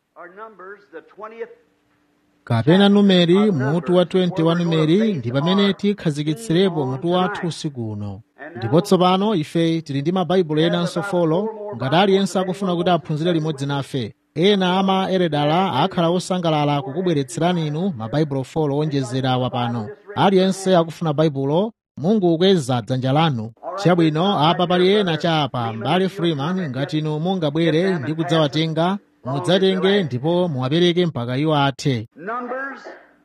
or Numbers, the 20th kapena numeri mutu wa 20 wa numeri ndi pamene tikhazikitsirepo mutu wathu usiku uno ndipo tsopano ife tili ndi mabaibulo enanso folo ngati aliyense akufuna kuti aphunzire limodzi nafe ena ama eredala akhala osangalala kukubweretserani inu mabaibulo folo onjezera awa pano aliyense akufuna baibulo mungu ukweza dzanja lanu chabwino apa pali ena cha apa mbale freeman ngati inu mungabwere ndi kudzawatenga mudzatenge ndipo muwapereke mpaka iwo athe Numbers,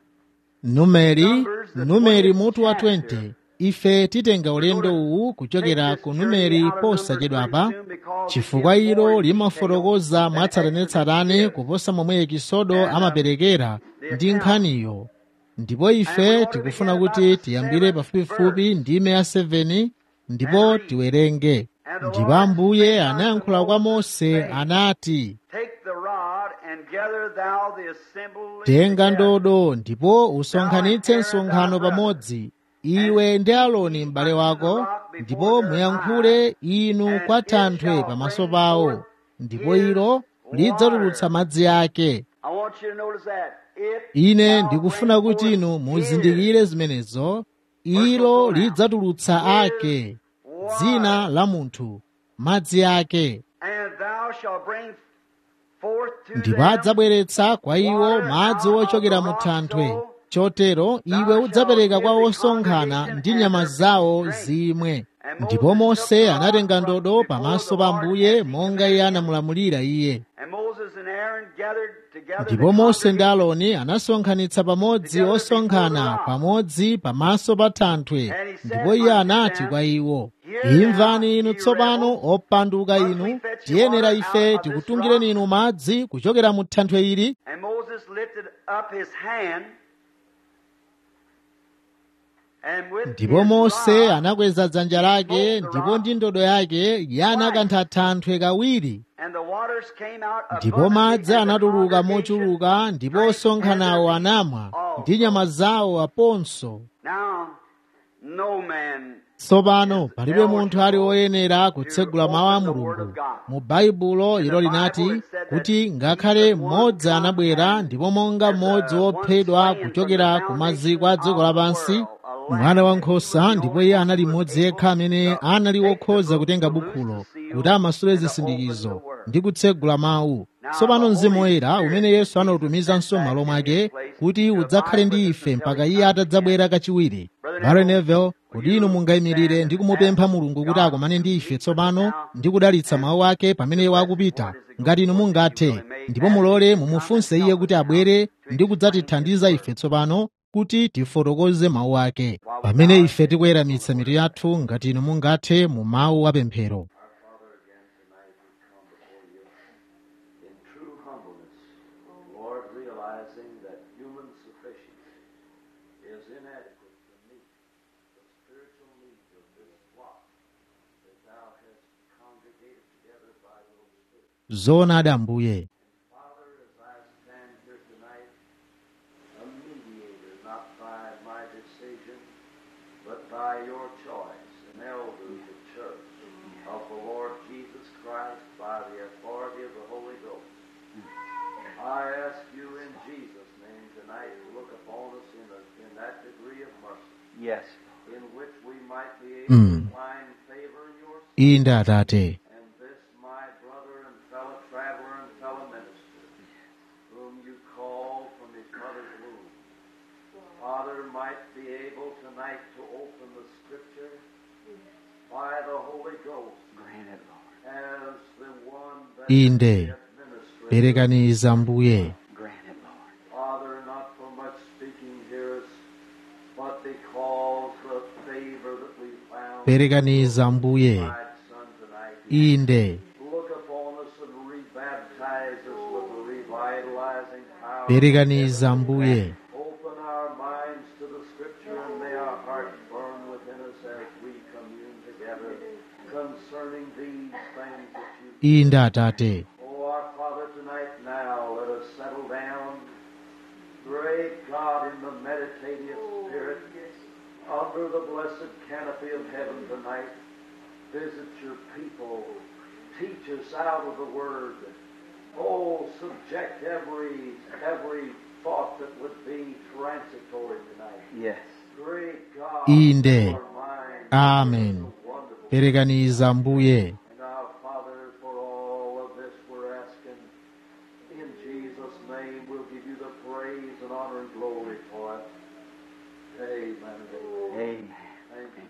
numeri numeri mutu wa 20 ife titenga ulendo uwu kuchokera ku numeri posachedwapa chifukwa ilo limafotokoza mwatsatanetsatane kuposa momwe ekisodo amaperekera ndi nkhaniyo ndipo ife tikufuna kuti tiyambire pafupifupi ndime ya 7 ndipo tiwerenge ndipo ambuye anayankhula kwa mose anati take the rod and gather thou the assembly. tenga together. ndodo ndipo usonkhanitse msonkhano pamodzi iwe ndi aloni m'bale wako ndipo muyankhule inu kwa thanthwe pamaso pawo ndipo ilo lidzatulutsa madzi ake I want you to notice that. It ine shall ndikufuna bring kuti forth inu his muzindikire zimenezo ilo lidzatulutsa ake dzina la munthu madzi ake And thou shalt bring forth to ndipo them adzabweretsa kwa iwo madzi ochokera mu thanthwe chotero iwe udzapereka kwa osonkhana ndi nyama zawo zimwe ndipo mose anatenga ndodo pamaso pa ambuye monga iye anamulamulira iye And Moses and Aaron gathered together ndipo the mose ndi congregation, aloni anasonkhanitsa pamodzi osonkhana pamodzi pamaso pa thanthwe ndipo iye anati kwa iwo imvani inu tsopano opanduka inu tiyenera ife tikutungireni inu madzi kuchokera mu thanthwe ili And Moses lifted up his hand and with ndipo his mose rod anakweza dzanja lake ndipo ndi ndodo yake iye anakantha thanthwe kawiri and the waters came out ndipo abundantly, madzi and the anatuluka congregation mochuluka ndipo drank osonkhanawo and their anamwa meat ndi nyama zawo aponso Now, no man tsopano palibe munthu ali woyenera kutsegula mawu a mulungu mu baibulo ilo linati kuti ngakhale mmodzi anabwera ndipo monga mmodzi wophedwa kuchokera ku maziko a dziko lapansi mwana wankhosa ndipo iye anali mmodzi yekha amene anali wokhoza kutenga bukhulo kuti amasule zisindikizo ndi kutsegula mawu tsopano mzimu woyera umene yesu anautumizanso m'malo mwake kuti udzakhale ndi ife mpaka iye atadzabwera kachiwiri bale nevel kodi inu mungayimirire ndi kumupempha mulungu kuti akomane ndi ife tsopano ndi kudalitsa mawu ake pamene iwo akupita ngati inu mungathe ndipo mulole mumufunse iye kuti abwere ndi kudzatithandiza ife tsopano kuti tifotokoze mawu ake pamene ife tikuweramitsa mitu yathu ngati inu mungathe mu mawu apemphero in true humbleness, Lord, realizing that human sufficiency is inadequate to meet the spiritual needs of this flock that Thou hast congregated together by the Holy Spirit. zoonadi ambuye Father, as I stand here tonight, a mediator, not by my decision, but by your choice, an elder of the church of the Lord Jesus Christ by the authority of the Holy Ghost. I ask you in Jesus' name tonight to look upon us in, a, in that degree of mercy Yes. in which we might be able Mm. to find favor in your sight. inde atate And this my brother and fellow traveler and fellow minister, whom you call from his mother's womb, Father, might be able tonight to open the Scripture by the Holy Ghost Grant it, Lord. as the one that Inde. is the administrator. perekaniza ambuye Grant it, Lord. Father, not for much speaking hearers, but because of favor that we found perekaniza ambuye in thy Son tonight. inde Look upon us and rebaptize us with the revitalizing power. perekaniza ambuye Open our minds to the Scripture and may our hearts burn within us as we commune together concerning these things that you. inde atate Oh, our Father, tonight now let us settle down. Great God, in the meditative spirit, under the blessed canopy of heaven tonight, visit your people. Teach us out of the Word. Oh, subdue reject every every thought that would be transitory tonight. Yes. Great God, Inde. our mind amen is wonderful. perekaniza mbuye And now, Father, for all of this we're asking, in Jesus' name, we'll give you the praise and honor and glory for it. Amen. and amen. Amen. Thank you.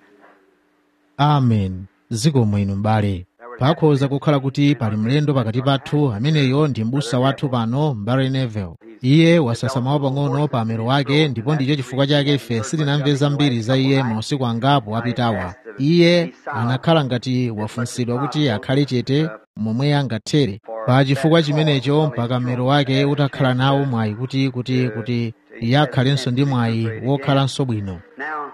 amen zikomo inu m'bale pakhoza kukhala kuti pali mlendo pakati pathu ameneyo ndi m'busa wathu pano mbale nevel iye wasasamawa pang'ono pa amero wake ndipo ndicho chifukwa chake ife sitinamve zambiri za iye mausiku angapo apitawa iye anakhala ngati wafunsidwa kuti akhale chete momwe angathere pa chifukwa chimenecho mpaka mmero wake utakhala nawo mwayi kuti kuti kuti iye akhalenso ndi mwayi wokhalanso bwino Now,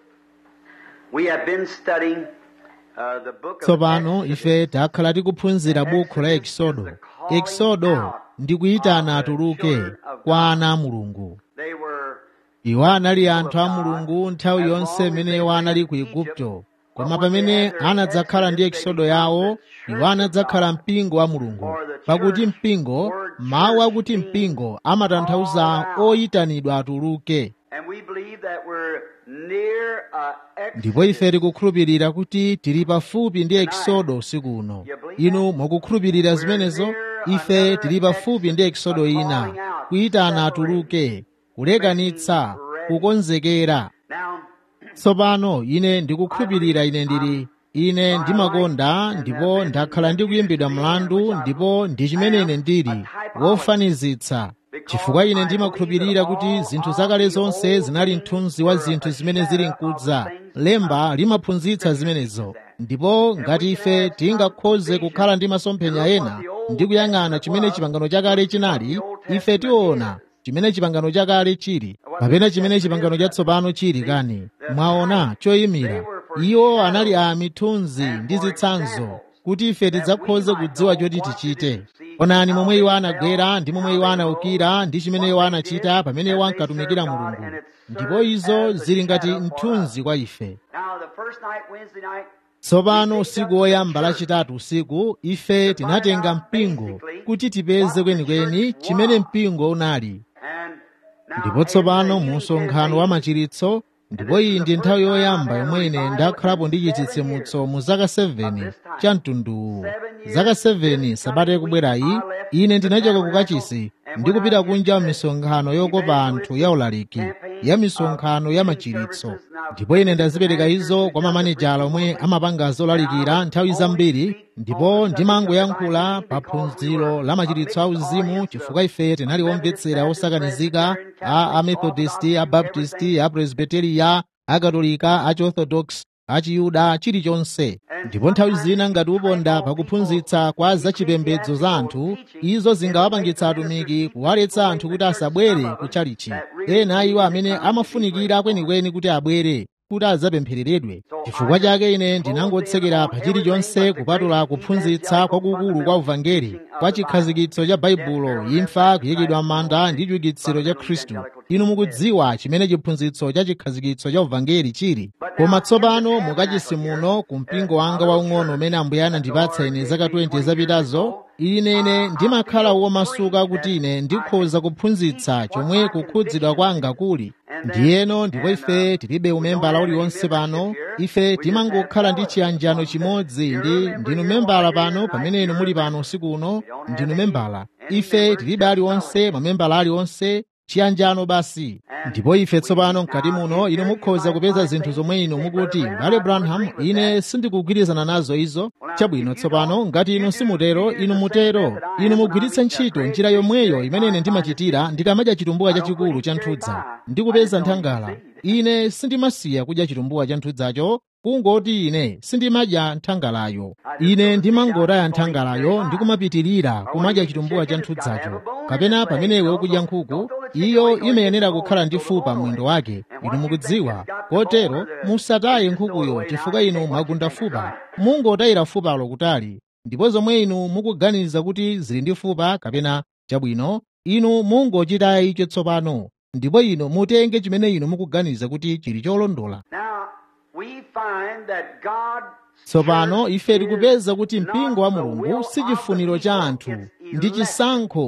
we have been studying uh, the book of tsopano Exodus. ife takhala tikuphunzira buku la ekisodo ekisodo ndi kuyitana atuluke kwa ana a mulungu They were iwo anali anthu a mulungu nthawi yonse imene iwo anali ku igupto koma pamene anadzakhala ndi ekisodo yawo iwo anadzakhala mpingo wa mulungu pakuti mpingo mawu akuti mpingo amatanthauza oyitanidwa atuluke and we believe that we're near uh, ndipo ife Exodus. tikukhulupirira kuti tili pafupi ndi ekisodo usiku uno inu mukukhulupirira zimenezo ife tili pafupi ndi ekisodo ina kuyitana atuluke kulekanitsa kukonzekera Now, tsopano ine ndikukhulupirira ine ndili ine ndimakonda ndipo ndakhala ndikuyimbidwa mlandu ndipo ndi chimene ine ndili wofanizitsa chifukwa ine ndimakhulupirira kuti zinthu zakale zonse zinali mthunzi wa zinthu zimene zili mkudza lemba limaphunzitsa zimenezo ndipo ngati ife tingakhoze kukhala ndi masomphenya ena ndi kuyang'ana chimene chipangano chakale chinali ife tiona chimene chipangano chakale chili kapena chimene chipangano chatsopano chili kani mwaona choyimira iwo anali a mithunzi ndi zitsanzo kuti ife tidzakhoze kudziwa choti tichite onani momwe iwo anagwera ndi momwe iwo anaukira ndi chimene iwo anachita pamene iwo ankatumikira mulungu ndipo izo zili ngati mthunzi kwa ife now the first night, Wednesday night, tsopano usiku woyamba lachitatu usiku ife tinatenga mpingo kuti tipeze kwenikweni chimene mpingo unali and now ndipo tsopano mu msonkhano wa machiritso ndipo iyi ndi nthawi yoyamba yomwe ine ndakhalapo ndi chitsitsimutso mu zaka 7 cha mtunduwu zaka 7 sabata yakubwerayi ine ndinachoka ku kachisi ndi kupita kunja misonkhano yokopa anthu ya ulaliki ya misonkhano ya machiritso ndipo ine ndazipereka izo kwa mamanejala omwe amapanga zolalikira nthawi zambiri ndipo ndimangoyankhula pa phunziro la machiritso a uzimu chifukwa ife tinali omvetsera osakanizika a amethodisti abaptisti apresbiteriya akatolika achiorthodox achiyuda chilichonse ndipo nthawi zina ngati uponda pakuphunzitsa kwa zachipembedzo za anthu izo zingawapangitsa atumiki kuwaletsa anthu kuti asabwere ku chalichi ena a iwo amene amafunikira kwenikweni kuti abwere kuti adzapemphereredwe chifukwa chake ine ndinangotsekera pa chilichonse kupatula kuphunzitsa kwakukulu kwa uvangeli kwa chikhazikitso cha baibulo imfa kuyikidwa m'manda ndi chiukitsiro cha khristu inu mukudziwa chimene chiphunzitso cha chikhazikitso cha uvangeli chili koma tsopano mukachisi muno ku mpingo wanga waung'ono umene ambuye anandipatsa ine zaka 20 zapitazo ine ndimakhala womasuka kuti ine ndikhoza kuphunzitsa chomwe kukhudzidwa kwanga kuli ndiyeno ndipo ife tilibe umembala uliwonse pano ife timangokhala ndi chiyanjano chimodzi ndi ndinu membala pano pamene inu muli pano usiku uno ndinu membala ife tilibe aliwonse mamembala aliwonse chiyanjano basi ndipo ife tsopano mkati muno inu mukhoza kupeza zinthu zomwe inu mukuti mbale branham ine sindikugwirizana nazo izo chabwino tsopano ngati inu simutero inu mutero inu mugwiritse ntchito njira yomweyo imene ine ndimachitira ndikamadya chitumbuwa chachikulu cha nthudza ndikupeza nthangala ine sindimasiya kudya chitumbuwa cha nthudzacho kungoti ine sindimadya nthangalayo ine ndimangotaya nthangalayo ndikumapitirira kumadya chitumbuwa cha nthudzacho kapena pamene iwe ukudya nkhuku iyo imayenera kukhala ndi fupa mwindo wake inu mukudziwa kotero musataye nkhukuyo chifukwa inu mwagunda fupa mungotayira fupalo kutali ndipo zomwe inu mukuganiza kuti zili ndi fupa kapena chabwino inu mungochitaya icho tsopano ndipo inu mutenge chimene inu mukuganiza kuti chili cholondola now we find that God tsopano ife tikupeza kuti mpingo wa mulungu si chifuniro cha anthu ndi chisankho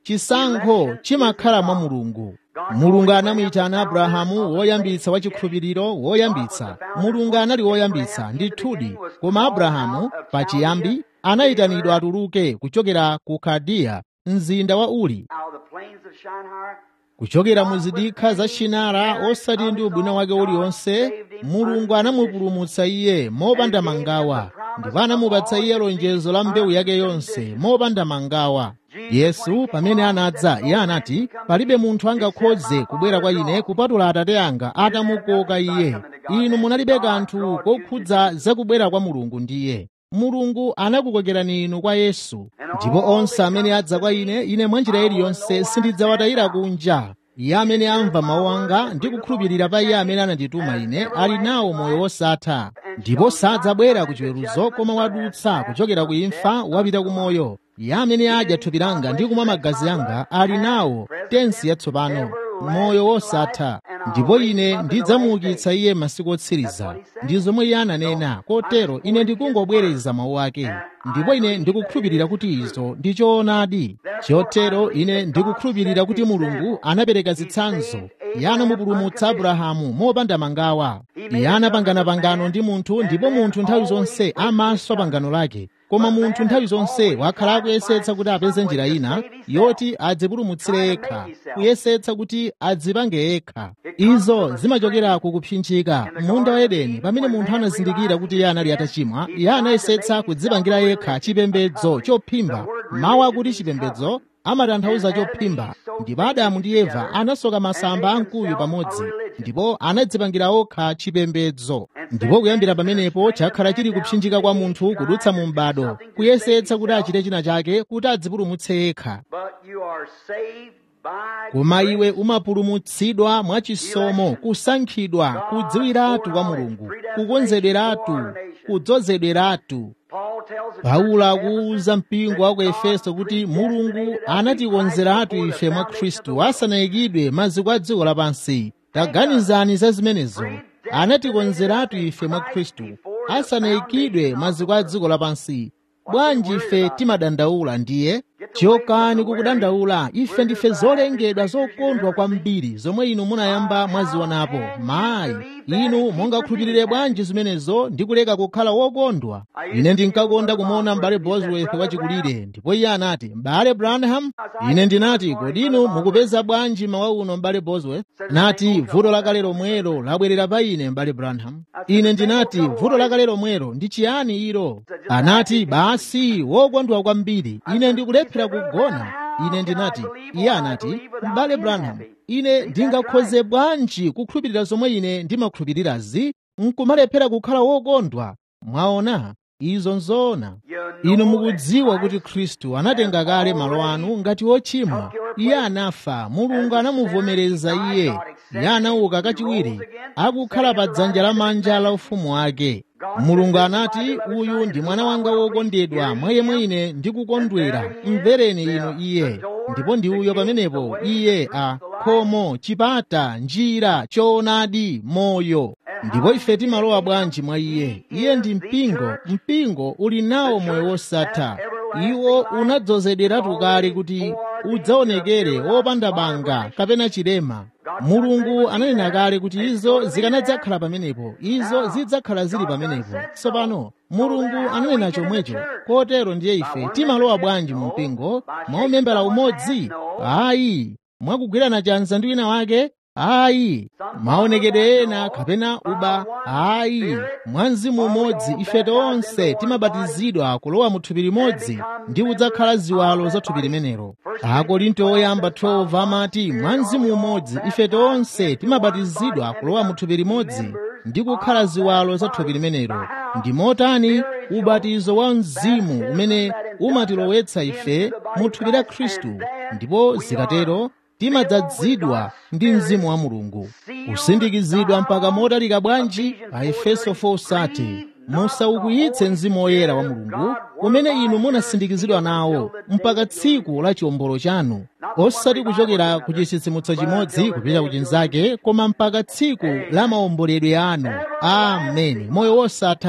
chisankho chimakhala mwa mulungu mulungu anamuyitana abrahamu woyambitsa wa chikhulupiriro woyambitsa mulungu anali woyambitsa ndithudi koma abrahamu pachiyambi anayitanidwa atuluke kuchokera ku kaldiya mzinda wa uri out of the plains of Shinar. kuchokera mu zidikha za shinara osati ndi ubwino wake uliwonse mulungu anamupulumutsa iye mopanda mangawa ndipo anamupatsa iye lonjezo la mbewu yake yonse mopanda mangawa yesu pamene anadza iye anati palibe munthu angakhoze kubwera kwa ine kupatula atate anga atamukoka iye inu munalibe kanthu kokhudza zakubwera kwa mulungu ndiye mulungu anakukokerani inu kwa yesu ndipo onse amene adza kwa ine ine mwa njira iliyonse sindidzawatayira kunja iye amene amva mawu anga ndi kukhulupirira pa iye amene anandituma ine ali nawo moyo wosatha ndipo sadzabwera ku chiweruzo koma wadutsa kuchokera ku imfa wapita ku moyo iye amene adya thupi langa ndi kumwa magazi anga ali nawo tensi yatsopano moyo wosatha ndipo ine ndidzamuukitsa iye masiku otsiriza ndi zomwe iye ananena kotero ine ndikungobwereza mawu ake ndipo ine ndikukhulupirira kuti izo ndi choonadi chotero ine ndikukhulupirira kuti mulungu anapereka zitsanzo iye anamupulumutsa abrahamu mopanda mangawa iye anapangana pangano ndi munthu ndipo munthu nthawi zonse amaswa pangano lake koma munthu nthawi zonse wakhala akuyesetsa kuti apeze njira ina yoti adzipulumutsire yekha kuyesetsa kuti adzipange yekha izo zimachokera ku kupsinjika munda wa edeni pamene munthu anazindikira kuti iye anali atachimwa iye anayesetsa kudzipangira yekha chipembedzo chophimba mawu akuti chipembedzo amatanthauza chophimba ndipo adamu ndi eva anasoka masamba amkuyu pamodzi ndipo anadzipangira okha chipembedzo ndipo kuyambira pamenepo chakhala chili kupsinjika kwa munthu kudutsa mu m'bado kuyesetsa kuti achite china chake kuti adzipulumutse yekha But you are saved by koma iwe umapulumutsidwa mwachisomo kusankhidwa kudziwiratu kwa mulungu kukonzederatu kudzozedweratu Paul tells the paulo church in akuwuza mpingo wa ku efeso kuti mulungu anatikonzeratu ife mwa khristu asanayikidwe maziko a dziko lapansi taganizani za zimenezo anatikonzeratu ife mwa khristu asanayikidwe maziko a dziko lapansi bwanji ife timadandaula ndiye chokani kukudandaula ife ndife zolengedwa zokondwa kwambiri zomwe inu munayamba mwazionapo mayi inu mungakhulupirire bwanji zimenezo ndi kuleka kukhala wokondwa ine ndinkakonda kumuona m'bale bosworth wachikulire ndipo iye anati m'bale branham ine ndinati kodi inu mukupeza bwanji mawa uno m'bale bosworth nati vuto lakale lomwelo labwerera pa ine m'bale branham ine ndinati vuto lakale lomwelo ndi chiyani ilo anati basi wokondwa kwambiri ine ndikulephera kugona ine ndinati iye anati m'bale branham ine ndingakhoze bwanji kukhulupirira zomwe ine ndimakhulupirirazi nkumalephera kukhala wokondwa mwaona izo nzoona inu mukudziwa kuti khristu anatenga kale malo anu ngati wochimwa iye anafa mulungu anamuvomereza iye iye anauka kachiwiri akukhala pa dzanja lamanja la ufumu wake mulungu anati uyu ndi mwana wanga wokondedwa mwa yemwe ine ndikukondwera mvereni inu iye ndipo ndi uyo pamenepo iye a khomo chipata njira choonadi moyo ndipo ife timalowa bwanji mwa iye iye ndi mpingo mpingo uli nawo moyo wosatha iwo unadzozederatu kale kuti udzaonekere wopanda banga kapena chilema mulungu ananena kale kuti izo zikanadzakhala pamenepo izo zidzakhala zili pamenepo tsopano mulungu ananena chomwecho kotero ndiye ife timalowa bwanji mu mpingo mwaumembera umodzi ayi mwakugwirana chanza ndi wina wake ayi maonekedwe ena kapena uba ayi mwa mzimu umodzi ife tonse timabatizidwa kulowa mu thupi limodzi ndi kudzakhala ziwalo za thupi limenelo akorinto oyamba 12 amati mwa mzimu umodzi ife tonse timabatizidwa kulowa mu thupi limodzi ndi kukhala ziwalo za thupi limenelo ndi motani ubatizo wa mzimu umene umatilowetsa ife mu thupi la khristu ndipo zikatero timadzazidwa ndi mzimu wa mulungu kusindikizidwa mpaka motalika bwanji pa efeso 4:30 musaukwiyitse mzimu woyera wa mulungu umene inu munasindikizidwa nawo mpaka tsiku la chiwombolo chanu osati kuchokera ku chitsitsimutso chimodzi kupita ku chinzake koma mpaka tsiku la maomboledwe anu ameni moyo wosatha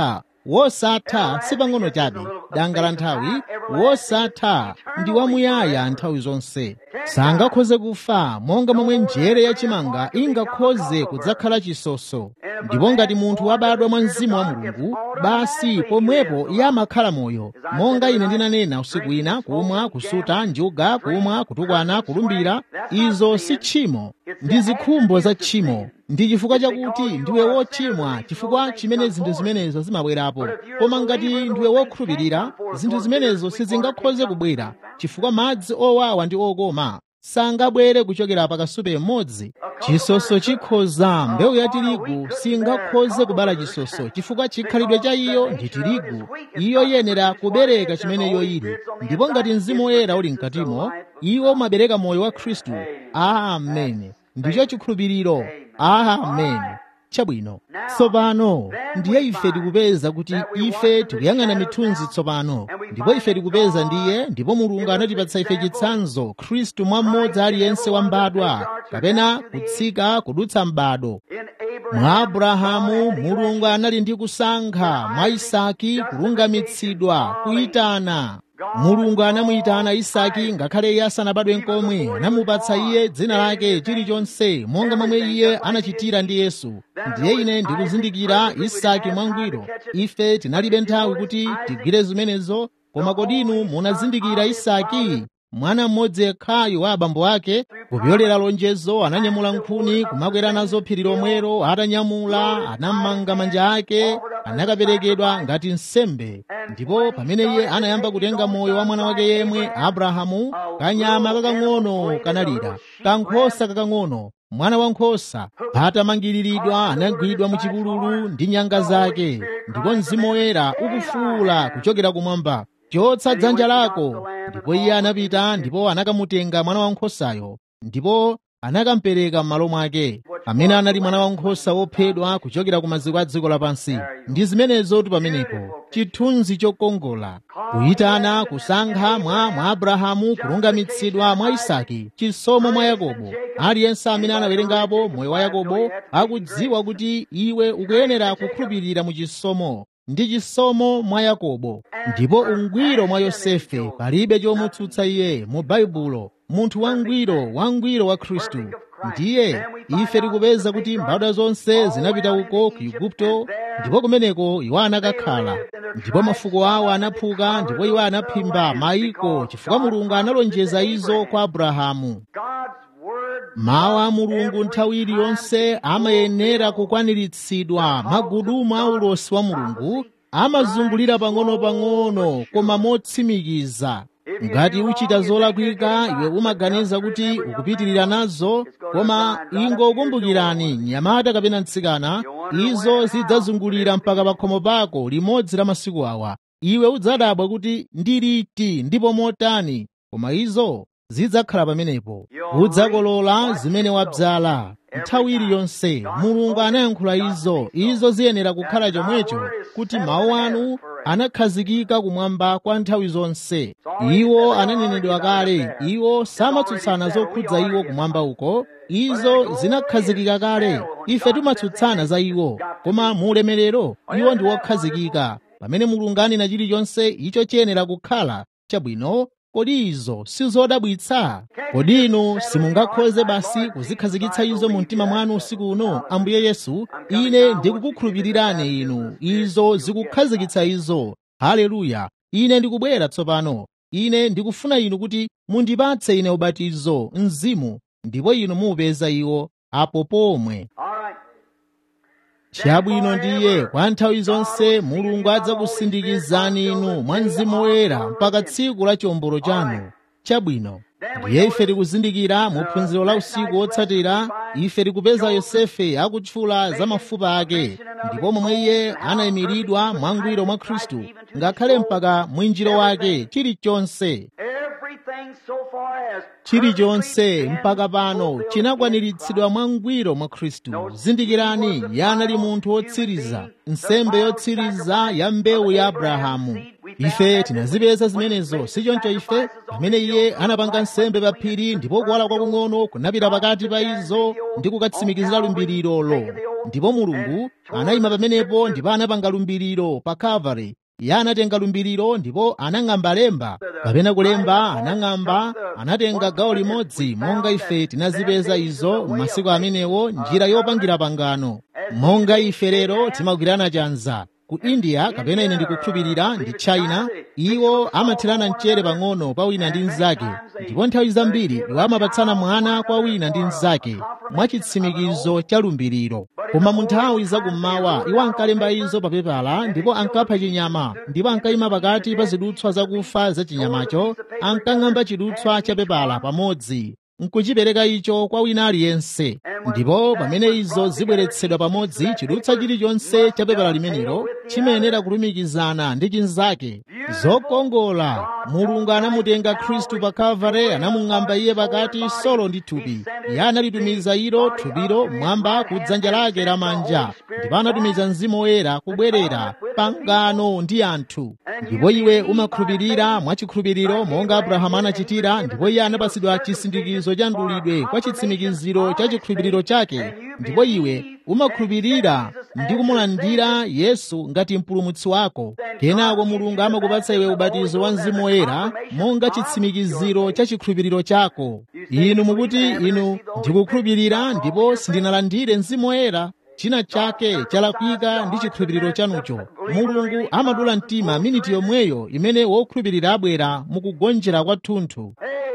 wosatha sipang'ono chabe danga la nthawi wosatha ndi wamuyaya nthawi zonse sangakhoze kufa monga momwe njere yachimanga ingakhoze kudzakhala chisoso ndipo ngati munthu wabadwa mwa mzimu wa mulungu basi pomwepo iye amakhala moyo monga ine ndinanena usiku ina kumwa kusuta njuga kumwa kutukwana kulumbira izo si tchimo ndi zikhumbo za tchimo ndi chifukwa chakuti ndiwe wochimwa chifukwa chimene zinthu zimenezo zimabwerapo koma ngati ndiwe wokhulupirira zinthu zimenezo sizingakhoze kubwera chifukwa madzi owawa ndi okoma sangabwere kuchokera pakasupe mmodzi chisoso chikhoza mbewu ya tirigu singakhoze kubala chisoso chifukwa chikhalidwe cha iyo ndi tirigu iyo yenera kubereka chimene iyo ili ndipo ngati mzimu woyera uli mkatimo iwo umabereka moyo wa khristu amen ndicho chikhulupiriro amen chabwino tsopano ndiye ife tikupeza kuti ife tikuyang'ana mithunzi tsopano ndipo ife tikupeza ndiye ndipo mulungu anatipatsa ife chitsanzo khristu mwa mmodzi aliyense wambadwa kapena kutsika kudutsa m'bado mwa abrahamu mulungu anali ndi kusankha mwa isaki kulungamitsidwa kuyitana mulungu anamuyitana isaki ngakhale iye asanabadwe nkomwe anamupatsa iye dzina lake chilichonse monga momwe iye anachitira ndi yesu ndiye ine ndikuzindikira isaki mwangwiro ife tinalibe nthawi kuti tigwire zimenezo koma kodinu munazindikira isaki mwana mmodzi yekhayo wa abambo ake kupyolera lonjezo ananyamula nkhuni kumakwera nazo phiri lomwero atanyamula anammanga manja ake anakaperekedwa ngati nsembe ndipo pamene iye anayamba kutenga moyo wa mwana wake yemwe abrahamu kanyama kakang'ono kanalira kankhosa kakang'ono mwana wankhosa atamangiriridwa anagwidwa mu chipululu ndi nyanga zake ndipo mzimu woyera ukufuula kuchokera kumwamba chotsa dzanja lako ndipo iye anapita ndipo anakamutenga mwana wankhosayo ndipo anakampereka m'malo mwake amene anali mwana wankhosa wophedwa kuchokera ku maziko a dziko lapansi ndi zimenezotu pamenepo chithunzi chokongola kuyitana kusankha mwa mwa abrahamu kulungamitsidwa mwa isaki chisomo mwa yakobo aliyense amene anawerengapo moyo wa yakobo akudziwa kuti iwe ukuyenera kukhulupirira mu chisomo ndi chisomo mwa yakobo ndipo ungwiro mwa yosefe palibe chomutsutsa iye mu baibulo munthu wangwiro wangwiro wa khristu ndiye ife tikupeza kuti mbadwa zonse zinapita uko ku igupto ndipo kumeneko iwo anakakhala ndipo mafuko awo anaphuka ndipo iwo anaphimba mayiko chifukwa mulungu analonjeza izo kwa abrahamu mawu a mulungu nthawi iliyonse amayenera kukwaniritsidwa magudumu a ulosi wa mulungu amazungulira pang'ono-pang'ono koma motsimikiza ngati uchita zolakwika iwe umaganiza kuti ukupitirira nazo koma ingokumbukirani mnyamata kapena mtsikana izo zidzazungulira mpaka pa khomo pako limodzi la masiku awa iwe udzadabwa kuti ndiliti ndipo motani koma izo zidzakhala pamenepo udzakolola zimene wabzala nthawi iliyonse mulungu anayankhula izo izo ziyenera kukhala chomwecho kuti mawu anu anakhazikika kumwamba kwa nthawi zonse iwo ananenedwa kale iwo samatsutsana zokhudza iwo kumwamba uko izo zinakhazikika kale ife timatsutsana za iwo koma mu ulemerero iwo ndi wokhazikika pamene mulungu anena chilichonse icho chiyenera kukhala chabwino kodi izo sizodabwitsa kodi inu simungakhoze basi kuzikhazikitsa izo mu mtima mwanu usiku uno ambuye yesu ine ndikukukhulupirirani inu izo zikukhazikitsa izo haleluya ine ndikubwera tsopano ine ndikufuna inu kuti mundipatse ine ubatizo mzimu ndipo inu muupeza iwo apo pomwe chabwino ndiye kwa nthawi zonse mulungu adzakusindikizani inu mwa mzimu woyera mpaka tsiku la chiwombolo chanu chabwino ndiye ife tikuzindikira mu phunziro la usiku wotsatira ife tikupeza yosefe akutchula za mafupa ake ndipo momwe iye anayimiridwa mwangwiro mwa khristu ngakhale mpaka mwinjiro wake chilichonse chilichonse mpaka pano chinakwaniritsidwa mwangwiro mwa khristu zindikirani iye anali munthu wotsiriza nsembe yotsiriza ya mbewu ya abrahamu ife tinazipeza zimenezo sichoncho ife pamene iye anapanga nsembe pa phiri ndipo kuwala kwakung'ono kunapita pakati pa izo ndi kukatsimikizira lumbiriro ndipo mulungu anayima pamenepo ndipo anapanga lumbiriro pa calvary iye anatenga lumbiriro ndipo anang'amba lemba kapena kulemba anang'amba anatenga gawo limodzi monga ife tinazipeza izo m'masiku amenewo njira yopangira pangano monga ife lero timagwirana chanza ku india kapena ine ndikukhulupirira ndi china iwo amathirana mchere pang'ono pa wina ndi mnzake ndipo nthawi zambiri iwo amapatsana mwana kwa wina ndi mnzake mwachitsimikizo cha lumbiriro koma mu nthawi zakummawa iwo ankalemba izo pa pepala ndipo ankapha chinyama ndipo ankayima pakati pa zidutswa zakufa za chinyamacho ankang'amba chidutswa cha pepala pamodzi nkuchipereka icho kwa wina aliyense ndipo pamene izo zibweretsedwa pamodzi chidutswa chilichonse cha pepala limenelo chimayenera kulumikizana ndi chinzake zokongola mulungu anamutenga khristu pa kalvare anamung'amba iye pakati solo ndi thupi iye analitumiza ilo thupilo mwamba ku dzanja lake lamanja ndipo anatumiza mzimu woyera kubwerera pangano ndi anthu ndipo iwe umakhulupirira mwachikhulupiriro monga abrahamu anachitira ndipo iye anapasidwa chisindikizo cha mdulidwe kwa chitsimikiziro cha chikhulupiriro chake ndipo iwe umakhulupirira ndi kumulandira yesu ngati mpulumutsi wako kenako mulungu amakupatsa iwe ubatizo wa mzimu woyera monga chitsimikiziro cha chikhulupiriro chako inu mukuti inu ndikukhulupirira ndipo sindinalandire mzimu woyera china chake chalakwika ndi chikhulupiriro chanucho mulungu amadula mtima miniti yomweyo imene wokhulupirira abwera mukugonjera kwathunthu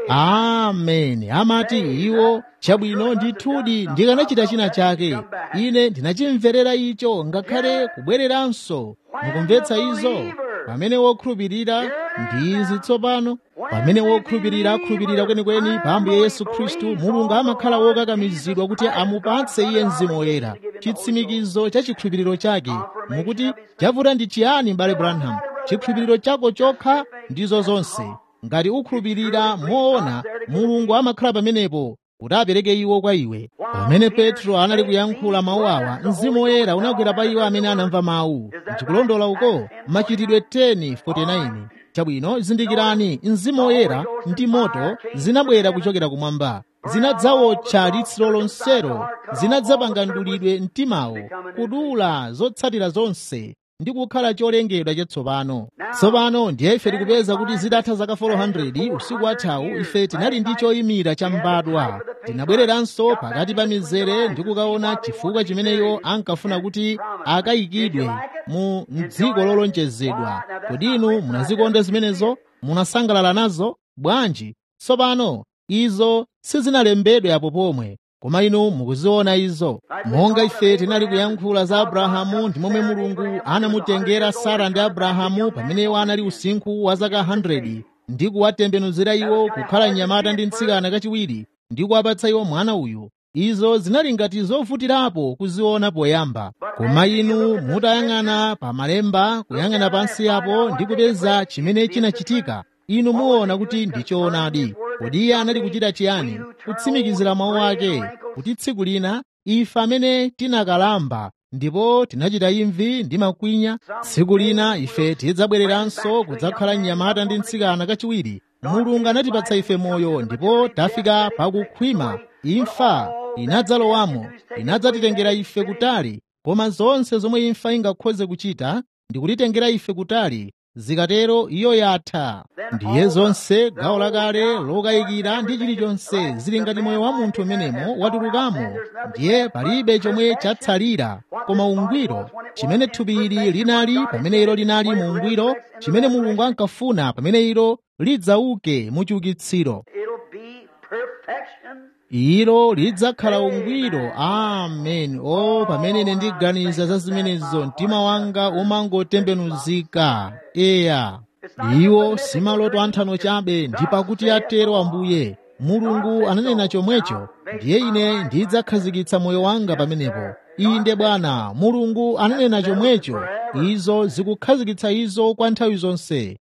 ameni amati iwo chabwino ndithudi ndikanachita china chake ine ndinachimverera icho ngakhale kubwereranso mukumvetsa izo pamene wokhulupirira ndi izi tsopano pamene wokhulupirira akhulupirira kwenikweni pa ambuye yesu khristu mulungu amakhala wokakamizidwa kuti amupatse iye mzimu woyera chitsimikizo cha chikhulupiriro chake mukuti chavuta ndi chiyani m'bale branham chikhulupiriro chako chokha ndizo zonse ngati ukhulupirira moona mulungu amakhala pamenepo kuti apereke iwo kwa iwe pamene petro anali kuyankhula mawu awa mzimu woyera unagwera pa iwo amene anamva mawu ndikulondola uko machitidwe 10:49 chabwino zindikirani mzimu woyera ndi moto zinabwera kuchokera kumwamba zinadzawotcha litsiro lonselo zinadzapanga mdulidwe mtimawo kudula zotsatira zonse ndi kukhala cholengedwa chatsopano tsopano ndiye ife tikupeza kuti zitatha zaka 400 usiku wathawu ife tinali ndi choyimira cha mbadwa tinabwereranso pakati pa mizere ndi kukaona chifukwa chimeneyo ankafuna kuti akayikidwe mu dziko lolonjezedwa kodi inu munazikonda zimenezo munasangalala nazo bwanji tsopano izo sizinalembedwe apo pomwe koma inu mukuziona izo monga ife tinali kuyankhula za abrahamu ndi momwe mulungu anamutengera sara ndi abrahamu pamene iwo anali usinkhu wa zaka 100 ndi kuwatembenuzira iwo kukhala mnyamata ndi mtsikana kachiwiri ndi kuwapatsa iwo mwana uyu izo zinali ngati zovutirapo kuziona poyamba koma inu mutayang'ana pa malemba kuyang'ana pansi apo ndi kupeza chimene chinachitika inu muona kuti ndi choonadi kodi iye anali kuchita chiyani kutsimikizira mawu ake kuti tsiku lina ife amene tinakalamba ndipo tinachita imvi ndi makwinya tsiku lina ife tidzabwereranso kudzakhala mnyamata ndi mtsikana kachiwiri mulungu anatipatsa ife moyo ndipo tafika pakukhwima imfa inadzalowamo inadzatitengera ife kutali koma zonse zomwe imfa ingakhoze kuchita ndi kutitengera ife kutali zikatero iyo yatha ndiye zonse gawo lakale lokayikira ndi chilichonse zili ngati moyo wa munthu umenemo watulukamo ndiye palibe chomwe chatsalira koma ungwiro chimene thupi ili linali pamene ilo linali mu ungwiro chimene mulungu ankafuna pamene ilo lidzauke mu chiukitsiro It'll be perfection. ilo lidzakhala ungwiro amen o pamene ine ndiganiza za zimenezo mtima wanga umangotembenuzika eya iwo simaloto anthano chabe ndi pakuti atero ambuye mulungu ananena chomwecho ndiye ine ndidzakhazikitsa moyo wanga pamenepo inde bwana mulungu ananena chomwecho izo zikukhazikitsa izo kwa nthawi zonse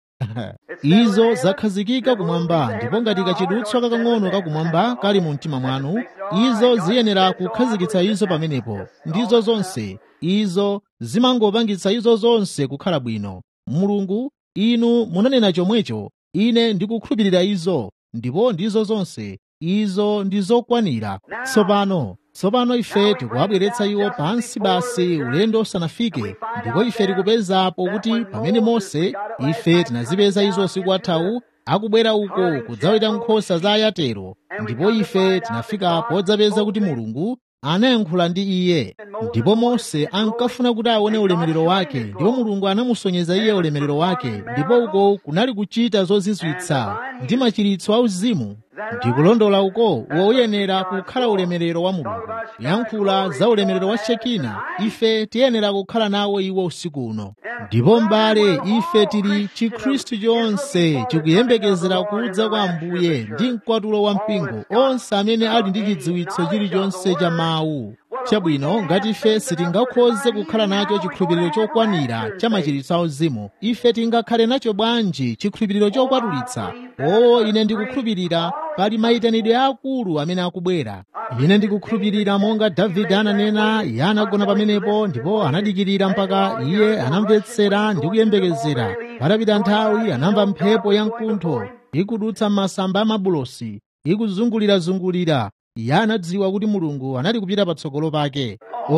izo zakhazikika kumwamba ndipo ngati kachidutswa kakang'ono kakumwamba kali mu mtima mwanu izo ziyenera kukhazikitsa izo pamenepo ndizo zonse izo zimangopangitsa izo zonse kukhala bwino mulungu inu munanena chomwecho ine ndikukhulupirira izo ndipo ndizo zonse izo ndi zokwanira tsopano tsopano ife tikuwabweretsa iwo pansi basi ulendo usanafike ndipo ife tikupezapo kuti pamene mose ife tinazipeza izo usiku wathawu akubwera uko kudzaweta nkhosa za ayatero ndipo ife tinafika podzapeza kuti mulungu anayankhula ndi iye ndipo mose ankafuna kuti aone ulemerero wake ndipo mulungu anamusonyeza iye ulemerero wake ndipo uko kunali kuchita zozizwitsa ndi machiritso auzimu ndikulondola uko woyenera kukhala ulemerero wa mulungu yankhula za ulemerero wa shekina ife tiyenera kukhala nawo iwo usiku uno ndipo m'bale ife tili chikhristu chonse chikuyembekezera kudza kwa ambuye ndi mkwatulo wa mpingo onse amene ali ndi chidziwitso chilichonse cha mawu chabwino ngati ife sitingakhoze kukhala nacho chikhulupiriro chokwanira cha machiritso auzimu ife tingakhale nacho bwanji chikhulupiriro chokwatulitsa oo ine ndikukhulupirira pali mayitanidwe akulu amene akubwera ine ndikukhulupirira monga davide ananena iye anagona pamenepo ndipo anadikirira mpaka iye anamvetsera ndi kuyembekezera patapita nthawi anamva mphepo ya mkuntho ikudutsa masamba a mabulosi ikuzungulirazungulira iye anadziwa kuti mulungu anali kupita patsogolo pake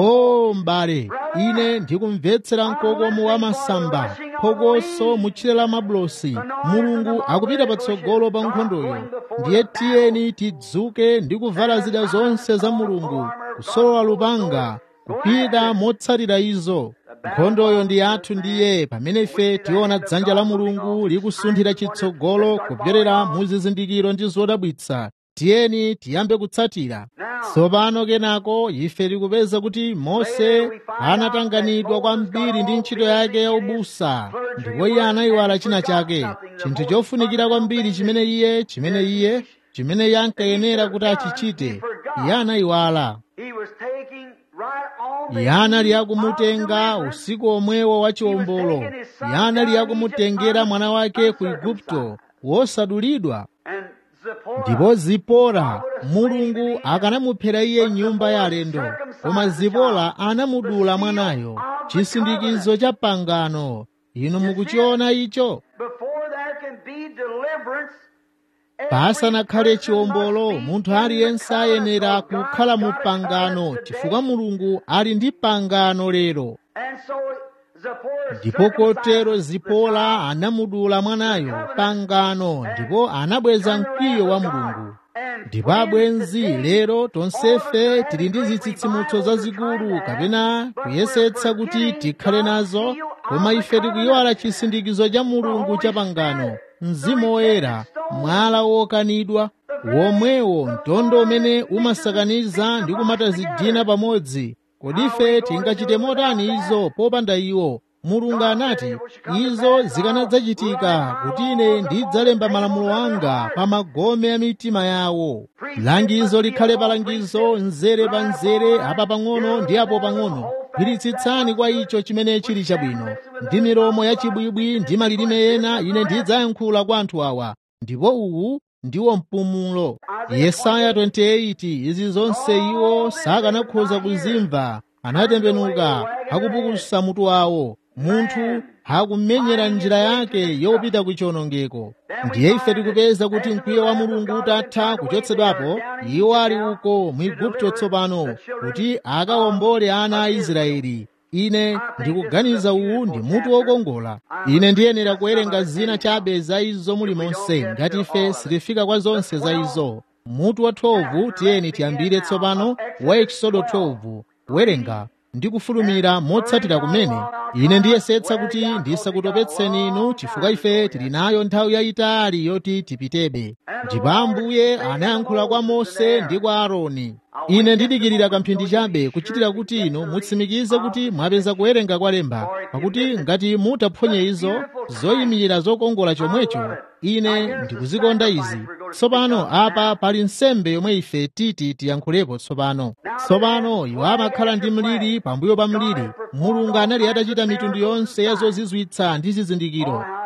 o m'bale ine ndikumvetsera mkokomo wa masamba phokoso mutchire la mabulosi mulungu akupita patsogolo pa nkhondoyo ndiye tiyeni tidzuke ndi kuvala zida zonse za mulungu kusolola lupanga kupita motsatira izo nkhondoyo ndi yathu ndiye pamene ife tiona dzanja la mulungu likusunthira chitsogolo kupyolera mu zizindikiro ndi zodabwitsa tiyeni tiyambe kutsatira tsopano kenako ife tikupeza kuti mose anatanganidwa kwambiri ndi ntchito yake ya ubusa ndipo iye anayiwala china chake chinthu chofunikira kwambiri chimene iye chimene iye chimene iye ankayenera kuti achichite iye anayiwala iye anali akumutenga usiku omwewo wa chiwombolo iye anali akumutengera mwana wake ku igupto wosadulidwa ndipo zipora mulungu akanamuphera iye nyumba ya alendo koma zipora anamudula mwanayo chisindikizo cha pangano inu mukuchiona icho pasanakhale chiwombolo munthu aliyense ayenera kukhala mu pangano chifukwa mulungu ali ndi pangano lero ndipo kotero zipora anamudula mwanayo pangano ndipo anabweza mkwiyo wa mulungu ndipo abwenzi lero tonsefe tili ndi zitsitsimutso zazikulu kapena kuyesetsa kuti tikhale nazo koma ife tikuyiwala chisindikizo cha mulungu cha pangano mzimu woyera mwala wokanidwa womwewo mtondo umene umasakaniza ndi kumatazidina pamodzi kodi ife tingachite motani izo popanda iwo mulungu anati izo zikanadzachitika kuti ine ndidzalemba malamulo anga pa magome a mitima yawo langizo likhale palangizo mzere pa mzere apa pang'ono ndi apo pang'ono gwiritsitsani kwa icho chimene chili chabwino ndi milomo yachibwibwi ndi malilime ena ine ndidzayankhula kwa anthu awa ndipo uwu ndiwo mpumulo yesaya 28 izi zonse iwo sakanakhoza kuzimva anatembenuka akupukusa mutu wawo munthu akumenyera njira yake yopita ku chiwonongeko ndiye ife tikupeza kuti mkwiyo wa mulungu utatha kuchotsedwapo iwo ali uko mu igupto tsopano kuti akawombole ana a israeli ine ndikuganiza uwu ndi mutu wokongola ine ndiyenera kuwerenga zina chabe za izo muli monse ngati ife sitifika kwa zonse za izo mutu wa 12 tiyeni tiyambire tsopano wa ekisodo 12 kuwerenga ndi kufulumira motsatira kumene ine ndiyesetsa kuti ndisakutopetseni inu chifukwa ife tili nayo nthawi yayitali yoti tipitebe ndipo ambuye anayankhula kwa mose ndi kwa aaroni ine ndidikirira kamphindi chabe kuchitira kuti inu mutsimikize kuti mwapeza kuwerenga kwa lemba pakuti ngati mutaphonye izo zoyimirira zokongola chomwecho ine ndikuzikonda izi tsopano apa pali nsembe yomwe ife titi tiyankhulepo tsopano tsopano iwo amakhala ndi mliri pambuyo pa mliri mulungu anali atachita mitundu yonse ya zozizwitsa ndi zizindikiro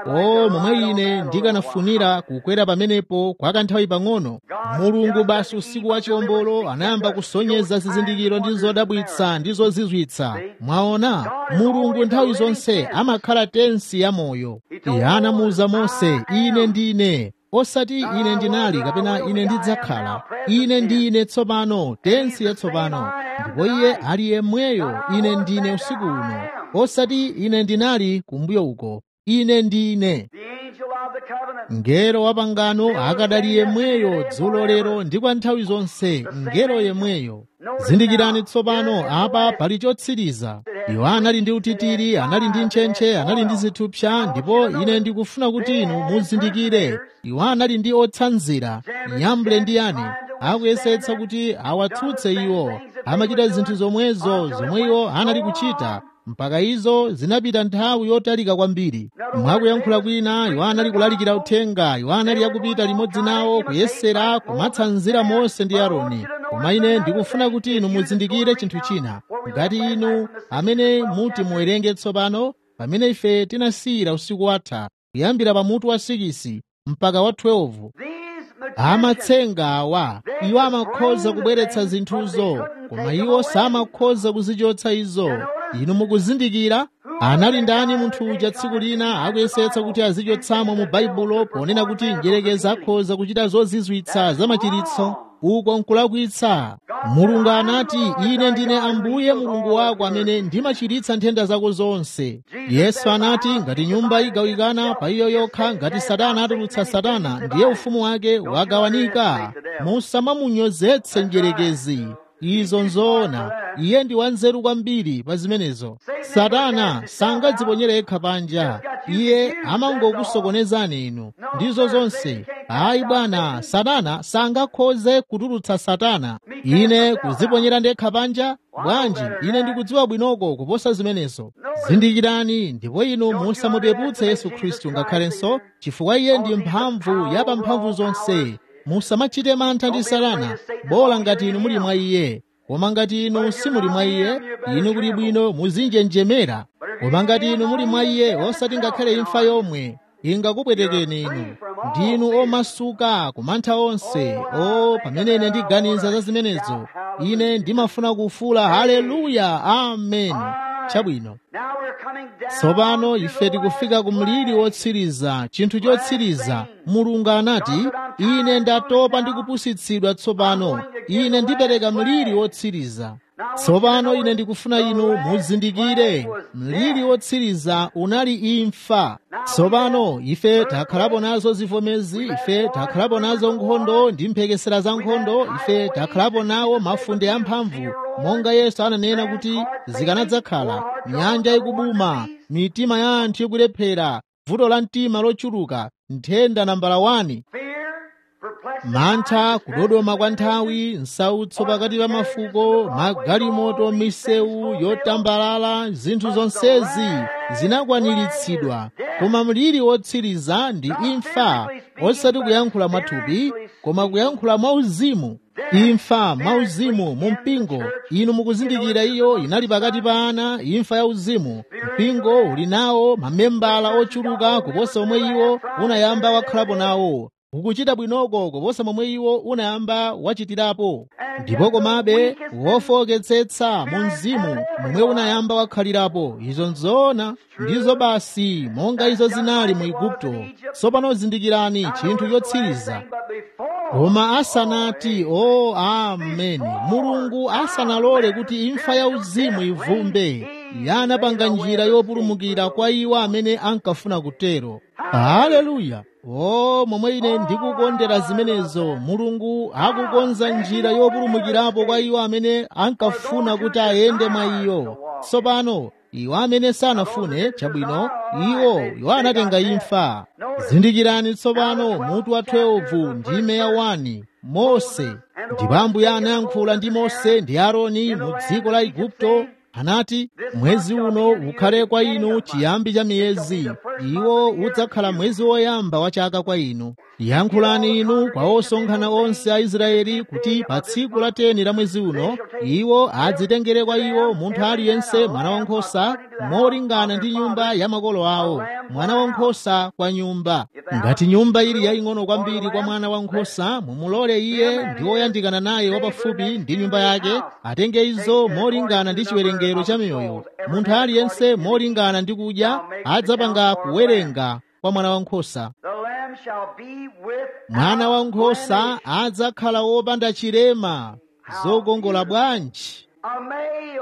o momwe ine ndikanafunira kukwera pamenepo kwa kanthawi pang'ono mulungu basi usiku wa chiwombolo anayamba kusonyeza zizindikiro ndi zodabwitsa ndi zozizwitsa mwaona mulungu nthawi zonse amakhala tensi ya moyo iye anamuwuza mose ine ndine osati ine ndinali kapena ine ndidzakhala ine ndine tsopano tensi yatsopano ndipo iye ali yemweyo ine ndine usiku uno osati ine ndinali kumbuyo uko ine ndine The angel of the covenant. mngelo wa pangano akadali yemweyo dzulo lero ndi kwa nthawi zonse mngelo yemweyo zindikirani tsopano apa pali chotsiriza iwo anali ndi utitiri anali ndi ntchentche anali ndi zithupsa ndipo ine ndikufuna kuti inu muzindikire iwo anali ndi otsanzira nyamble ndi yani akuyesetsa kuti awatsutse iwo amachita zinthu zomwezo zomwe iwo anali kuchita mpaka izo zinapita nthawi yotalika kwambiri mwakuyankhula kwina iwo anali kulalikira uthenga iwo anali akupita limodzi nawo kuyesera kumatsanzira mose ndi aaroni koma ine ndikufuna kuti inu muzindikire chinthu china ngati inu amene muti muwerenge tsopano pamene ife tinasiyira usiku watha kuyambira pa mutu wa 6 mpaka wa 12 These magicians, amatsenga awa iwo amakhoza kubweretsa zinthuzo koma iwo samakhoza kuzichotsa izo inu mukuzindikira anali ndani munthu uja tsiku lina akuyesetsa kuti azichotsamo mu baibulo ponena kuti njerekeza akhoza kuchita zozizwitsa zamachiritso uko nkulakwitsa mulungu anati ine ndine ambuye mulungu wako amene ndimachiritsa nthenda zako zonse yesu anati ngati nyumba igawikana pa iyo yokha ngati satana atulutsa satana ndiye ufumu wake wagawanika musamamunyozetse njerekezi izo nzoona iye ndi wanzeru kwambiri pa zimenezo satana sangadziponyere yekha panja iye amangokusokonezani inu ndizo zonse ayi bwana satana sangakhoze kutulutsa satana ine kuziponyera ndekha panja bwanji ine ndikudziwa bwinoko kuposa zimenezo zindikirani ndipo inu musamupeputse yesu khristu ngakhalenso chifukwa iye ndi mphamvu ya pamphamvu zonse musamachite mantha ndi satana bola ngati inu muli mwa iye koma ngati inu simuli mwa iye inu kuli bwino muzinjenjemera koma ngati inu muli mwa iye osati ngakhale imfa yomwe ingakupwetekeni inu ndinu omasuka kumantha onse o pamene ine ndiganiza za zimenezo ine ndimafuna kufuula haleluya amen chabwino now we're coming down tsopano to ife the tikufika ku last mliri place. wotsiriza chinthu chotsiriza mulungu anati ine ndatopa ndi kupusitsidwa tsopano ine ndipereka mliri wotsiriza tsopano ine ndikufuna inu muzindikire mliri wotsiriza unali imfa tsopano ife takhalapo nazo zivomezi ife takhalapo nazo nkhondo ndi mphekesera za nkhondo ife takhalapo nawo mafunde amphamvu monga yesu ananena kuti zikanadzakhala nyanja ikubuma mitima ya anthu ikulephera vuto la mtima lochuluka nthenda nambala 1 Fear, perplexity, mantha kudodoma kwa nthawi nsautso pakati pa mafuko magalimoto misewu yotambalala zinthu zonsezi zinakwaniritsidwa koma mliri wotsiriza ndi imfa osati kuyankhula mwathupi koma kuyankhula mwauzimu imfa mwauzimu mu mpingo inu mukuzindikira iyo inali pakati pa ana imfa ya uzimu mpingo uli nawo mamembala ochuluka kuposa omwe iwo unayamba wakhalapo nawo ukuchita bwinoko kuposa momwe iwo unayamba wachitirapo ndipo komabe wofoketsetsa mu mzimu momwe unayamba wakhalirapo izo nzoona ndizo basi monga izo zinali mu igupto tsopano zindikirani chinthu chotsiriza but before koma asanati o ameni mulungu asanalole kuti imfa ya uzimu ivumbe iye anapanga njira yopulumukira kwa iwo amene ankafuna kutero haleluya o momwe ine ndikukondera zimenezo mulungu akukonza njira yopulumukirapo kwa iwo amene ankafuna kuti ayende mwa iyo tsopano iwo amene sanafune chabwino iwo iwo anatenga imfa zindikirani tsopano mutu wa 12 ndime ya 1 mose ndipo ambuye anayankhula ndi mose ndi aaroni mu dziko la igupto anati mwezi uno ukhale kwa inu chiyambi cha miyezi iwo udzakhala mwezi woyamba wa chaka kwa inu yankhulani inu kwa osonkhana onse a israeli kuti pa tsiku la teni la mwezi uno iwo adzitengere kwa iwo munthu aliyense mwana wankhosa molingana ndi nyumba ya makolo awo mwana wankhosa kwa nyumba ngati nyumba ili yaying'ono kwambiri kwa mwana wankhosa mumulole iye ndi woyandikana naye wapafupi ndi nyumba yake atenge izo molingana ndi chiwerengero cha miyoyo munthu aliyense molingana ndi kudya adzapanga kuwerenga kwa mwana wankhosa The lamb shall be with mwana wankhosa adzakhala wopanda chilema zokongola bwanji a male.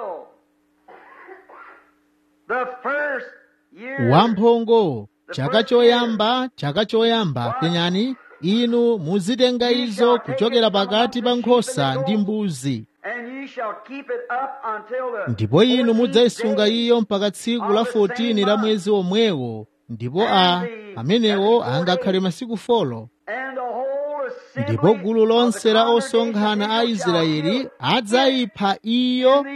The first year wamphongo chaka choyamba chaka choyamba penyani inu muzitenga izo kuchokera pakati pa nkhosa ndi mbuzi and ye shall keep it up until the ndipo inu 14th mudzayisunga day iyo mpaka tsiku la 14 la mwezi omwewo ndipo a amenewo angakhale masiku folo and the whole assembly ndipo gulu lonse la of the osonkhana a congregation shall israeli kill it adzayipha iyo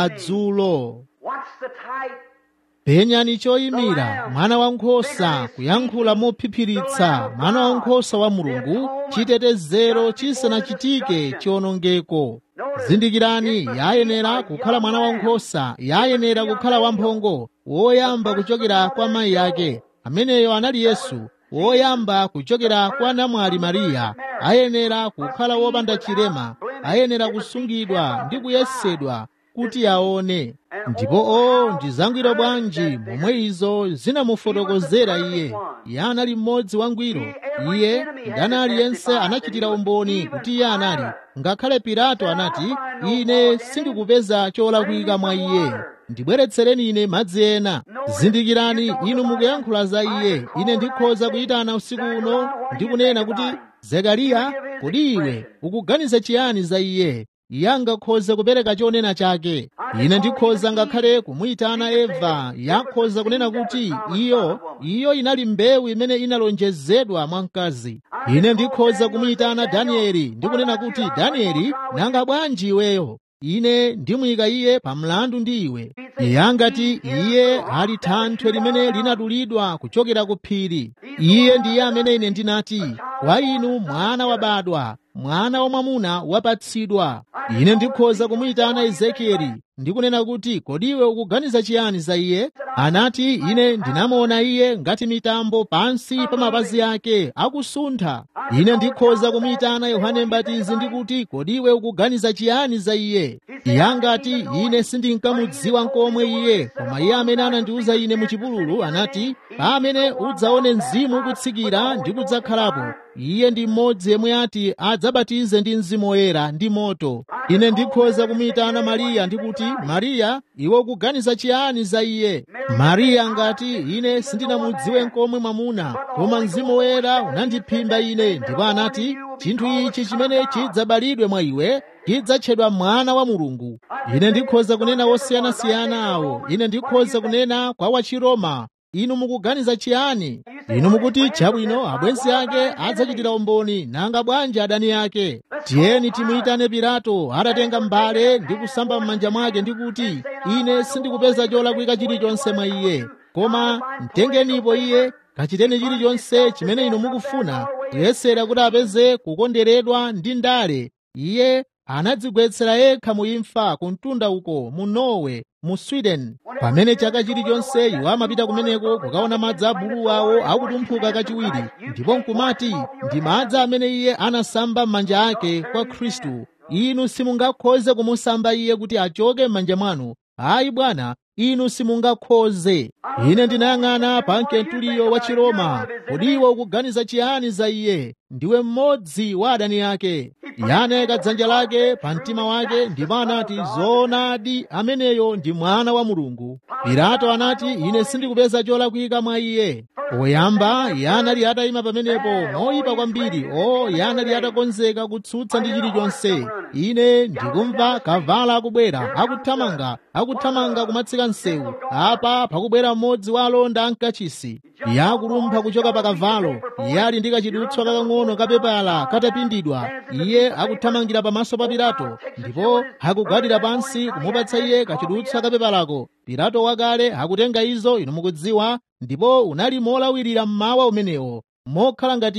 madzulo What's the type? penyani choyimira mwana wankhosa kuyankhula mophiphiritsa mwana wankhosa wa mulungu chitetezero chisanachitike chiwonongeko zindikirani yayenera kukhala mwana wankhosa yayenera kukhala wamphongo woyamba kuchokera kwa mayi ake ameneyo anali yesu woyamba kuchokera kwa namwali mariya ayenera kukhala wopanda chilema ayenera kusungidwa ndi kuyesedwa kuti aone ndipo o ndi zangwiro bwanji momwe izo zinamufotokozera iye iye anali mmodzi wangwiro iye ndani aliyense anachitira umboni kuti iye anali ngakhale pilato anati ine sindikupeza cholakwika mwa iye ndibweretsereni ine madzi ena zindikirani inu mukuyankhula za iye ine ndikhoza kuyitana usiku uno ndikunena kuti zekariya kodi iwe ukuganiza chiyani za iye iye angakhoza kupereka chonena chake ine ndikhoza ngakhale kumuyitana eva yakhoza kunena kuti iyo iyo inali mbewu imene inalonjezedwa mwa mkazi ine ndikhoza kumuyitana danieli ndikunena kuti danieli nanga bwanji iweyo ine ndimuyika iye pa mlandu ndi iwe iye angati iye ali thanthwe limene linadulidwa kuchokera ku phiri iye ndiye amene ine ndinati kwa inu mwana wabadwa mwana wamwamuna wapatsidwa ine ndikhoza kumuyitana ezekieli ndikunena kuti kodi iwe ukuganiza chiyani za iye anati ine ndinamuona iye ngati mitambo pansi pa mapazi ake akusuntha ine ndikhoza kumuyitana yohane mbatizi ndikuti kodi iwe ukuganiza chiyani za iye iye angati ine sindinkamudziwa nkomwe iye koma iye amene anandiwuza ine muchipululu anati pamene udzaone mzimu ukutsikira ndi kudzakhalapo iye ndi mmodzi yemwe ati adzabatize ndi mzimu woyera ndi moto ine ndikhoza kumuyitana mariya ndikuti mariya iwe ukuganiza chiyani za iye mariya ngati ine sindinamudziwe nkomwe mwamuna koma mzimu woyera unandiphimba ine ndipo anati chinthu ichi chimene chidzabalidwe mwa iwe chidzatchedwa mwana wa mulungu ine ndikhoza kunena wosiyanasiyana awo ine ndikhoza kunena kwa wachiroma inu mukuganiza chiyani inu mukuti chabwino abwenzi ake adzachitira umboni nanga bwanji adani ake tiyeni timuyitane pilato atatenga mbale ndi kusamba m'manja mwake ndi kuti ine sindikupeza cholakwika chilichonse mwa iye koma mtengenipo iye kachiteni chilichonse chimene inu mukufuna kuyesera kuti apeze kukonderedwa ndi ndale iye anadzigwetsera yekha mu imfa ku mtunda uko mu norway mu sweden pamene chaka chilichonse iwo amapita kumeneko kukaona madzi a bulu awo akutumphuka kachiwiri ndipo nkumati ndi madzi amene iye anasamba m'manja ake kwa khristu inu simungakhoze kumusamba iye kuti achoke m'manja mwanu ayi bwana inu simungakhoze ine ndinayang'ana pa mkentuliyo wa chiroma kodi iwe ukuganiza chiyani za iye ndiwe mmodzi wa adani ake iye anayika dzanja lake pa mtima wake ndipo anati zoonadi ameneyo ndi mwana wa mulungu pilato anati ine sindikupeza cholakwika mwa iye poyamba iye anali atayima pamenepo moyipa kwambiri o iye anali atakonzeka kutsutsa ndi chilichonse ine ndikumva kavala akubwera akuthamanga akuthamanga kumatsika msewu apa pakubwera mmodzi wa alonda ankachisi iye akulumpha kuchoka pa kavalo iye ali ndi kachidutswa kakang'ono kapepala katapindidwa iye akuthamangira pamaso pa pilato ndipo akugwadira pansi kumupatsa iye kachidutswa kapepalako pilato wakale akutenga izo inu mukudziwa ndipo unali molawirira mmawa umenewo mokhala ngati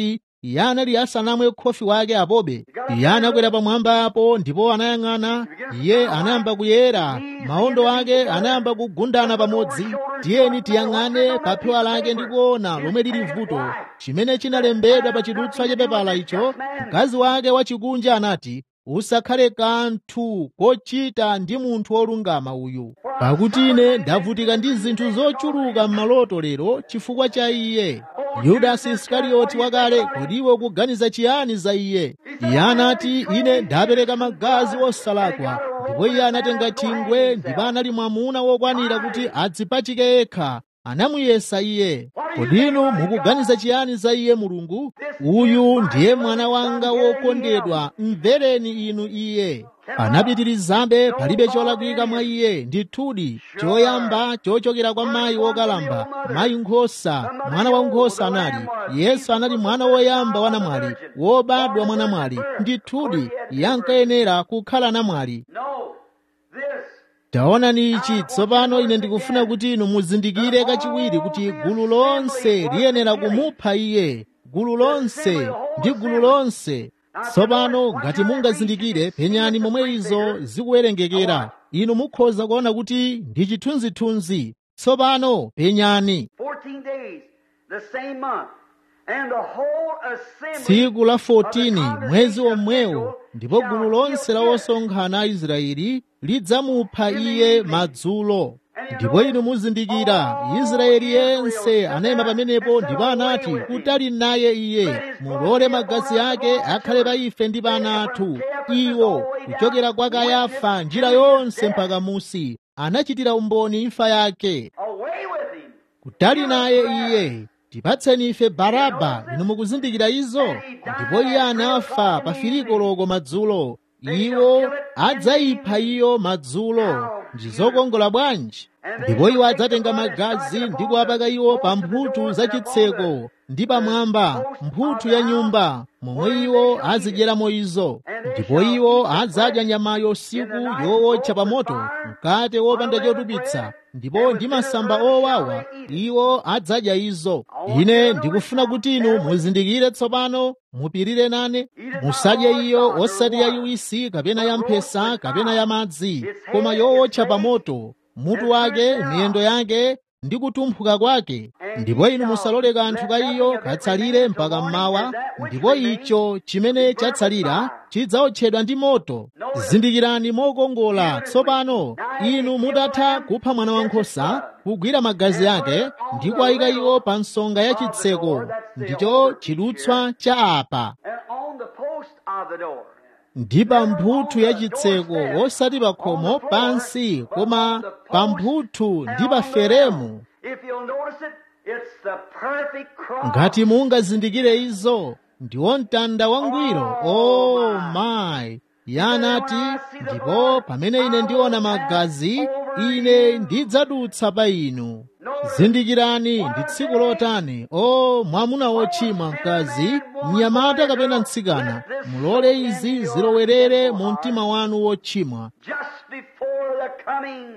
iye anali asanamwe khofi wake apobe iye anakwera pamwamba apo ndipo anayang'ana iye anayamba kuyera maondo ake anayamba kugundana pamodzi tiyeni tiyang'ane pa phewa lake ndi kuona lomwe lili vuto chimene chinalembedwa pa chidutswa chapepala icho mkazi wake wachikunja anati usakhale kanthu kochita ndi munthu wolungama uyu pakuti ine ndavutika ndi zinthu zochuluka m'maloto lero chifukwa cha iye yudasi isikarioti wakale kodi iwe ukuganiza chiyani za iye iye anati ine ndapereka magazi osalakwa ndipo iye anatenga chingwe ndipo anali mwamuna wokwanira kuti adzipachike yekha anamuyesa iye kodi inu mukuganiza chiyani za iye mulungu uyu ndiye mwana wanga wokondedwa mvereni inu iye anapitirizabe palibe cholakwika mwa iye ndithudi choyamba chochokera kwa mayi wokalamba mayi nkhosa mwana wa nkhosa anali yesu anali mwana woyamba wa namwali wobadwa mwa namwali ndithudi iye ankayenera kukhala namwali No, this taonani ichi tsopano ine ndikufuna kuti inu muzindikire kachiwiri kuti gulu lonse liyenera kumupha iye gulu lonse ndi gulu lonse tsopano ngati mungazindikire penyani momwe izo zikuwerengekera inu mukhoza kuona kuti ndi chithunzithunzi tsopano penyani 14 days, the same month, and the whole assembly tsiku la of the 14 mwezi congregation of omwewo Israel ndipo shall gulu lonse la give osonkhana a israeli lidzamupha iye madzulo ndipo inu muzindikira israeli yense anayima pamenepo ndipo anati kutali naye iye mulole magazi ake akhale pa ife ndi pa ana athu iwo kuchokera kwa kayafa njira yonse mpaka musi anachitira umboni imfa yake away with him. kutali naye iye tipatseni ife baraba inu mukuzindikira izo ndipo iye anafa pa filikoloko madzulo iwo adzayipha iyo madzulo ndizokongola bwanji ndipo iwo adzatenga magazi ndi kuwapaka iwo pa mphuthu za chitseko ndi pamwamba mphuthu ya nyumba momwe iwo azidyeramo izo ndipo iwo adzadya nyamayo usiku yowotcha pa moto mkate wopanda chotupitsa ndipo ndi masamba owawa iwo adzadya izo ine ndikufuna kuti inu muzindikire tsopano mupirire nane musadye iyo osati ya yuwisi kapena ya mphesa kapena ya madzi koma yowotcha pa moto mutu wake miyendo yake ndi kutumphuka kwake ndipo inu musalole kanthu ka iyo katsalire mpaka mmawa ndipo icho chimene chatsalira chidzawotchedwa ndi moto zindikirani mokongola tsopano inu mutatha kupha mwana wankhosa kugwira magazi ake ndi kuwayika iwo pa nsonga ya chitseko ndicho chidutswa cha apa And on the post of the door. ndi pa mphuthu ya chitseko osati pa khomo pansi koma pa mphuthu ndi pa feremu If you'll notice it, it's the perfect cross. ngati mungazindikire izo ndiwo mtanda wangwiro oh my yanati ndipo pamene ine ndiona magazi ine ndidzadutsa pa inu zindikirani ndi tsiku lotani o mwamuna wochimwa mkazi mnyamata kapena mtsikana mulole izi zilowerere mu mtima wanu wochimwa Just before the coming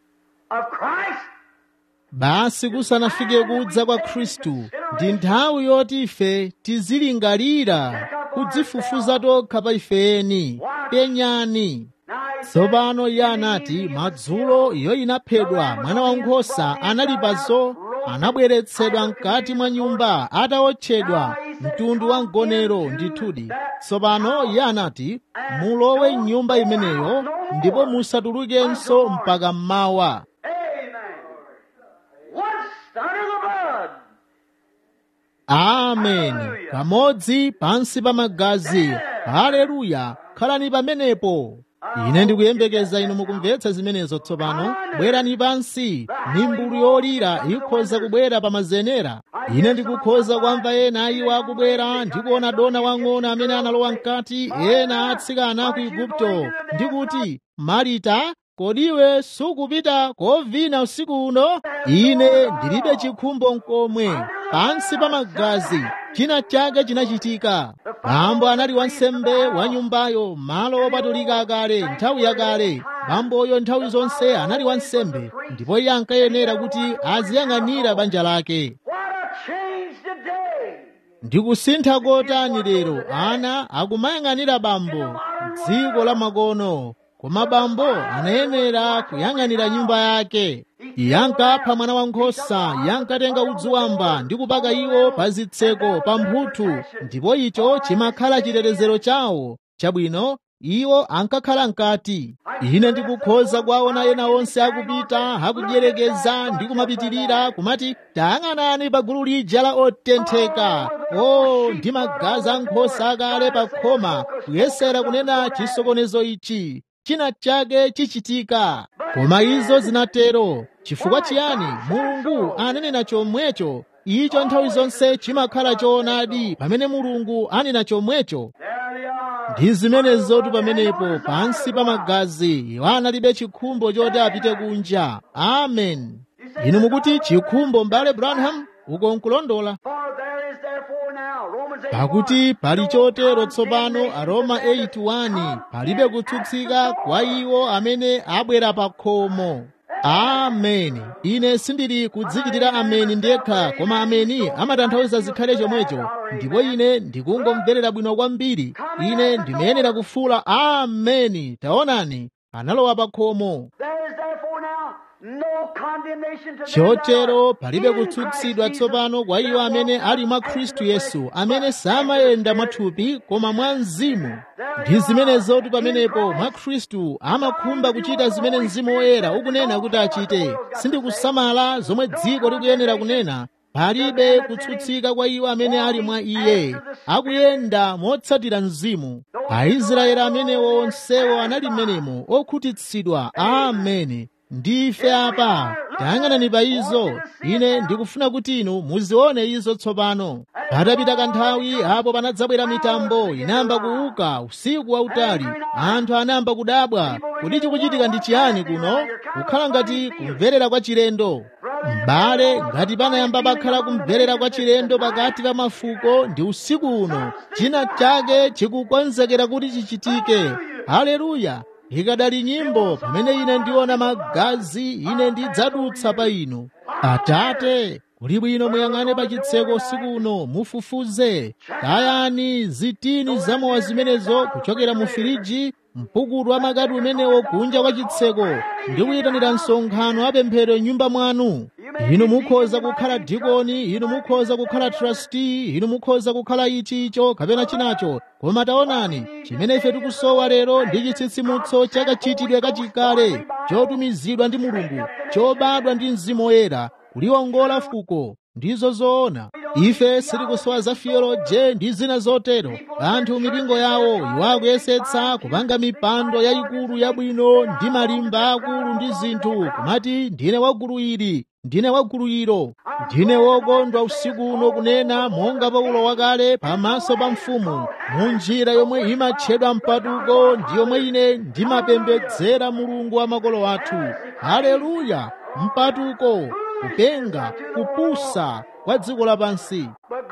of Christ. basi kusanafike kudza kwa khristu ndi nthawi yoti ife tizilingalira kudzifufuza tokha pa ifeni penyani Now he tsopano iye anati madzulo iyo inaphedwa mwana wankhosa analipazo anabweretsedwa mkati mwa nyumba atawotchedwa mtundu wa mgonero ndithudi tsopano iye anati mulowe mnyumba imeneyo ndipo musatulukenso mpaka mmawa Amen. Once under the blood. ameni kamodzi pansi pa magazi haleluya khalani pamenepo ine ndikuyembekeza inu mukumvetsa zimenezo tsopano bwerani pansi mimbulu yolira ikhoza kubwera pa mazenera ine ndikukhoza kwamva ena iwo akubwera ndikuona dona wang'ono amene analowa mkati ena atsikana ku igupto ndikuti marita kodiwe sukupita kovina usiku uno ine ndilibe chikhumbo mkomwe pansi pa magazi china chake chinachitika bambo anali wansembe wa nyumbayo malo opatulika akale nthawi yakale bamboyo nthawi zonse anali wansembe ndipo iye ankayenera kuti aziyang'anira banja lake What a change today. ndikusintha kotani lero ana akumayang'anira bambo dziko la makono koma bambo anayenera kuyang'anira nyumba yake yankapha mwana wankhosa yankatenga udzu wamba ndi kupaka iwo pa zitseko pa mphuthu ndipo icho chimakhala chitetezero chawo chabwino iwo ankakhala mkati ine ndikukhoza kuwaona ena onse akupita akudyerekeza ndi kumapitirira kumati tayang'anani pa gulu lija la otentheka o ndi magazi a nkhosa akale pa khoma kuyesera kunena chisokonezo ichi china chake chichitika koma izo zinatero chifukwa chiyani mulungu ananena chomwecho icho nthawi zonse chimakhala choonadi pamene mulungu anena chomwecho ndi zimenezotu pamenepo pansi pa magazi iwo analibe chikhumbo choti apite kunja amen inu mukuti chikhumbo mbale branham uko nkulondola pakuti pali chotero tsopano aroma 81 palibe kutsutsika kwa iwo amene abwera pa khomo ameni ine sindili kudzichitira ameni ndekha koma ameni amatanthauza zikhale chomwecho ndipo ine ndikungomverera bwino kwambiri ine ndimayenera kufuula ameni taonani analowa pa khomo chotero palibe kutsutsidwa tsopano kwa iwo amene ali mwa khristu yesu amene samayenda mwathupi koma mwa mzimu ndi zimenezotu pamenepo mwa khristu amakhumba kuchita zimene mzimu woyera ukunena kuti achite sindikusamala zomwe dziko likuyenera kunena palibe kutsutsika kwa iwo amene ali mwa iye akuyenda motsatira mzimu aisraeli amenewo onsewo anali mmenemo okhutitsidwa ameni ndife apa tayang'anani pa izo ine ndikufuna kuti inu muzione izo tsopano patapita kanthawi apo panadzabwera mitambo inayamba kuuka usiku wautali anthu anayamba kudabwa kuti chikuchitika ndi chiyani kuno kukhala ngati kumverera kwa chilendo m'bale ngati panayamba pakhala kumverera kwa chilendo pakati pa mafuko ndi usiku uno china chake chikukonzekera kuti chichitike haleluya ikadali nyimbo pamene ine ndiona magazi ine ndidzadutsa pa inu atate kuli bwino muyang'ane pa chitseko usiku uno mufufuze tayani zitini zamowa zimenezo kuchokera mu firiji mpukutu wa makati umenewo kunja kwa chitseko ndi kuyitanira msonkhano apemphero nyumba mwanu inu mukhoza kukhala dikoni inu mukhoza kukhala trustee inu mukhoza kukhala ichi icho kapena chinacho koma taonani chimene ife tikusowa lero ndi chitsitsimutso chakachitidwe kachikale chotumizidwa ndi mulungu chobadwa ndi mzimu woyera kuliwongola fuko ndizo zoona ife sitikusowa za theoloje ndi zina zotero anthu mipingo yawo iwo akuyesetsa kupanga mipando yayikulu yabwino ndi malimba akulu ndi zinthu kumati ndine wagulu ili ndine wagulu ilo ndine wokondwa usiku uno kunena monga paulo wakale pamaso pa mfumu mu njira yomwe imatchedwa mpatuko ndi yomwe ine ndimapembedzera mulungu wa makolo athu haleluya mpatuko kupenga kupusa kwa dziko lapansi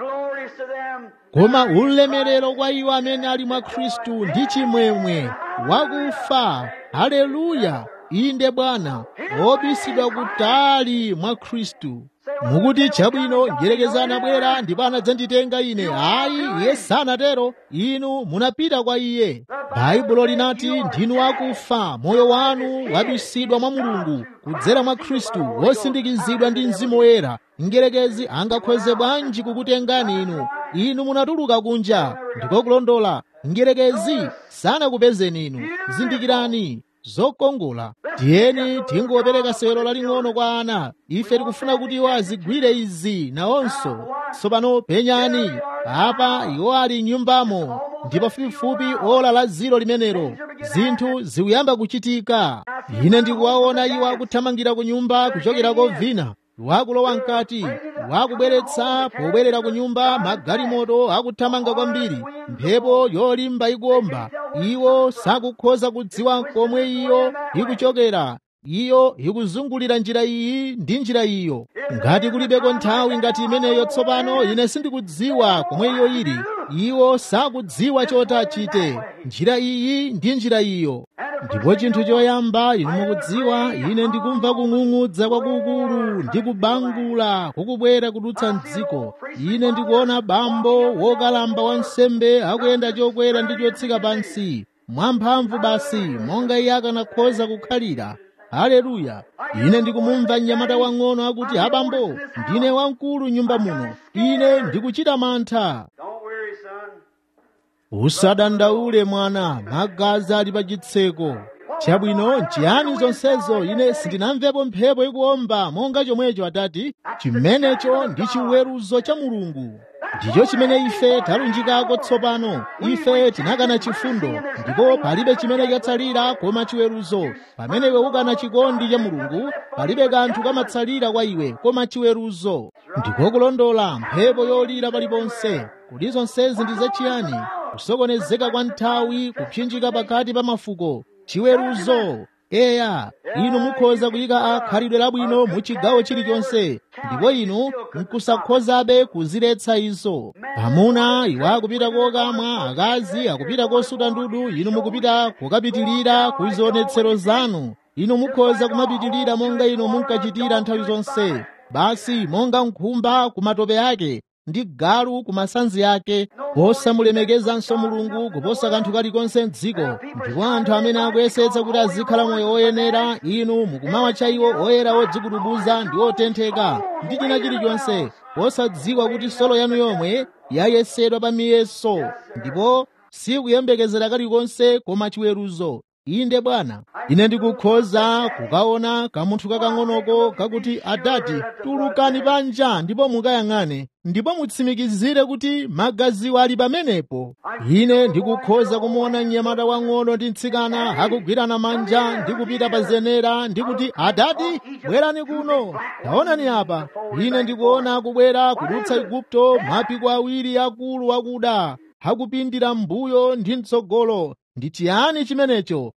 koma ulemerero kwa iwo amene ali mwa khristu ndi chimwemwe wakufa haleluya inde bwana obisidwa kutali mwa khristu mukuti chabwino njerekeza anabwera ndipo anadzanditenga ine ayi iye sanatero inu munapita kwa iye baibulo linati ndinu akufa moyo wanu wabisidwa mwa mulungu kudzera mwa khristu wosindikizidwa ndi mzimu woyera njerekezi angakhoze bwanji kukutengani inu inu munatuluka kunja ndiko kulondola njerekezi sanakupezeni inu zindikirani zokongola tiyeni tingopereka sewero laling'ono kwa ana ife tikufuna kuti iwo azigwire izi nawonso tsopano penyani apa iwo ali nyumbamo ndi pafupifupi ola la ziro limenelo zinthu zikuyamba kuchitika ine ndikuwaona iwo akuthamangira ku nyumba kuchokera kovina wakulowa mkati wakubweretsa pobwerera ku nyumba magalimoto akuthamanga kwambiri mphepo yolimba ikuomba iwo sakukhoza kudziwa komwe iyo ikuchokera iyo ikuzungulira njira iyi ndi njira iyo ngati kulibeko nthawi ngati imeneyo tsopano ine sindikudziwa komwe iyo ili iwo sakudziwa choti achite njira iyi ndi njira iyo ndipo chinthu choyamba inu mukudziwa ine ndikumva kung'ung'udza kwakukulu ndi kubangula kukubwera kudutsa mdziko ine ndikuona bambo wokalamba wansembe akuyenda chokwera ndi chotsika pansi mwamphamvu basi monga iye akanakhoza kukhalira haleluya ine ndikumumva mnyamata wang'ono akuti abambo ndine wamkulu nyumba muno ine ndikuchita mantha Don't worry, son. usadandaule mwana magazi ali pa chitseko chabwino nchiyani zonsezo ine sindinamvepo mphepo ikuomba monga chomwecho atati chimenecho ndi chiweruzo cha mulungu ndicho chimene ife talunjikako tsopano ife tinakana chifundo ndipo palibe chimene chatsalira koma chiweruzo pamene iwe ukana chikondi cha mulungu palibe kanthu kamatsalira kwa iwe koma chiweruzo ndiko kulondola mphepo yolira paliponse kuti zonsezi ndi zachiyani kusokonezeka kwa nthawi kupsinjika pakati pa mafuko chiweruzo eya inu mukhoza kuyika akhalidwe labwino mu chigawo chilichonse ndipo inu nkusakhozabe kuziletsa izo amuna iwo akupita kokamwa akazi akupita kosuta ndudu inu mukupita kukapitilira ku zionetsero zanu inu mukhoza kumapitilira monga inu munkachitira nthawi zonse basi monga nkhumba ku matope ake ndi galu ku masanzi ake posamulemekezanso mulungu kuposa kanthu kalikonse m'dziko ndipo anthu amene akuyesetsa kuti azikhala moyo woyenera inu mukumawatcha iwo oyera odzikudubuza ndi otentheka ndi china chilichonse posadziwa kuti solo yanu yomwe yayesedwa pa miyeso ndipo sikuyembekezera kalikonse koma chiweruzo inde bwana ine ndikukhoza kukaona kamunthu kakang'onoko kakuti adati tulukani panja ndipo mukayang'ane ndipo mutsimikizire kuti magaziwo ali pamenepo ine ndikukhoza kumuona mnyamata wang'ono ndi mtsikana akugwirana manja ndi kupita pa zenera ndi kuti adati bwerani kuno taonani apa ine ndikuona akubwera kudutsa igupto mapiko awiri akulu akuda akupindira mbuyo ndi mtsogolo ndi chiyani chimenecho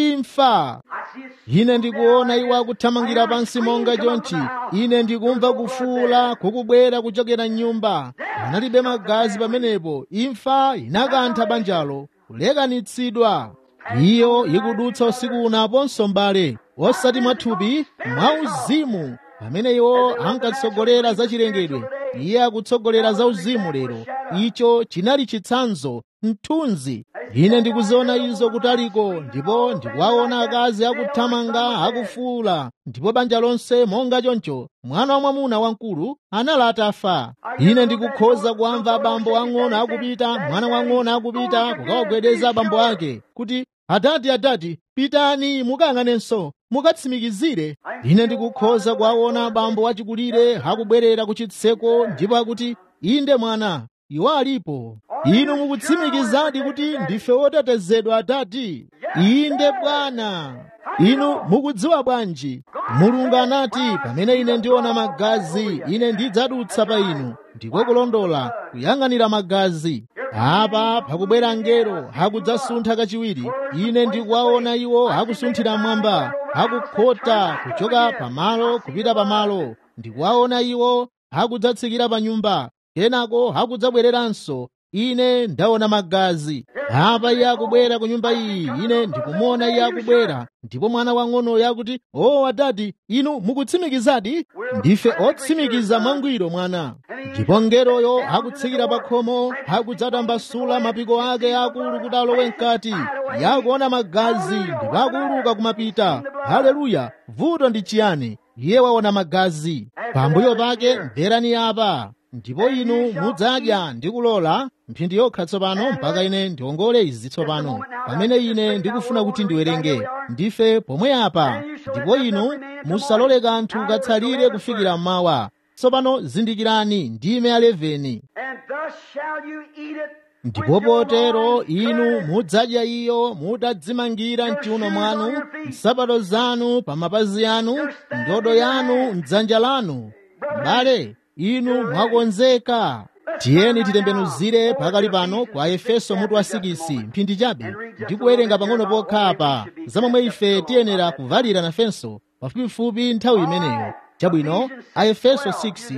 imfa ine ndikuona iwo akuthamangira pansi monga chonchi ine ndikumva kufuula kukubwera kuchokera mnyumba analibe magazi pamenepo imfa inakantha banjalo kulekanitsidwa iyo ikudutsa usiku unaponso mbale osati mwathupi mwauzimu pamene iwo ankatsogolera za chilengedwe iye akutsogolera za uzimu lero icho chinali chitsanzo mthunzi ine ndikuziona izo kutaliko ndipo ndikuwaona akazi akuthamanga akufuula ndipo banja lonse monga choncho mwana wa mwamuna wamkulu anali atafa ine ndikukhoza kuamva abambo ang'ono akupita mwana wang'ono akupita kukawagwedeza abambo ake kuti adati adati pitani mukayang'anenso mukatsimikizire ine ndikukhoza kuwaona abambo wachikulire akubwerera ku chitseko ndipo akuti inde mwana iwo alipo inu mukutsimikizadi kuti ndife otetezedwa atati inde bwana inu mukudziwa bwanji mulungu anati pamene ine ndiona magazi ine ndidzadutsa pa inu ndiko kulondola kuyang'anira magazi apa pakubwera ngelo akudzasuntha kachiwiri ine ndikuwaona iwo akusunthira mwamba akukhota kuchoka pamalo kupita pamalo ndikuwaona iwo akudzatsikira pa nyumba kenako akudzabwereranso ine ndaona magazi apa iye akubwera ku nyumba iyi ine ndikumuona iye akubwera ndipo mwana wang'onoyo akuti o oh, adati inu mukutsimikizadi ndife otsimikiza mwangwiro mwana ndipo ngeroyo akutsikira pa khomo akudzatambasula mapiko ake akulu kuti alowe mkati yakuona magazi ndipo akuuluka kumapita haleluya vuto ndi chiyani iye waona magazi pambuyo pake mverani apa ndipo inu mudzadya ndi kulola mphindi yokha tsopano mpaka ine ndiwongole izi tsopano pamene ine ndikufuna kuti ndiwerenge ndife pomwe apa ndipo inu musalole kanthu katsalire kufikira mmawa tsopano zindikirani ndime ya 11 And thus shall you eat it ndipo potero inu mudzadya iyo mutadzimangira mchiuno mwanu nsapato zanu pa mapazi anu ndodo yanu mdzanja lanu mbale inu mwakonzeka tiyeni titembenuzire pakali pano kwa efeso mutu wa 6 mphindi chabe ndikuwerenga pang'ono pokha apa zamomwe ife tiyenera kuvalira nafenso pafupifupi nthawi imeneyo chabwino a efeso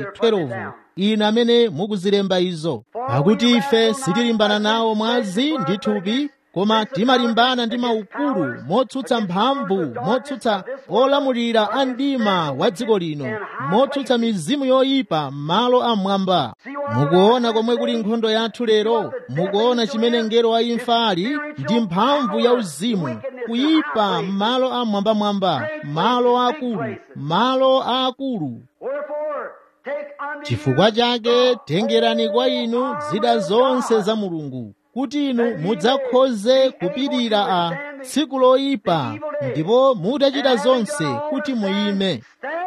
6:12 inu amene mukuzilemba izo pakuti ife sitilimbana nawo mwazi ndi thupi koma timalimbana ndi maukulu motsutsa mphamvu motsutsa olamulira a mdima wa dziko lino motsutsa mizimu yoyipa m'malo amwamba mukuona komwe kuli nkhondo yathu lero mukuona chimene mngelo wa imfa ali ndi mphamvu ya uzimu kuyipa m'malo amwambamwamba malo akulu malo akulu chifukwa chake tengerani kwa inu zida zonse za mulungu kuti inu mudzakhoze kupirira a tsiku loyipa ndipo mutachita zonse kuti muyime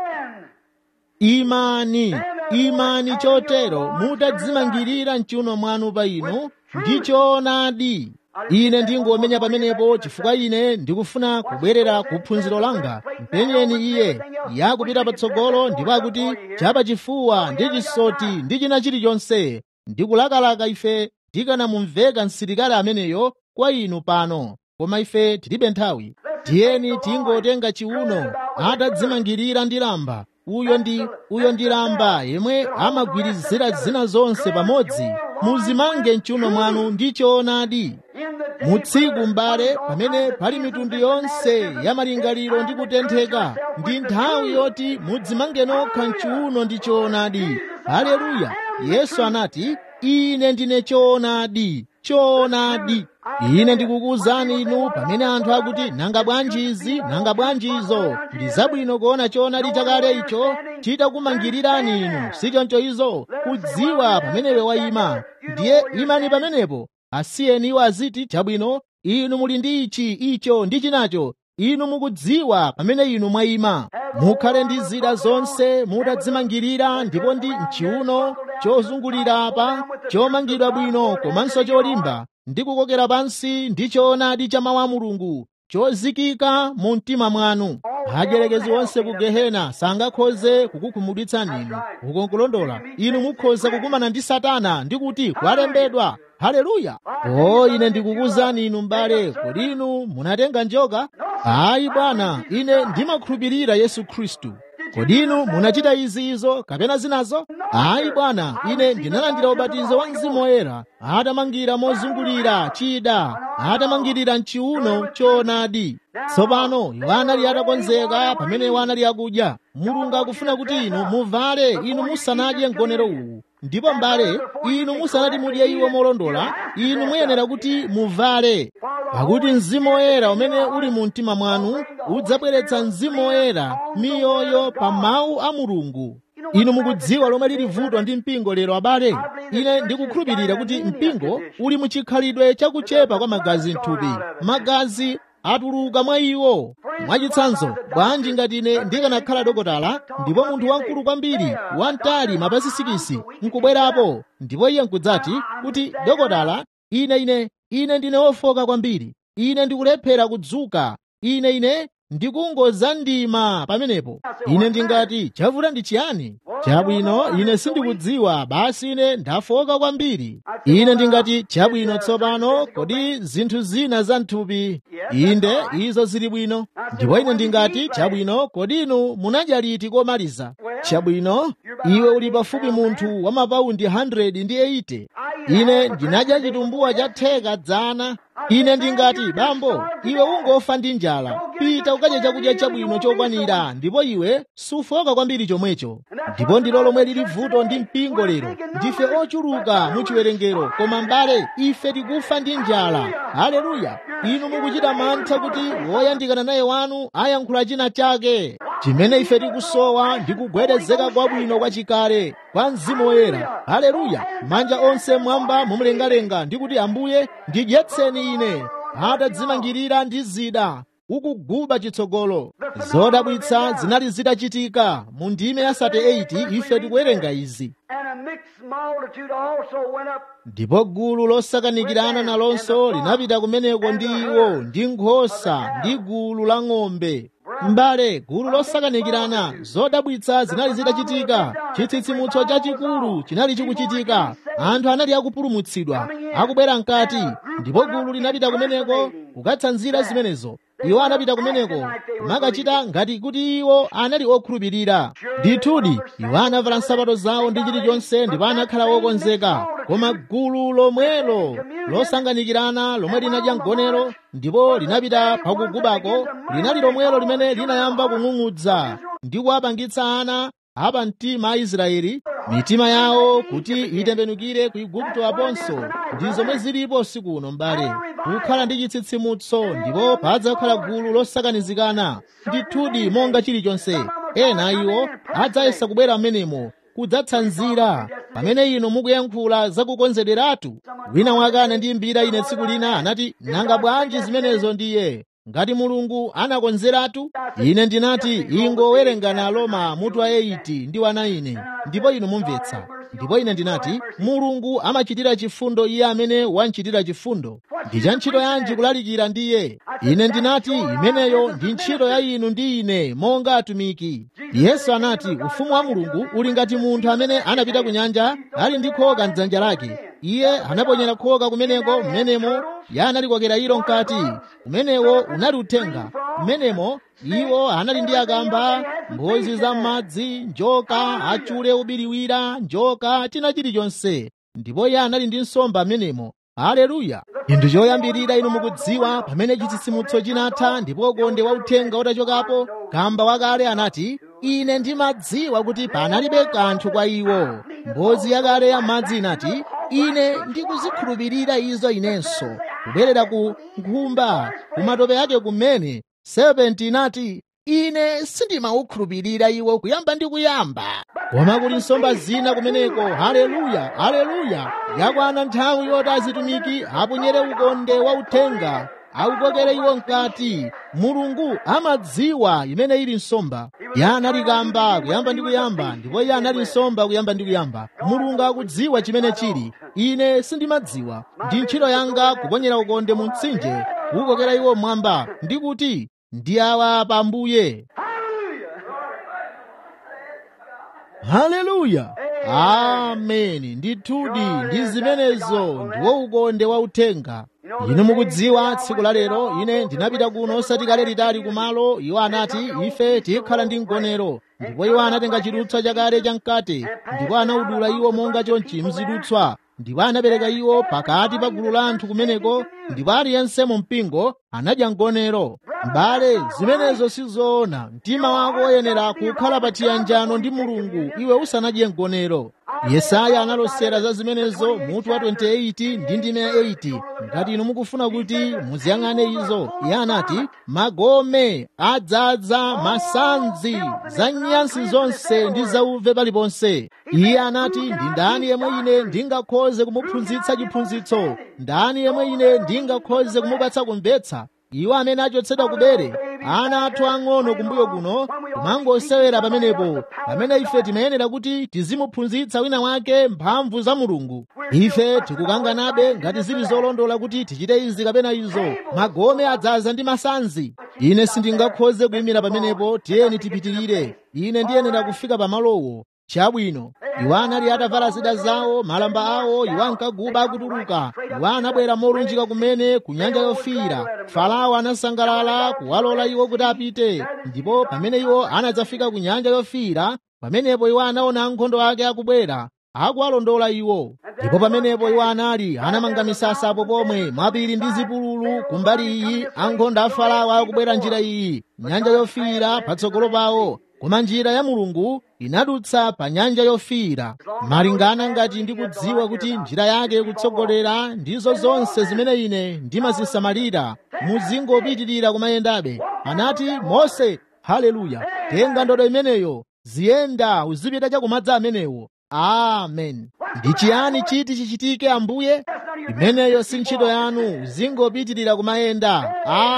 imani imani chotero mutadzimangirira mchiuno mwanu pa inu ndi choonadi ine ndingomenya pamenepo chifukwa ine ndikufuna kubwerera ku phunziro langa mpenyeni iye yakupita patsogolo ndipo akuti chapachifuwa ndi chisoti ndi china chilichonse ndikulakalaka ife tikanamumveka msilikali ameneyo kwa inu pano koma ife tilibe nthawi tiyeni tingotenga chiuno atadzimangirira ndi lamba uyo ndi uyo ndi lamba yemwe amagwirizira zina zonse pamodzi muzimange mchiuno mwanu ndi choonadi mu tsiku m'bale pamene pali mitundu yonse ya malingaliro ndi kutentheka ndi nthawi yoti mudzimange nokha mchiuno ndi choonadi haleluya yesu anati ine ndine choonadi choonadi ine ndikukuwuzani inu pamene anthu akuti nanga bwanji izi nanga bwanji izo ndi zabwino kuona choonadi chakale icho chitakumangirirani inu sichoncho izo kudziwa pamenewe wayima ndiye imani pamenepo asiyeni iwo aziti chabwino inu muli ndi ichi icho ndi chinacho inu mukudziwa pamene inu mwayima mukhale ndi zida zonse mutadzimangirira ndipo ndi mchiuno chozungulira apa chomangidwa bwino komanso cholimba ndi kukokera pansi ndi choonadi cha mawu a mulungu chozikika mu mtima mwanu adyelekezi onse ku gehena sangakhoze kukukhumudwitsani inu ukonkulondola inu mukhoza kukumana ndi satana ndi kuti kwalembedwa haleluya o ine ndikukuwuzani inu m'bale kodi inu munatenga njoka ayi bwana ine ndimakhulupirira yesu khristu kodi inu munachita izi izo kapena zinazo ayi bwana ine ndinalandira ubatizo wa mzimu woyera atamangira mozungulira chida atamangirira mchiuno choonadi tsopano iwo anali atakonzeka pamene iwo anali akudya mulungu akufuna kuti inu muvale inu musanadye mgonero uwu ndipo m'bale inu musanati mudye iwo molondola inu muyenera kuti muvale pakuti mzimu woyera umene uli mu mtima mwanu udzabweretsa mzimu woyera miyoyo pa mawu a mulungu inu mukudziwa lomwe lili vuto ndi mpingo lero abale ine ndikukhulupirira kuti mpingo uli muchikhalidwe chakuchepa kwa magazi mthupi magazi atuluka mwa iwo mwachitsanzo bwanji ngati ine ndikanakhala dokotala ndipo munthu wamkulu kwambiri wamtali mapazi sikisi nkubwerapo ndipo iye nkudzati kuti dokotala ine ine ine ndine wofoka kwambiri ine ndikulephera kudzuka ine ine ndikungoza ndima pamenepo ine ndingati chavuta ndi chiyani chabwino ine sindikudziwa basi ine ndafoka kwambiri ine ndingati chabwino tsopano kodi zinthu zina za mthupi inde izo zili bwino ndipo ine ndingati chabwino kodi inu munadya liti komaliza chabwino iwe uli pafupi munthu wa mapaundi 100 ndi 80 ine ndinadya chitumbuwa cha theka dzana ine ndingati bambo iwe ungofa ndi njala pita ukadye chakudya chabwino chokwanira ndipo iwe sufoka kwambiri chomwecho ndipo ndilo lomwe lili vuto ndi mpingo lero ndife ochuluka muchiwerengero koma m'bale ife tikufa ndi njala haleluya inu mukuchita mantha kuti woyandikana naye wanu ayankhula china chake chimene ife tikusowa ndi kugwedezeka kwabwino kwachikale kwa mzimu woyera haleluya manja onse mwamba mumlengalenga ndi kuti ambuye ndidyetseni ine atadzimangirira ndi zida ukuguba chitsogolo zodabwitsa zinali zitachitika mu ndime ya 38 ife tikuwerenga izi ndipo gulu losakanikirana nalonso linapita kumeneko ndi iwo ndi nkhosa ndi gulu la ng'ombe m'bale gulu losakanikirana zodabwitsa zinali zitachitika chitsitsimutso chachikulu chinali chikuchitika anthu anali akupulumutsidwa akubwera mkati ndipo gulu linapita kumeneko kukatsanzira zimenezo iwo anapita kumeneko makachita ngati kuti iwo anali okhulupirira ndithudi iwo anavala nsapato zawo ndi chilichonse ndipo anakhala wokonzeka koma gulu lomwelo losanganikirana lomwe linadya mgonero ndipo linapita pakugubako linali lomwelo limene linayamba kung'ung'udza ndi kuwapangitsa ana apa mtima a israeli mitima yawo kuti itembenukire ku igupto aponso ndi zomwe zilipo usiku uno m'bale kukhala ndi chitsitsimutso ndipo padzakhala gulu losakanizikana ndithudi monga chilichonse ena iwo adzayesa kubwera m'menemo kudzatsanzira pamene inu mukuyankhula zakukonzederatu wina wake anandiyimbira ine tsiku lina anati nanga bwanji zimenezo ndiye ngati mulungu anakonzeratu ine ndinati ingowerengana Aroma mutu wa 8 ndi wa 9 ndipo inu mumvetsa ndipo ine ndinati mulungu amachitira chifundo iye amene wanchitira chifundo ndi cha ntchito yanji kulalikira ndiye ine ndinati imeneyo ndi ntchito ya inu ndi ine monga atumiki yesu anati ufumu wa mulungu uli ngati munthu amene anapita ku nyanja ali ndi khoka mdzanja lake iye anaponyera khoka kumeneko mmenemo ya analikokera ilo mkati umenewo unali uthenga mmenemo iwo anali ndi akamba mbozi za m'madzi njoka achule ubiriwira njoka china chilichonse ndipo iye anali ndi nsomba mmenemo haleluya chinthu choyambirira inu mukudziwa pamene chitsitsimutso chinatha ndipo ukonde wa uthenga utachokapo kamba wakale anati ine ndimadziwa kuti panalibe kanthu kwa iwo mbozi yakale ya madzi inati ine ndikuzikhulupirira izo inenso kubwerera ku nkhumba kumatope ake kumene 70 inati ine sindimaukhulupirira iwo kuyamba ndi kuyamba koma kuli nsomba zina kumeneko haleluya haleluya yakwana nthawi yoti azitumiki aponyere ukonde wa uthenga awukokere iwo mkati mulungu amadziwa imene ili nsomba iye anali kamba kuyamba ndi kuyamba ndipo iye anali nsomba kuyamba ndi kuyamba mulungu akudziwa chimene chili ine sindimadziwa ndi ntchito yanga kuponyera ukonde mu mtsinje kuwukokera iwo mwamba ndi kuti ndi awa pa ambuye haleluya ameni ndithudi ndi zimenezo ndiwo ukonde wa uthenga inu mukudziwa tsiku la lero ine ndinapita kuno osati kale litali kumalo iwo anati ife tikhala ndi mgonero ndipo iwo anatenga chidutswa chakale chamkate ndipo anaudula iwo monga chonchi mzidutswa ndipo anapereka iwo pakati pa gulu la anthu kumeneko ndipo aliyense mu mpingo anadya mgonero m'bale zimenezo sizoona mtima wako woyenera kukhala pa chiyanjano ndi mulungu iwe usanadye mgonero yesaya analosera za zimenezo mutu wa 28 ndi ndime ya 8 ngati inu mukufuna kuti muziyang'ane izo iye anati magome adzadza masanzi za nyansi zonse ndi zauve paliponse iye anati ndi ndani yemwe ine ndingakhoze kumuphunzitsa chiphunzitso ndani yemwe ine ndingakhoze kumupatsa kumvetsa iwo amene achotsedwa kubere ana athu ang'ono kumbuyo kuno kumangosewera pamenepo pamene ife timayenera kuti tizimuphunzitsa wina wake mphamvu za mulungu ife tikukanganabe ngati zili zolondola kuti tichite izi kapena izo magome adzaza ndi masanzi ine sindingakhoze kuyimira pamenepo tiyeni tipitirire ine ndiyenera kufika pamalowo chabwino iwo anali atavala zida zawo malamba awo iwo ankaguba akutuluka iwo anabwera molunjika kumene ku nyanja yofiira farao anasangalala kuwalola iwo kuti apite ndipo pamene iwo anadzafika ku nyanja yofiira pamenepo iwo anaona ankhondo ake akubwera akuwalondola iwo ndipo pamenepo iwo anali anamanga misasa apo pomwe mapiri ndi zipululu kumbali iyi ankhondo a farao akubwera njira iyi nyanja yofiira patsogolo pawo koma njira ya mulungu inadutsa pa nyanja yofiira malingana ngati ndikudziwa kuti njira yake ikutsogolera ndizo zonse zimene ine ndimazisamalira muzingopitirira kumayendabe anati mose haleluya tenga ndodo imeneyo ziyenda uzipita chakumadza amenewo amen ndi chiyani chiti chichitike ambuye imeneyo si ntchito yanu uzingopitirira kumayenda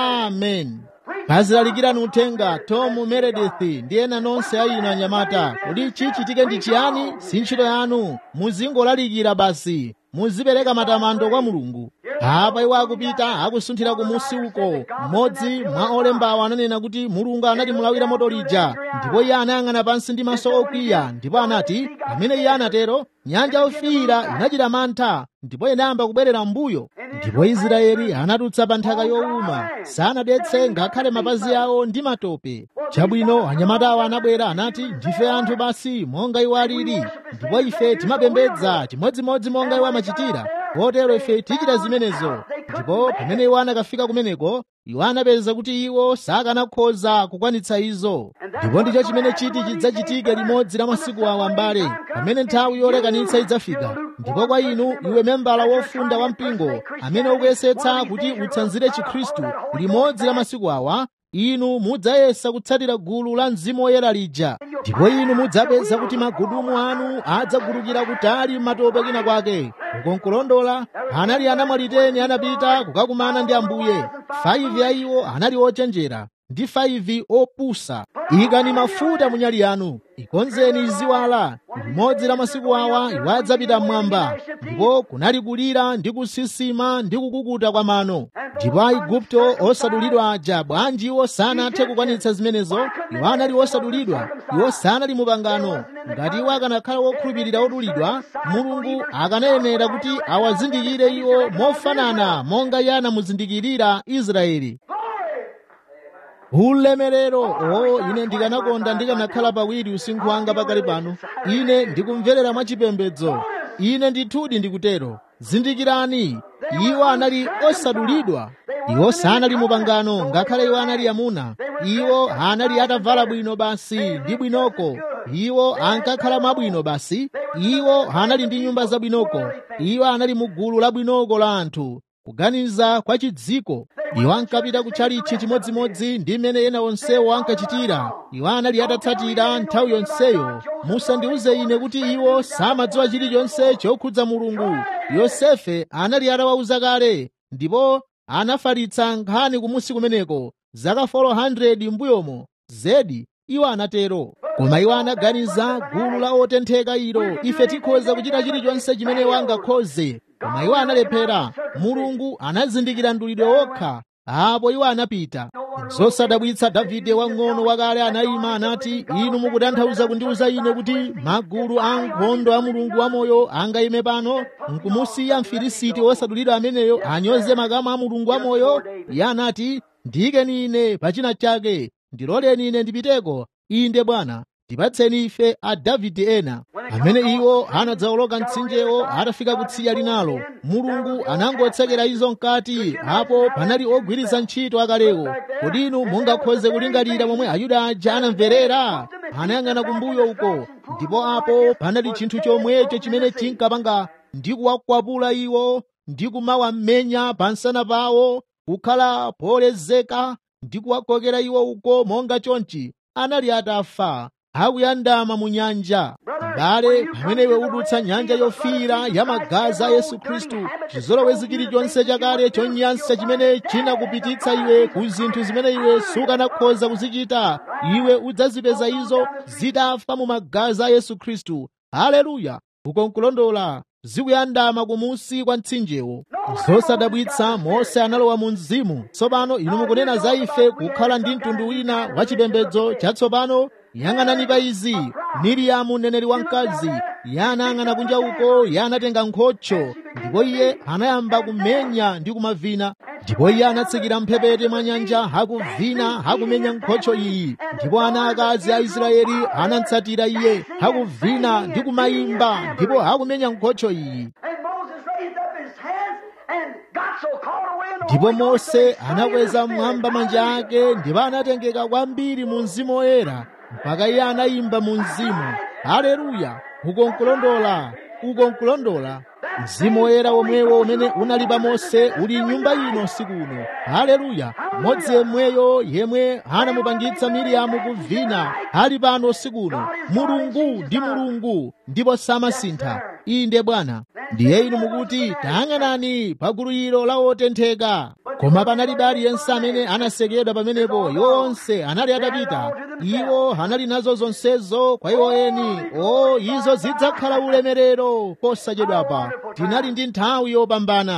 amen pazilalikirani uthenga tomu meredith ndi ena nonse a inu anyamata kuti chichitike ndi chiyani si ntchito yanu muzingolalikira basi muzipereka matamando kwa mulungu apa iwo akupita akusunthira kumusi uko mmodzi mwa olembawo ananena kuti mulungu anatimulawira moto lija ndipo iye anayang'ana pansi ndi maso okwiya ndipo anati pamene iye anatero nyanja yofiira inachita mantha ndipo inayamba kubwerera mbuyo ndipo israeli anatutsa pa nthaka yowuma sanadetse ngakhale mapazi awo ndi matope chabwino anyamata awo anabwera anati ndife anthu basi monga iwo alili ndipo ife timapembedza chimodzimodzi monga iwo amachitira kotero ife tichita zimenezo ndipo pamene iwo anakafika kumeneko iwo anapeza kuti iwo sakanakhoza kukwanitsa izo ndipo ndicho chimene chiti chidzachitike limodzi la masiku awa mbale pamene nthawi yolekanitsa idzafika ndipo kwa inu iwe membala wofunda wa mpingo amene ukuyesetsa kuti utsanzire chikhristu limodzi la masiku awa inu mudzayesa kutsatira gulu la mzimu woyera lija ndipo inu mudzapeza kuti magudumu anu adzagulukira kutali matope kina kwake ukonkulondola anali anamwaliteni anapita kukakumana ndi ambuye 5 ya iwo anali ochenjera ndi 5 opusa ikani mafuta munyali yanu ikonzeni iziwala limodzi la masiku awa iwo adzapita mmwamba ndipo kunali kulira ndi kusisima ndi kukukuta kwa mano ndipo aigupto osadulidwa aja bwanji iwo sanathe kukwanitsa zimenezo iwo anali osadulidwa iwo sanali mupangano ngati iwo akanakhala wokhulupirira odulidwa mulungu akanayenera kuti awazindikire iwo mofanana monga iye anamuzindikirira israeli ulemerero o ine ndikanakonda ndikanakhala pawiri usinkhu wanga pakali pano ine ndikumverera mwachipembedzo ine ndithudi ndikutero zindikirani iwo anali osadulidwa iwo sanali mupangano ngakhale iwo anali amuna iwo anali atavala bwino basi ndi bwinoko iwo ankakhala mwabwino basi iwo anali ndi nyumba zabwinoko iwo anali mu gulu labwinoko la anthu kuganiza kwa chidziko iwo ankapita kutchalichi chimodzimodzi ndi mmene ena onsewo ankachitira iwo anali atatsatira nthawi yonseyo musandiuze ine kuti iwo samadziwa chilichonse chokhudza mulungu yosefe anali atawauza kale ndipo anafalitsa nkhani kumusi kumeneko zaka 400 mbuyomo zedi iwo anatero koma iwo anaganiza gulu la otentheka ilo ife tikhoza kuchita chilichonse chimene iwo angakhoze koma iwo analephera mulungu anazindikira mdulidwe wokha apo iwo anapita zosadabwitsa davide wang'ono wakale anayima anati inu mukutanthauza kundiuza ine kuti magulu a nkhondo a mulungu wamoyo angayime pano nkumusiya mfilisiti wosadulidwa ameneyo anyoze makamu a mulungu wamoyo iye anati ndiyikeni ine pachina chake ndiloleni ine ndipiteko inde bwana tipatseni ife a davide ena amene iwo anadzawoloka mtsinjewo atafika kutsidya linalo mulungu anangotsekera izo mkati apo panali ogwiritsa ntchito akalewo kodi inu mungakhoze kulingalira momwe ayuda aja anamverera anayang'ana kumbuyo uko ndipo apo panali chinthu chomwecho chimene chinkapanga ndi kuwakwapula iwo ndi kumawamenya pansana pawo kukhala polezeka ndi kuwakokera iwo uko monga chonchi anali atafa akuyandama mu nyanja m'bale pamene iwe udutsa nyanja yofiira ya magazi a yesu khristu chizolowezi chilichonse chakale chonyansa chimene chinakupititsa iwe ku zinthu zimene iwe sukanakhoza kuzichita iwe udzazipeza izo zitafa mu magazi a yesu khristu haleluya ukonkulondola zikuyandama kumusi kwa mtsinjewo zosadabwitsa mose analowa mu mzimu tsopano inu mukunena za ife kukhala ndi mtundu wina wa chipembedzo chatsopano yang'anani pa izi miriyamu mneneri wamkazi iye anayang'ana kunja uko iye anatenga nkhocho ndipo iye anayamba kumenya ndi kumavina ndipo iye anatsikira mphepete mwa nyanja hakuvina hakumenya nkhocho iyi ndipo ana akazi a israeli anatsatira iye hakuvina ndi kumayimba ndipo hakumenya nkhocho iyi ndipo mose anakweza mmwamba manja ake ndipo anatengeka kwambiri mu mzimu woyera mpaka iye anayimba mu mzimu haleluya ukonkulondola ukonkulondola mzimu woyera womwewo umene unali pa mose uli nyumba ino siku uno haleluya mmodzi yemweyo yemwe anamupangitsa miriyamu kuvina ali pano siku uno mulungu ndi mulungu ndipo samasintha inde bwana ndiye inu mukuti tayang'anani pa gulu ilo la otentheka koma panalibe aliyense amene anasekedwa pamenepo iwo onse anali atapita iwo anali nazo zonsezo kwa iwo eni o izo zidzakhala ulemerero posachedwapa tinali ndi nthawi yopambana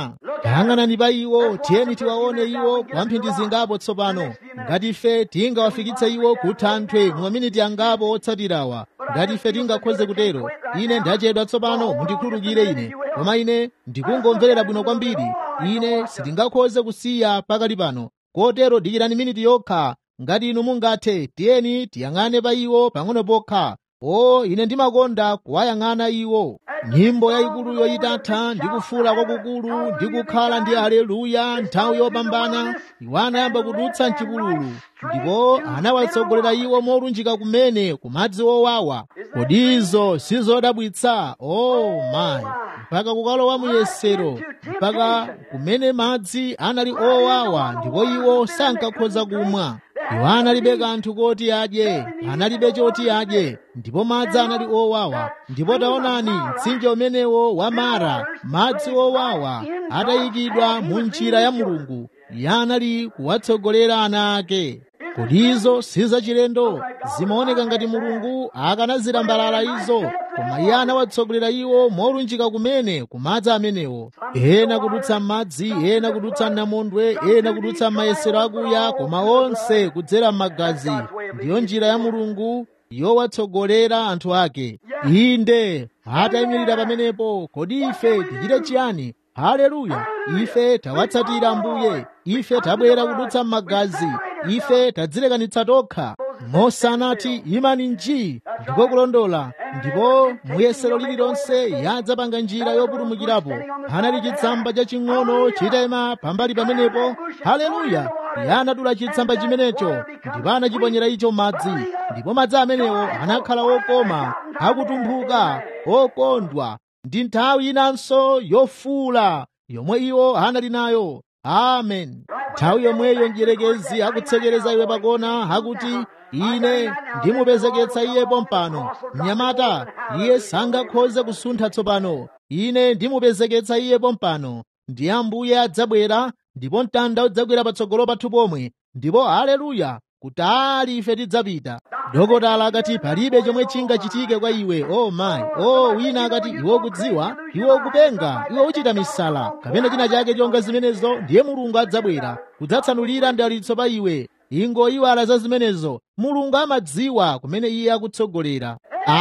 tayang'anani pa iwo tiyeni tiwaone iwo kwa mphindi zingapo tsopano ngati ife tingawafikitse iwo ku thanthwe mu maminiti angapo otsatirawa ngati ife tingakhoze kutero ine ndachedwa tsopano mundikhululukire ine koma ine ndikungomverera bwino kwambiri ine sitingakhoze kusiya pakali pano kotero dikirani miniti yokha ngati inu mungathe tiyeni tiyang'ane pa iwo pang'ono pokha o ine ndimakonda kuwayang'ana iwo nyimbo yayikuluyo itatha ndi kufuula kwakukulu ndi kukhala ndi aleluya nthawi yopambana iwo anayamba kudutsa mchipululu ndipo anawatsogolera iwo molunjika kumene ku madzi owawa kodi izo sizodabwitsa o mayi mpaka kukalowa muyesero mpaka kumene madzi anali owawa ndipo iwo sankakhoza kumwa iwo analibe kanthu koti adye analibe choti adye ndipo madzi anali owawa ndipo taonani mtsinje umenewo wa mara madzi owawa atayikidwa mu njira ya mulungu iye anali kuwatsogolera ana ake kodi izo sizachilendo zimaoneka ngati mulungu akanazilambalala izo koma iye anawatsogolera iwo molunjika kumene kumadzi amenewo ena kudutsa m'madzi ena kudutsa m'namondwe ena kudutsa m'mayesero akuya koma onse kudzera m'magazi ndiyo njira ya mulungu yowatsogolera anthu ake inde atayimirira pamenepo kodi ife tichite chiyani haleluya ife tawatsatira ambuye ife tabwera kudutsa m'magazi ife tadzilekanitsa tokha mosanati imani nji ndiko kulondola ndipo muyesero lililonse yadzapanga njira yopulumukirapo anali chitsamba chaching'ono chitayima pambali pamenepo haleluya iye anadula chitsamba chimenecho ndipo anachiponyera icho madzi ndipo madzi amenewo anakhala okoma akutumphuka okondwa ndi nthawi inanso yofuula yomwe iwo anali nayo amen nthawi yomweyo mdierekezi akutsekereza iwe pakona akuti ine ndimupezeketsa iye pompano mnyamata iye sangakhoze kusuntha tsopano ine ndimupezeketsa iye pompano ndi ambuye adzabwera ndipo mtanda udzagwera patsogolo pathu pomwe ndipo haleluya kutali ife tidzapita dokotala akati palibe chomwe chingachitike kwa iwe o oh mayi o oh, wina akati iwe ukudziwa iwe ukupenga iwe uchita misala kapena china chake chonga zimenezo ndiye mulungu adzabwera kudzatsanulira ndalitso pa iwe ingoyiwala za zimenezo mulungu amadziwa kumene iye akutsogolera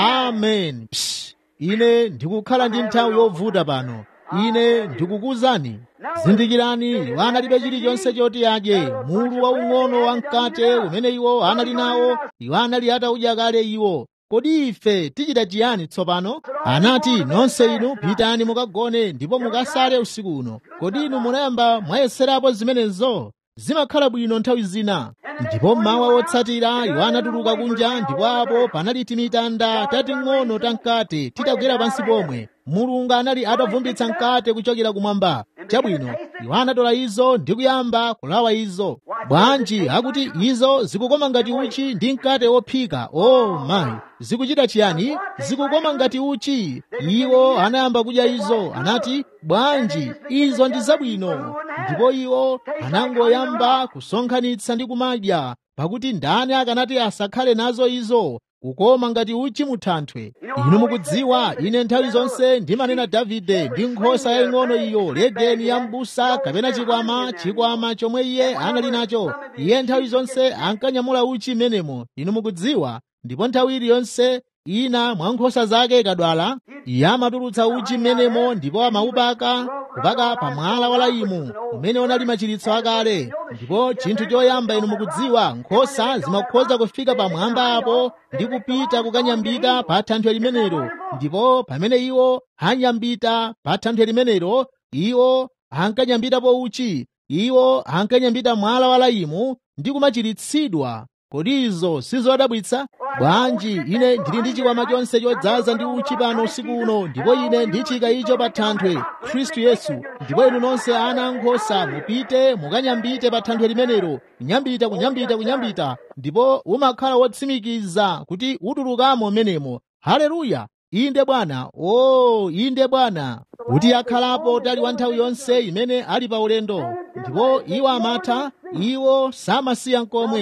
amen Psh, ine ndikukhala ndi nthawi yovuta pano ine ndikukuwuzani zindikirani iwo analibe chilichonse choti adye mulu waung'ono wamkate umene iwo anali nawo iwo anali atawudya kale iwo kodi ife tichita chiyani tsopano anati nonse inu pitani mukagone ndipo mukasale usiku uno kodi inu munayamba mwayeserapo zimenezo zimakhala bwino nthawi zina ndipo mmawa wotsatira iwo anatuluka kunja ndipo apo panali timitanda tating'ono tamkate titagwera pansi pomwe mulungu anali atavumbitsa mkate kuchokera kumwamba chabwino iwo anatola izo ndi kuyamba kulawa izo bwanji akuti izo zikukoma ngati uchi ndi mkate wophika o oh, mayi zikuchita chiyani zikukoma ngati uchi iwo anayamba kudya izo anati bwanji izo ndi zabwino ndipo iwo anangoyamba kusonkhanitsa ndi kumadya pakuti ndani akanati asakhale nazo izo kukoma ngati uchi muthanthwe inu mukudziwa ine nthawi zonse ndimanena davide ndi nkhosa yaying'ono iyo legeni ya m'busa kapena chikwama chikwama chomwe iye anali nacho iye nthawi zonse ankanyamula uchi menemo inu mukudziwa ndipo nthawi iliyonse ina mwa nkhosa zake ikadwala iye amatulutsa uchi mmenemo ndipo amaupaka kupaka pa mwala wa laimu umene unali machiritso akale ndipo chinthu choyamba inu mukudziwa nkhosa zimakhoza kufika pamwamba apo ndi kupita kukanyambita pa thanthwe limenelo ndipo pamene iwo anyambita pa thanthwe limenelo iwo ankanyambitapo uchi iwo ankanyambita mwala wa laimu ndi kumachiritsidwa kodi izo sizodabwitsa bwanji ine ndili ndi chikwama chonse chodzaza ndi uchi pano usiku uno ndipo ine ndichika icho pa thanthwe khristu yesu ndipo inu nonse ana ankhosa mupite mukanyambite pa thanthwe limenelo kunyambita kunyambita kunyambita ndipo umakhala wotsimikiza kuti utulukamo menemo haleluya inde bwana o oh, inde bwana kuti akhalapo tali wa nthawi yonse imene ali pa ulendo ndipo iwo amatha iwo samasiya nkomwe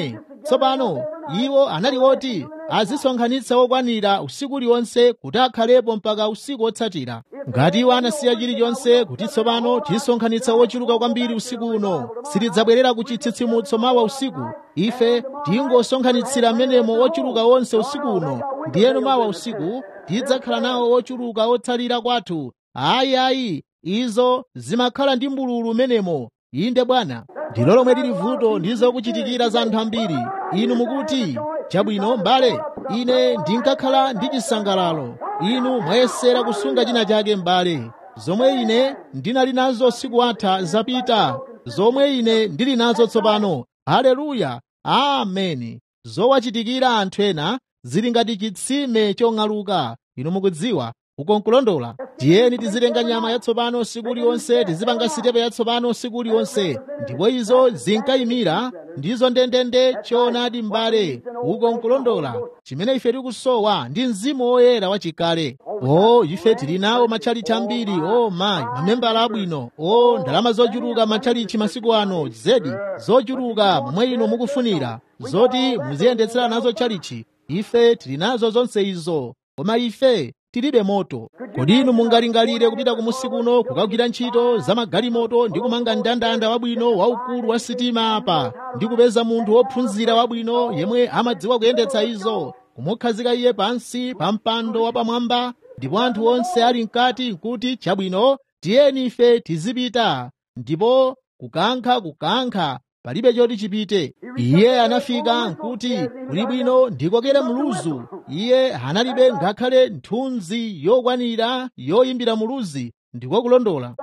tsopano iwo anali oti azisonkhanitsa okwanira usiku uliwonse kuti akhalepo mpaka usiku wotsatira ngati iwo anasiya chilichonse kuti tsopano tisonkhanitsa wochuluka kwambiri usiku uno sitidzabwerera ku chitsitsimutso mawa usiku ife tingosonkhanitsira mmenemo ochuluka onse usiku uno ndiyenu mawa usiku tidzakhala nawo ochuluka otsalira kwathu ayi ayi izo zimakhala ndi mbululu menemo inde bwana ndilo lomwe lili vuto ndizo kuchitikira za anthu ambiri inu mukuti chabwino mbale ine ndinkakhala ndi chisangalalo inu mwayesera kusunga china chake mbale zomwe ine ndinali nazo siku atha zapita zomwe ine ndili nazo tsopano haleluya ameni zowachitikira anthu ena zili ngati chitsime chong'aluka inu mukudziwa ukonkulondola tiyeni tizitenga nyama yatsopano siku uliwonse tizipanga sitepe yatsopano siku uliwonse ndipo izo zinkayimira ndizo ndendende choonadi m'bale ukonkulondola chimene ife tikusowa ndi mzimu woyera wachikale o ife tili nawo matchalichi ambiri o mayi mamembala abwino o ndalama zochuluka matchalichi masiku ano zedi zochuluka momwe inu mukufunira zoti muziyendetsera nazo tchalichi ife tili nazo zonse izo koma ife tilibe moto kodi inu mungalingalire kupita kumusi kuno kukagwira ntchito za magalimoto ndi kumanga mndandanda wabwino waukulu wa sitima apa ndi kupeza munthu wophunzira wabwino yemwe amadziwa kuyendetsa izo kumukhazika iye pansi pa mpando wapamwamba ndipo anthu onse ali mkati nkuti chabwino tiyeni ife tizipita ndipo kukankha kukankha palibe choti chipite iye anafika nkuti kuli bwino ndikokere muluzu iye analibe ngakhale nthunzi yokwanira yoyimbira muluzi ndiko kulondola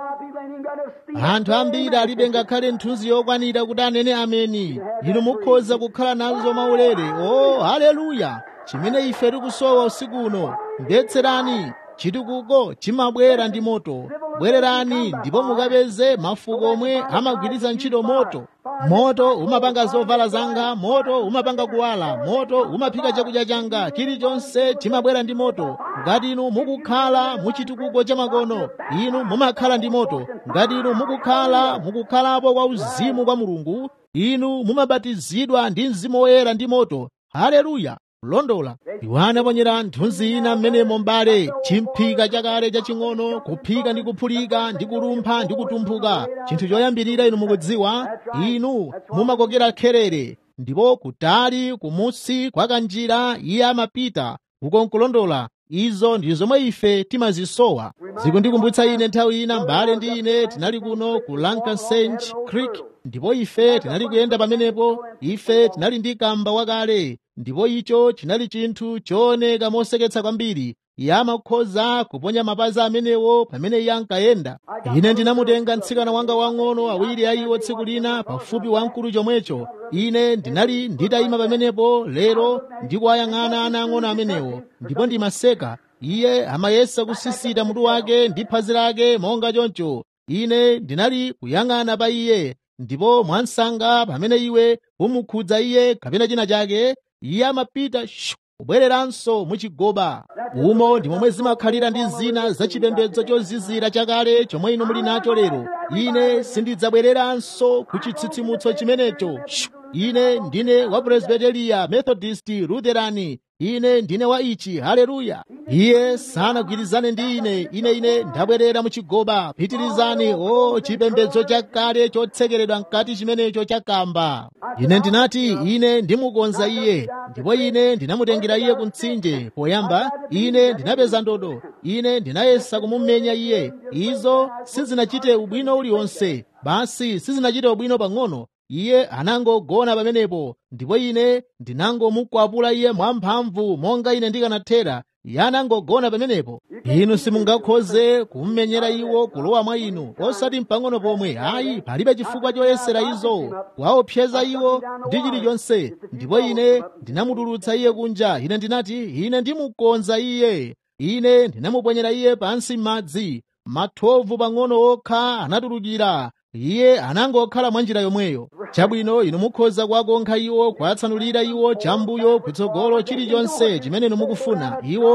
anthu ambiri alibe ngakhale nthunzi yokwanira kuti anene ameni inu mukhoza kukhala nazo maulere o oh, haleluya chimene ife tikusowa usiku uno mbetserani chitukuko chimabwera ndi moto bwererani ndipo mukapeze mafuko omwe amagwiritsa ntchito moto moto umapanga zovala zanga moto umapanga kuwala moto umaphika chakudya changa chilichonse chimabwera ndi moto ngati inu mukukhala muchitukuko cha makono inu mumakhala ndi moto ngati inu mukukhala mukukhalapo kwa uzimu kwa mulungu inu mumabatizidwa ndi mzimu woyera ndi moto haleluya kulondola iwo anaponyera nthunzi ina mmenemo mbale chimphika chakale chaching'ono kuphika ndi kuphulika ndi kulumpha ndi kutumphuka chinthu choyambirira inu mukudziwa inu mumakokera kherere ndipo kutali kumusi kwa kanjira iye amapita ukonkulondola izo ndi zomwe ife timazisowa zikundikumbutsa ine nthawi ina mbale ndi ine tinali kuno ku lancasange creek ndipo ife tinali kuyenda pamenepo ife tinali ndi kamba wakale ndipo icho chinali chinthu chooneka moseketsa kwambiri iye amakhoza kuponya mapazi amenewo pamene iye ankayenda ine ndinamutenga mtsikana wanga wang'ono awiri a iwo tsiku lina pafupi wamkulu chomwecho ine ndinali nditayima pamenepo lero ndikuwayang'ana ana ang'ono amenewo ndipo ndimaseka iye amayesa kusisita mutu wake ndi phazi lake monga choncho ine ndinali kuyang'ana pa iye ndipo mwansanga pamene iwe umukhudza iye kapena china chake iye amapita kubwereranso muchigoba umo ndi momwe zimakhalira ndi zina zachipembedzo chozizira chakale chomwe inu muli nacho lero ine sindidzabwereranso ku chitsitsimutso chimenecho ine ndine wa presbiteriya methodist lutherani ine ndine wa ichi haleluya iye sanagwirizane ndi ine ine ine ndabwerera muchigoba pitirizani o chipembedzo chakale chotsekeredwa mkati chimenecho chakamba ine ndinati ine ndimukonza iye ndipo ine ndinamutengera iye ku mtsinje poyamba ine ndinapeza ndodo ine ndinayesa kumumenya iye izo sizinachite ubwino uliwonse basi sizinachite ubwino pang'ono iye anangogona pamenepo ndipo ine ndinangomukwapula iye mwamphamvu monga ine ndikanathera iye anangogona pamenepo inu simungakhoze kummenyera iwo kulowa mwa inu osati mpang'ono pomwe ayi palibe chifukwa choyesera izo kuwaopseza iwo ndi chilichonse ndipo ine ndinamutulutsa iye kunja ine ndinati ine ndimukonza iye ine ndinamuponyera iye pansi m'madzi mathovu pang'ono okha anatulukira iye anangokhala mwa njira yomweyo chabwino inu mukhoza kuwakonkha iwo kuwatsanulira iwo chambuyo kutsogolo chilichonse chimene inu mukufuna iwo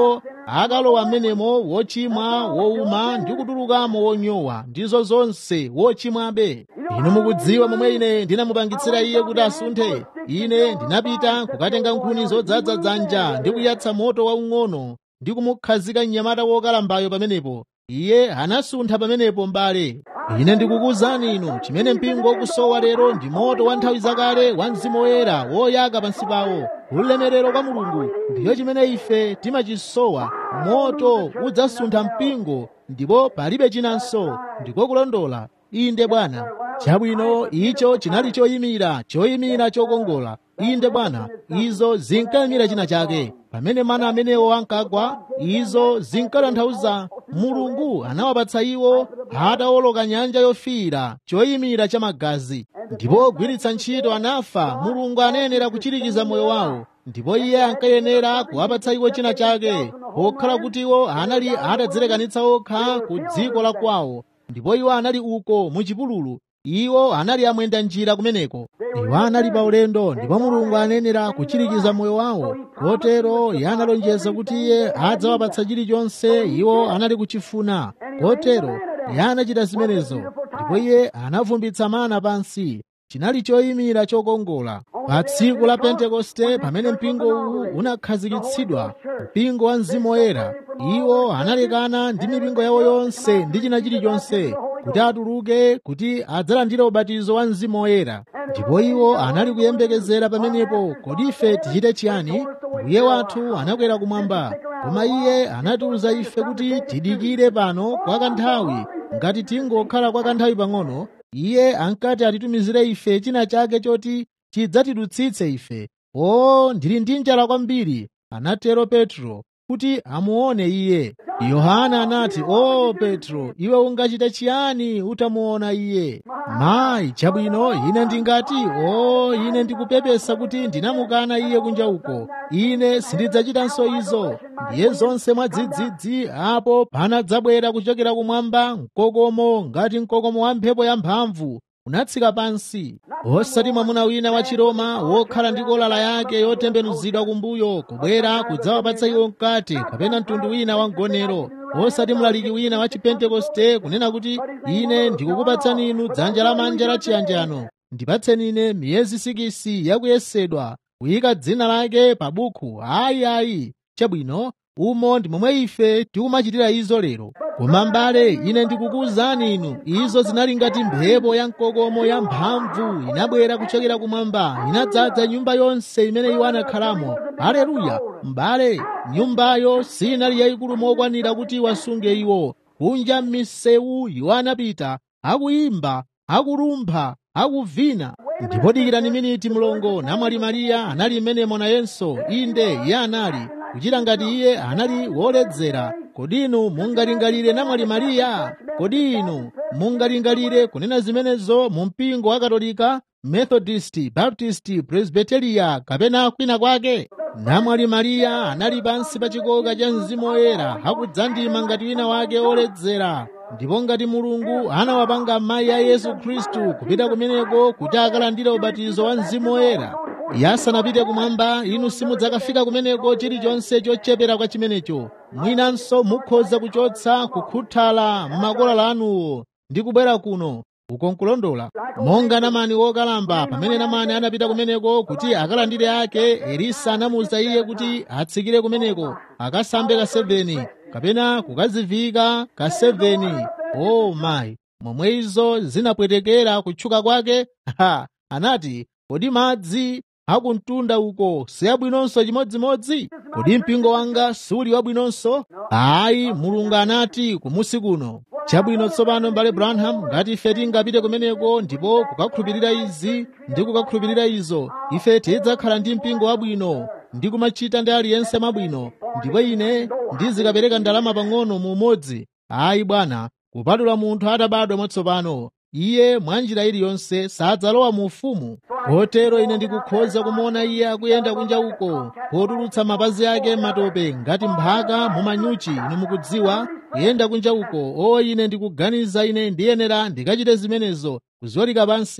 akalowa mmenemo wochimwa wowuma ndi kutulukamo wonyowa ndizo zonse wochimwabe inu mukudziwa momwe ine ndinamupangitsira iye kuti asunthe ine ndinapita kukatenga nkhuni zodzaza dzanja ndi kuyatsa moto waung'ono ndi kumukhazika mnyamata wokalambayo pamenepo iye anasuntha pamenepo mbale ine ndikukuwuzani inu chimene mpingo ukusowa lero ndi moto wa nthawi zakale wa mzimu woyera woyaka pansi pawo ulemerero kwa mulungu ndiyo chimene ife timachisowa moto udzasuntha mpingo ndipo palibe chinanso ndiko kulondola inde bwana chabwino icho chinali choyimira choyimira chokongola inde bwana izo zinkayimira china chake pamene mana amenewo ankagwa izo zinkatanthauza mulungu anawapatsa iwo atawoloka nyanja yofiira choyimira cha magazi ndipo ogwiritsa ntchito anafa mulungu anayenera kuchirikiza moyo wawo ndipo iye ankayenera kuwapatsa iwo china chake pokhala kuti iwo anali atadzilekanitsa okha ku dziko la kwawo ndipo iwo anali uko mu chipululu iwo anali amwenda njira kumeneko iwo anali pa ulendo ndipo mulungu anayenera kuchirikiza moyo wawo kotero iye analonjeza kuti iye adzawapatsa chilichonse iwo anali kuchifuna kotero iye anachita zimenezo ndipo iye anavumbitsa mana pansi chinali choyimira chokongola pa tsiku la pentekoste pamene mpingo uwu unakhazikitsidwa mpingo wa mzimu woyera iwo analekana ndi mipingo yawo yonse ndi china chilichonse kuti atuluke kuti adzalandire ubatizo wa mzimu woyera ndipo iwo anali kuyembekezera pamenepo kodi ife tichite chiyani mbuye wathu anakwera kumwamba koma iye anatiwuza ife kuti tidikire pano kwa kanthawi ngati tingokhala kwa kanthawi pang'ono iye ankati atitumizire ife china chake choti chidzatidutsitse ife o ndili ndi njala kwambiri anatero petro kuti amuone iye yohana anati o petro iwe ungachite chiyani utamuona iye mayi chabwino ine ndingati o ine ndikupepesa kuti ndinamukana iye kunja uko ine sindidzachitanso izo ndiye zonse mwadzidzidzi apo panadzabwera kuchokera kumwamba mkokomo ngati mkokomo wa mphepo yamphamvu unatsika pansi osati mwamuna wina wa chiroma wokhala ndi kolala yake yotembenuzidwa kumbuyo kubwera kudzawapatsa iwo mkate kapena mtundu wina wa mgonero osati mlaliki wina wa chipentekoste kunena kuti ine ndikukupatsani inu dzanja lamanja la chiyanjano ndipatseni ine miyezi sikisi yakuyesedwa kuyika dzina lake pa bukhu ayi ayi chabwino umo ndi momwe ife tikumachitira izo lero koma mbale ine ndikukuwuzani inu izo zinali ngati mphepo ya mkokomo ya mphamvu inabwera kuchokera kumwamba inadzaza nyumba yonse imene iwo anakhalamo haleluya mbale nyumbayo sinali yayikulu mokwanira kuti wasunge iwo kunja m'misewu iwo anapita akuyimba akulumpha akuvina ndipo dikirani miniti mlongo namwali mariya anali mmenemo nayenso inde iye anali kuchita ngati iye anali woledzera kodi inu mungalingalire namwali mariya kodi inu mungalingalire kunena zimenezo mu mpingo wa katolika methodist baptist presbyteria kapena kwina kwake namwali mariya anali pansi pa chikoka cha mzimu woyera akudzandima ngati wina wake woledzera ndipo ngati mulungu anawapanga amayi a yesu khristu kupita kumeneko kuti akalandire ubatizo wa mzimu woyera yasanapite kumwamba inu simudzakafika kumeneko chilichonse chochepera kwa chimenecho mwinanso mukhoza kuchotsa kukhuthala m'makolala anuwo ndi kubwera kuno uko nkulondola monga namani wokalamba pamene namani anapita kumeneko kuti akalandire ake elisa anamuwuza iye kuti atsikire kumeneko akasambe ka 7 kapena kukazivika ka 7 o oh mayi momwe izo zinapwetekera kutchuka kwake ha anati kodi madzi akumtunda uko siyabwinonso chimodzimodzi kodi mpingo wanga suli wabwinonso ayi mulungu anati kumusi kuno chabwino tsopano mbale branham ngati ife tingapite kumeneko ndipo kukakhulupirira izi ndi kukakhulupirira izo ife tidzakhala ndi mpingo wabwino ndi kumachita ndi aliyense mabwino ndipo ine ndizikapereka ndalama pang'ono mu umodzi ayi bwana kupatula munthu atabadwa mwatsopano iye mwanjira iliyonse sadzalowa mu ufumu kotero ine ndikukhoza kumuona iye akuyenda kunja uko potulutsa mapazi ake matope ngati mphaka mumanyuchi inu mukudziwa kuyenda kunja uko o ine ndikuganiza ine ndiyenera ndikachite zimenezo kuzolika pansi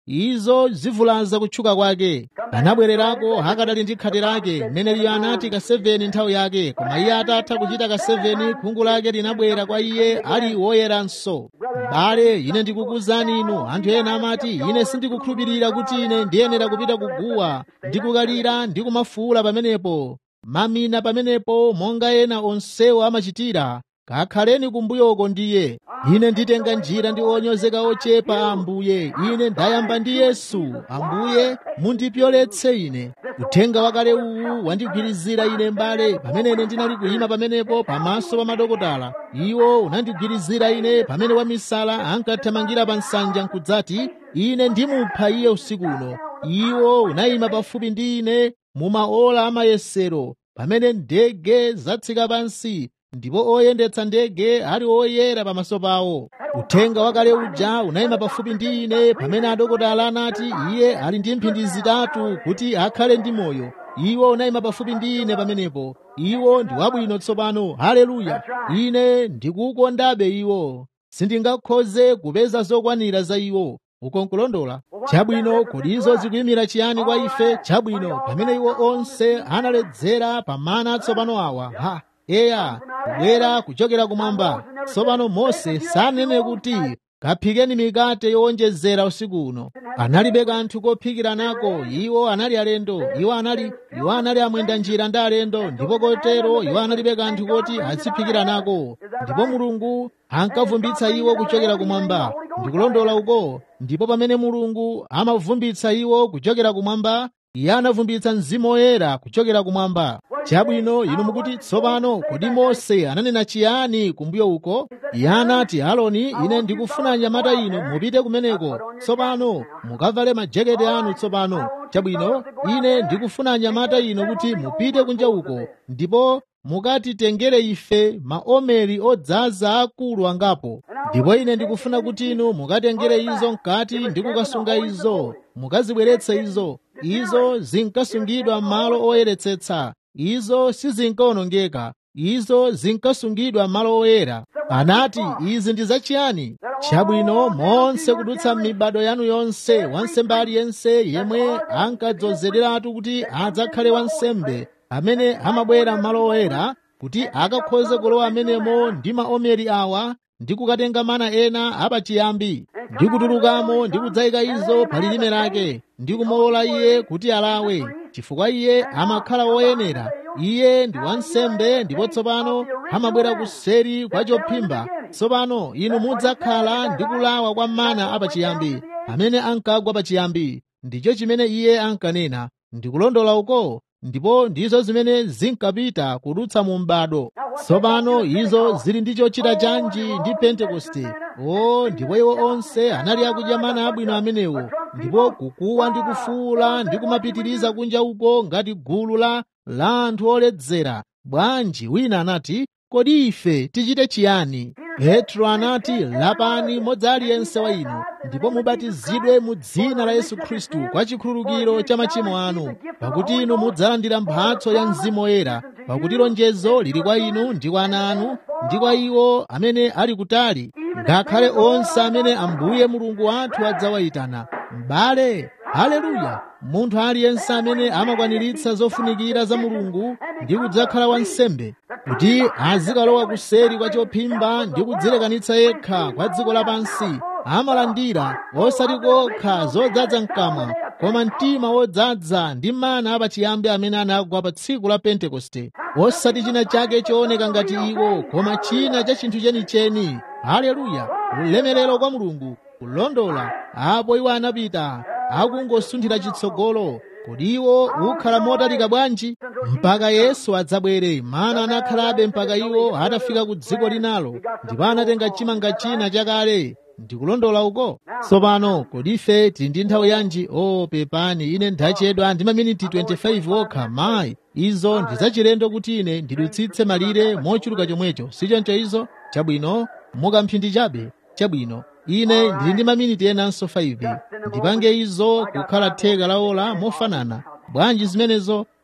izo zivulaza kutchuka kwake anabwererako akadali ndi khate lake mneneriyo anati ka 7 nthawi yake koma iye atatha kuchita ka 7 khungu lake linabwera kwa iye ali woyeranso m'bale ine ndikukuwuzani inu anthu ena amati ine sindikukhulupirira kuti ine ndiyenera kupita kuguwa ndikukalira ndi kumafuula pamenepo mamina pamenepo monga ena onsewo amachitira kakhaleni kumbuyoko ndiye ine nditenga njira ndi onyozeka ochepa ambuye ine ndayamba ndi yesu ambuye mundipyoletse ine uthenga wakale uwu wandigwirizira ine mbale pamene ine ndinali kuyima pamenepo pamaso pa madokotala iwo unandigwirizira ine pamene wamisala ankathamangira pa nsanja nkudzati ine ndimupha iye usiku uno iwo unayima pafupi ndi ine mumaola amayesero pamene ndege zatsika pansi ndipo oyendetsa ndege ali oyera pamaso pawo uthenga wakale uja unayima pafupi ndi ine pamene adokotala anati iye ali ndi mphindi zitatu kuti akhale ndi moyo iwo unayima pafupi ndi ine pamenepo iwo ndi wabwino tsopano haleluya ine ndikukondabe iwo sindingakhoze kupeza zokwanira za iwo ukonkulondola chabwino kodi izo zikuyimira chiyani kwa ife chabwino pamene iwo onse analedzera pamana atsopano awa ha eya kubwera kuchokera kumwamba tsopano mose sanene kuti kaphikeni mikate yowonjezera usiku uno analibe kanthu kophikira nako iwo anali alendo iwo anali iwo anali amwenda njira ndi alendo ndipo kotero iwo analibe kanthu koti aziphikira nako ndipo mulungu ankavumbitsa iwo kuchokera kumwamba ndikulondola uko ndipo pamene mulungu amavumbitsa iwo kuchokera kumwamba iye anavumbitsa mzimu woyera kuchokera kumwamba chabwino inu mukuti tsopano kodi mose ananena chiyani kumbuyo uko iye anati aloni ine ndikufuna anyamata inu mupite kumeneko tsopano mukavale majaketi anu tsopano chabwino ine ndikufuna anyamata inu kuti mupite kunja uko ndipo mukatitengere ife maomeri odzaza akulu angapo ndipo ine ndikufuna kuti inu mukatengere izo mkati ndi kukasunga izo mukazibweretse izo izo zinkasungidwa m'malo oyeretsetsa izo sizinkawonongeka izo zinkasungidwa m'malo oyera anati izi ndi zachiyani chabwino monse kudutsa m'mibado yanu yonse wansembe aliyense yemwe ankadzozederatu kuti adzakhale wansembe amene amabwera m'malo oyera kuti akakhoze kulowa amenemo ndi maomeri awa ndi kukatenga mana ena apachiyambi ndi kutulukamo ndi kudzayika izo pa lilime lake ndi kumulola iye kuti alawe chifukwa iye amakhala woyenera iye ndi wansembe ndipo tsopano amabwera kuseri kwa chophimba tsopano inu mudzakhala ndi kulawa kwa mana apachiyambi amene ankagwa pachiyambi ndicho chimene iye ankanena ndikulondola uko ndipo ndizo zimene zinkapita kudutsa mu m'bado tsopano izo zili ndi chochita chanji ndi pentekoste o ndipo iwo onse anali akudya mana abwino amenewo ndipo kukuwa ndi kufuula ndi kumapitiriza kunja uko ngati gulu la la anthu oledzera bwanji wina anati kodi ife tichite chiyani petro anati lapani modzi aliyense wa inu ndipo mubatizidwe mu dzina la yesu khristu kwa chikhululukiro cha machimo anu pakuti inu mudzalandira mphatso ya mzimu woyera pakuti lonjezo lili kwa inu ndi kwa ana anu ndi kwa iwo amene ali kutali ngakhale onse amene ambuye mulungu wathu adzawayitana m'bale haleluya munthu aliyense amene amakwaniritsa zofunikira za mulungu ndi kudzakhala wansembe kuti azikalowa kuseri kwa chophimba ndi kudzilekanitsa yekha kwa dziko lapansi amalandira osati kokha zodzaza mkamwa koma mtima wodzaza ndi mana apachiyambi amene anagwa pa tsiku la pentekoste osati china chake chooneka ngati iwo koma china cha chinthu chenicheni haleluya ulemerero kwa mulungu kulondola apo iwo anapita akungosunthira chitsogolo kodi iwo ukhala motalika bwanji mpaka yesu adzabwere mana anakhalabe mpaka iwo atafika ku dziko linalo ndipo anatenga chimanga china chakale ndikulondola uko tsopano kodi ife tili ndi nthawi yanji o oh, pepani ine ndachedwa ndi maminiti 25 okha mayi izo ndi zachilendo kuti ine ndidutsitse malire mochuluka chomwecho sichoncho izo chabwino mukamphindi chabe chabwino ine ndili ndi maminiti enanso 5 ndipange izo kukhala theka la ola mofanana bwanji zimenezo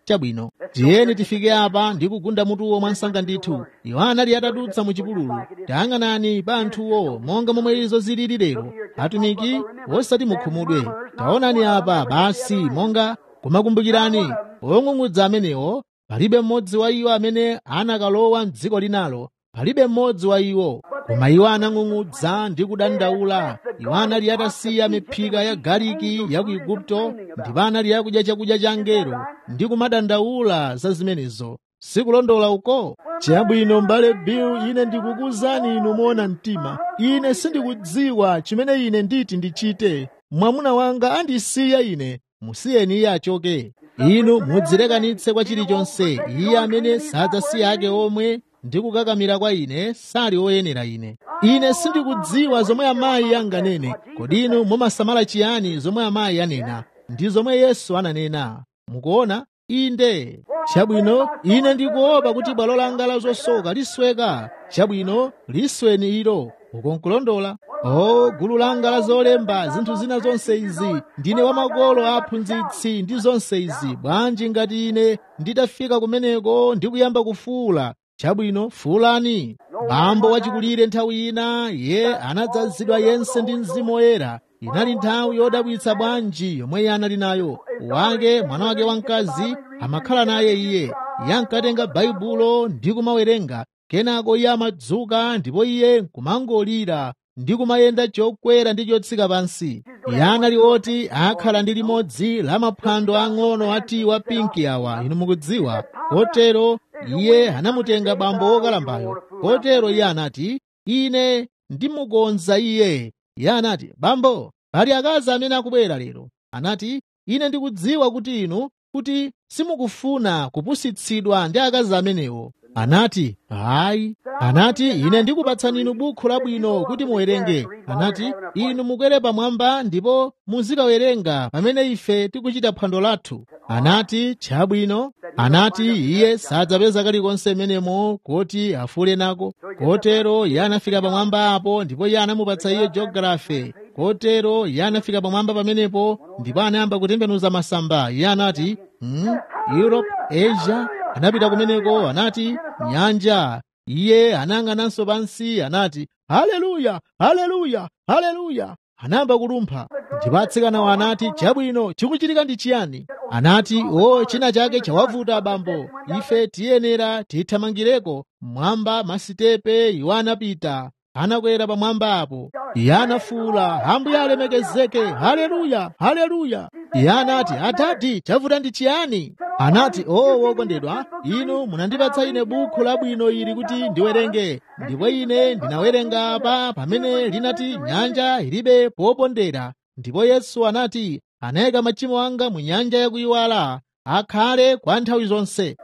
chabwino tiyeni tifike apa ndi kugunda mutuwo mwansanga ndithu iwo anali atadutsa mu chipululu tayang'anani pa anthuwo monga momwe izo zilili lero atumiki wosati mukhumudwe taonani apa basi monga kumakumbukirani ong'ung'udza amenewo palibe mmodzi wa iwo amene anakalowa m'dziko linalo palibe mmodzi wa iwo koma iwo anang'ung'udza ndi kudandaula iwo anali atasiya miphika ya galiki ya ku igupto ndipo anali akudya chakudya cha angelo ndi kumadandaula za zimenezo sikulondola uko chabwino m'bale bill ine ndikukuwuzani inu moona mtima ine sindikudziwa chimene ine nditi ndichite mwamuna wanga andisiya ine musiyeni iye achoke inu mudzilekanitse kwa chilichonse iye amene sadzasiya ake omwe ndi kukakamira kwa ine sali oyenera ine ine sindikudziwa zomwe amayi anganene kodi inu mumasamala chiyani zomwe amayi anena ndi zomwe yesu ananena mukuona inde chabwino ine ndikuopa kuti bwalo langa la zosoka lisweka chabwino lisweni ilo ukonkulondola o gulu langa la zolemba zinthu zina zonse izi ndine wamakolo aphunzitsi ndi zonse izi bwanji ngati ine nditafika kumeneko ndi kuyamba kufuula chabwino fuulani bambo wachikulire nthawi ina ye anadzazidwa yense ndi mzimu woyera inali nthawi yodabwitsa bwanji yomwe iye anali nayo wake mwana wake wamkazi amakhala naye iye iye ankatenga baibulo ndi kumawerenga kenako iye amadzuka ndipo iye nkumangolira ndi kumayenda chokwera ndi chotsika pansi iye anali oti akhala ndi limodzi la maphwando ang'ono ati wa pinki awa inu mukudziwa kotero iye anamutenga bambo wokalambayo kotero iye anati ine ndimukonza iye iye anati bambo pali akazi amene akubwera lero anati ine ndikudziwa kuti inu kuti simukufuna kupusitsidwa ndi akazi amenewo anati hayi anati ine ndikupatsani inu bukhu labwino kuti muwerenge anati inu mukwere pamwamba ndipo muzikawerenga pamene ife tikuchita phwando lathu anati chabwino anati iye sadzapeza kalikonse menemo kuti afule nako kotero iye anafika pamwamba apo ndipo iye anamupatsa iye geografe kotero iye anafika pamwamba pamenepo ndipo anayamba kutembenuza masamba iye anati hmm, europe asia anapita kumeneko anati nyanja iye anayang'ananso pansi anati haleluya haleluya haleluya anayamba kulumpha ndipo atsikanawo anati chabwino chikuchitika ndi chiyani anati o china chake chawavuta abambo ife tiyenera tithamangireko mwamba masitepe iwo anapita anakwera pamwamba apo iye anafuwula ambuye alemekezeke haleluya haleluya iye anati atati chavuta ndi chiyani anati o wokondedwa inu munandipatsa ine bukhu labwino ili kuti ndiwerenge ndipo ine ndinawerenga apa pamene linati nyanja ilibe popondera ndipo yesu anati anayika machimo anga mu nyanja yakuyiwala akhale kwa nthawi zonse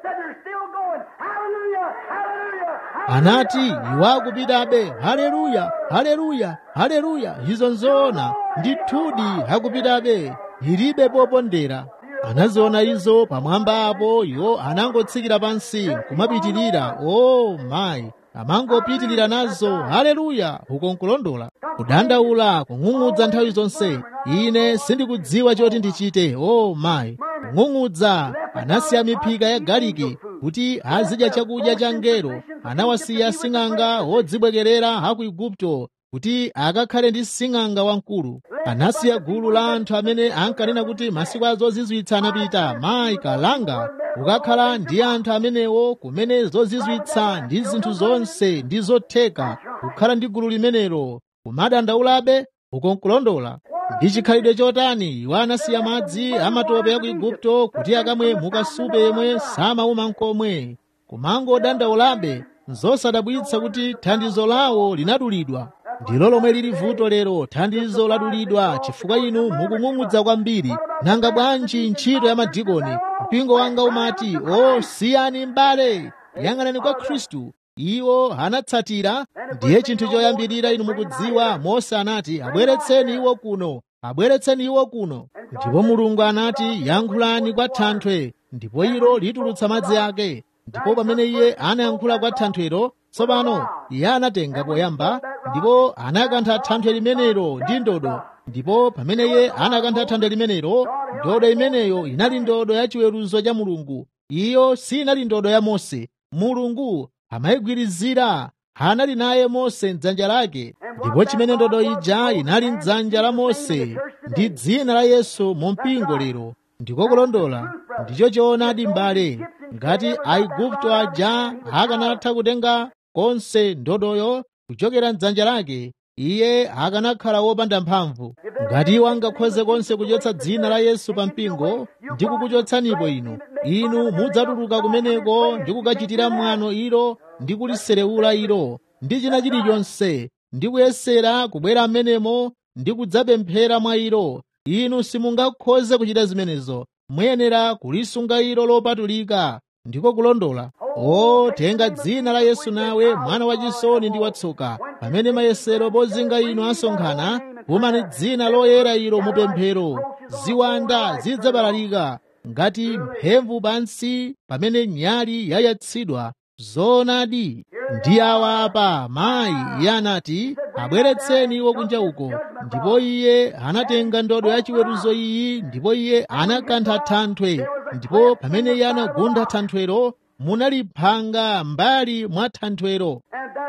anati iwo akupitabe haleluya haleluya haleluya izo nzoona ndithudi akupitabe ilibe popondera anaziona izo pamwamba apo iwo anangotsikira pansi kumapitirira o oh, mayi amangopitirira nazo haleluya ukonkulondola kudandaula kung'ung'udza nthawi zonse ine sindikudziwa choti ndichite o oh, mayi kung'ung'udza anasiya miphika ya galiki kuti azidya chakudya cha ngelo anawasiya sing'anga wodzibwekerera aku igupto kuti akakhale ndi sing'anga wamkulu anasiya gulu la anthu amene ankanena kuti masiku a zozizwitsa anapita mayi kalanga kukakhala ndi anthu amenewo kumene zozizwitsa ndi zinthu zonse ndi zotheka kukhala ndi gulu limenelo kumadandaulabe ukonkulondola ndi chikhalidwe chotani iwo anasiya madzi amatope ya ku igupto kuti akamwe mukasupe yemwe samauma nkomwe kumangodandaulabe nzosadabwitsa kuti thandizo lawo linadulidwa ndilo lomwe lili vuto lero thandizo ladulidwa chifukwa inu mukung'ung'udza kwambiri nanga bwanji ntchito ya madikoni mpingo wanga umati o siyani m'bale yang'anani kwa khristu iwo anatsatira ndiye chinthu choyambirira inu mukudziwa mose anati abweretseni iwo kuno abweretseni iwo kuno ndipo mulungu anati yankhulani kwa thanthwe ndipo ilo litulutsa madzi ake ndipo pamene iye anayankhula kwa thanthwelo tsopano iye anatenga poyamba ndipo anakantha thanthwe limenelo ndi ndodo ndipo pamene iye anakantha thanthwe limenelo ndodo imeneyo inali ndodo ya chiweruzo cha mulungu iyo sinali ndodo ya mose mulungu amayigwirizira anali naye mose mdzanja lake ndipo chimene ndodo ija inali mdzanja la mose ndi dzina la yesu mu mpingo lero ndiko kulondola ndicho choonadi m'bale ngati aigupto aja akanatha kutenga konse ndodoyo kuchokera mdzanja lake iye akanakhala wopanda mphamvu ngati iwo angakhoze konse kuchotsa dzina la yesu pa mpingo ndi kukuchotsanipo inu inu mudzatuluka kumeneko ndi kukachitira mwano ilo ndi kuliserewula ilo ndi china chilichonse ndi kuyesera kubwera m'menemo ndi kudzapemphera mwa ilo inu simungakhoze kuchita zimenezo muyenera kulisunga ilo lopatulika ndiko kulondola o tenga dzina la yesu nawe mwana wachisoni ndi watsoka pamene mayesero pozinga inu asonkhana umani dzina loyera ilo mupemphero ziwanda zidzabalalika ngati mphemvu pansi pamene nyali yayatsidwa zoonadi ndi awa apa mayi iye anati abweretseni iwo kunja uko ndipo iye anatenga ndodo ya chiweruzo iyi ndipo iye anakantha thanthwe ndipo pamene iye anagunda thanthwero munali phanga mbali mwa thanthwero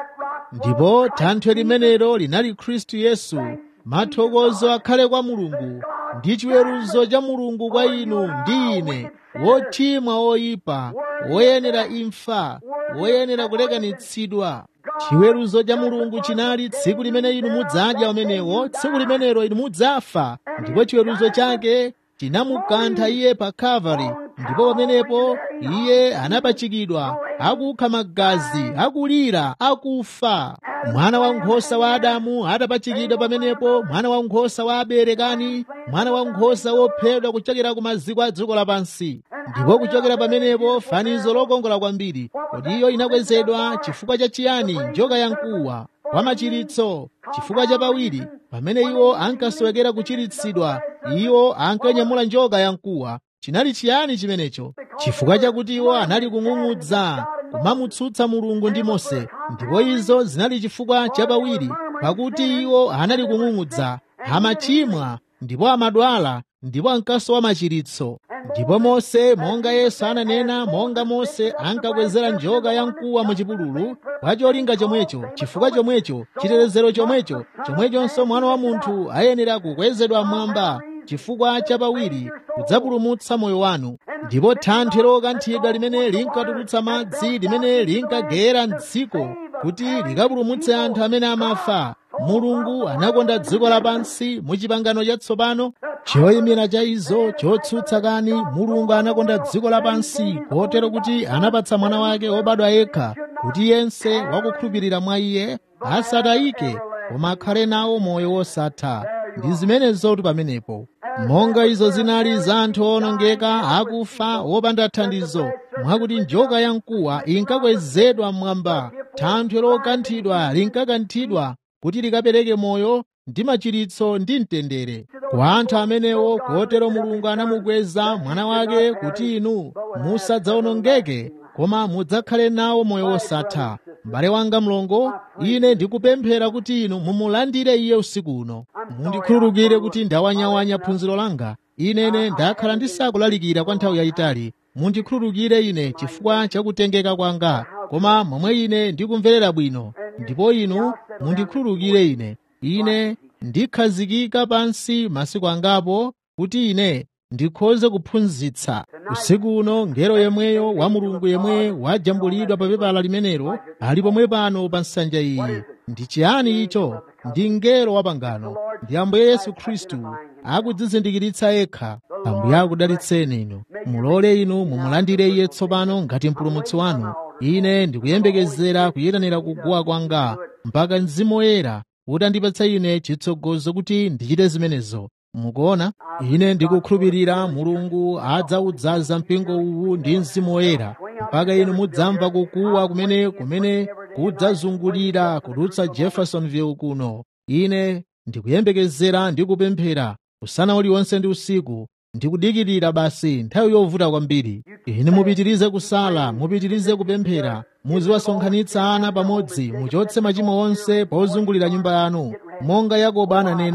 ndipo thanthwe limenelo linali khristu yesu mathokozo akhale kwa mulungu ndi chiweruzo cha mulungu kwa inu ndi ine wochimwa woyipa woyenera imfa woyenera kulekanitsidwa chiweruzo cha mulungu chinali tsiku limene inu mudzadya umenewo tsiku limenelo inu mudzafa ndipo chiweruzo chake chinamukantha iye pa kalvari ndipo pamenepo iye anapachikidwa akukha magazi akulira akufa mwana wankhosa wa adamu atapachikidwa pamenepo mwana wankhosa wa abele kani mwana wankhosa wophedwa kuchokera ku maziko a dziko lapansi ndipo kuchokera pamenepo fanizo lokongola kwambiri kodi iyo inakwezedwa chifukwa cha chiyani njoka yamkuwa kwa machiritso chifukwa cha pawiri pamene iwo ankasowekera kuchiritsidwa iwo ankanyamula njoka yamkuwa chinali chiyani chimenecho chifukwa chakuti iwo anali kung'ung'udza kumamutsutsa mulungu ndi mose ndipo izo zinali chifukwa chapawiri pakuti iwo anali kung'ung'udza amachimwa ndipo amadwala ndipo ankasowa machiritso ndipo mose monga yesu ananena monga mose ankakwezera njoka yamkuwa mu chipululu kwa cholinga chomwecho chifukwa chomwecho chitetezero chomwecho chomwechonso mwana wa munthu ayenera kukwezedwa mmwamba chifukwa chapawiri kudzapulumutsa moyo wanu ndipo thanthwe lokanthidwa limene linkatulutsa madzi limene linkagera mdziko kuti likapulumutse anthu amene amafa mulungu anakonda dziko lapansi mu chipangano chatsopano choyimira cha izo chotsutsa kani mulungu anakonda dziko lapansi kotero kuti anapatsa mwana wake wobadwa yekha kuti yense wakukhulupirira mwa iye asatayike koma akhale nawo moyo wosatha ndi zimenezotu pamenepo monga izo zinali za anthu owonongeka akufa wopanda thandizo mwakuti njoka yamkuwa inkakwezedwa mmwamba thanthwe lokanthidwa linkakanthidwa kuti likapereke moyo ndi machiritso ndi mtendere kwa anthu amenewo kotero mulungu anamukweza mwana wake kuti inu musadzawonongeke koma mudzakhale nawo moyo wosatha m'bale wanga mlongo ine ndikupemphera kuti inu mumulandire iye usiku uno mundikhululukire kuti ndawanyawanya phunziro langa inene ndakhala ndisakulalikira kwa nthawi yayitali mundikhululukire ine chifukwa chakutengeka kwanga koma momwe ine ndikumverera bwino ndipo inu mundikhululukire ine ine ndikhazikika pansi masiku angapo kuti ine ndikhoze kuphunzitsa usiku uno ngero yemweyo wa mulungu yemwe wajambulidwa pa pepala limenelo ali pomwe pano pa nsanja iyi ndi chiyani icho ndi ngero wa pangano ndi ambuye yesu khristu akudzizindikiritsa yekha ambuye akudalitseni inu mulole inu mumulandire iye tsopano ngati mpulumutsi wanu ine ndikuyembekezera kuyitanira kuguwa kwanga mpaka mzimu woyera utandipatsa ine chitsogozo kuti ndichite zimenezo mukuona ine ndikukhulupirira mulungu adzawudzaza mpingo uwu ndi mzimu woyera mpaka inu mudzamva kukuwa kumene kumene kudzazungulira kudutsa jeffersonville kuno ine ndikuyembekezera ndi kupemphera usana uliwonse ndi usiku ndikudikirira basi nthawi yovuta kwambiri ine mupitirize kusala mupitirize kupemphera muziwasonkhanitsa ana pamodzi muchotse machimo onse pozungulira nyumba yanu monga yakobo ananena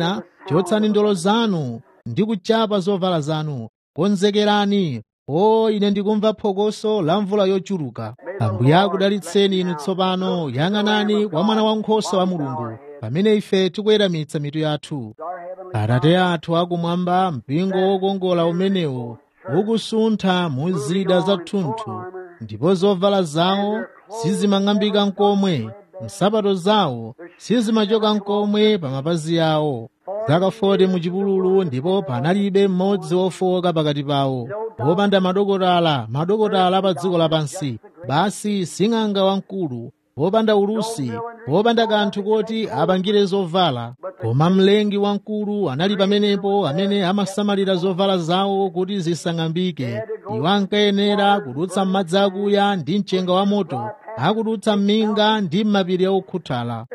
chotsani ndolo zanu ndi kuchapa zovala zanu konzekerani o ine ndikumva phokoso la mvula yochuluka ambuye akudalitseni inu tsopano yang'anani kwa mwana wankhosa wa mulungu pamene ife tikuweramitsa mitu yathu atate athu akumwamba mpingo wokongola umenewo ukusuntha mu zida zathunthu ndipo zovala zawo sizimang'ambika nkomwe nsapato zawo sizimachoka nkomwe pa mapazi awo zaka 40 mu chipululu ndipo panalibe mmodzi wofowoka pakati pawo wopanda madokotala madokotala pa dziko lapansi basi sing'anga wamkulu wopanda ulusi wopanda kanthu koti apangire zovala koma mlengi wamkulu anali pamenepo amene amasamalira zovala zawo kuti zisang'ambike iwo ankayenera kudutsa m'madzi akuya ndi mchenga wa moto akudutsa m'minga ndi m'mapiri okhuthala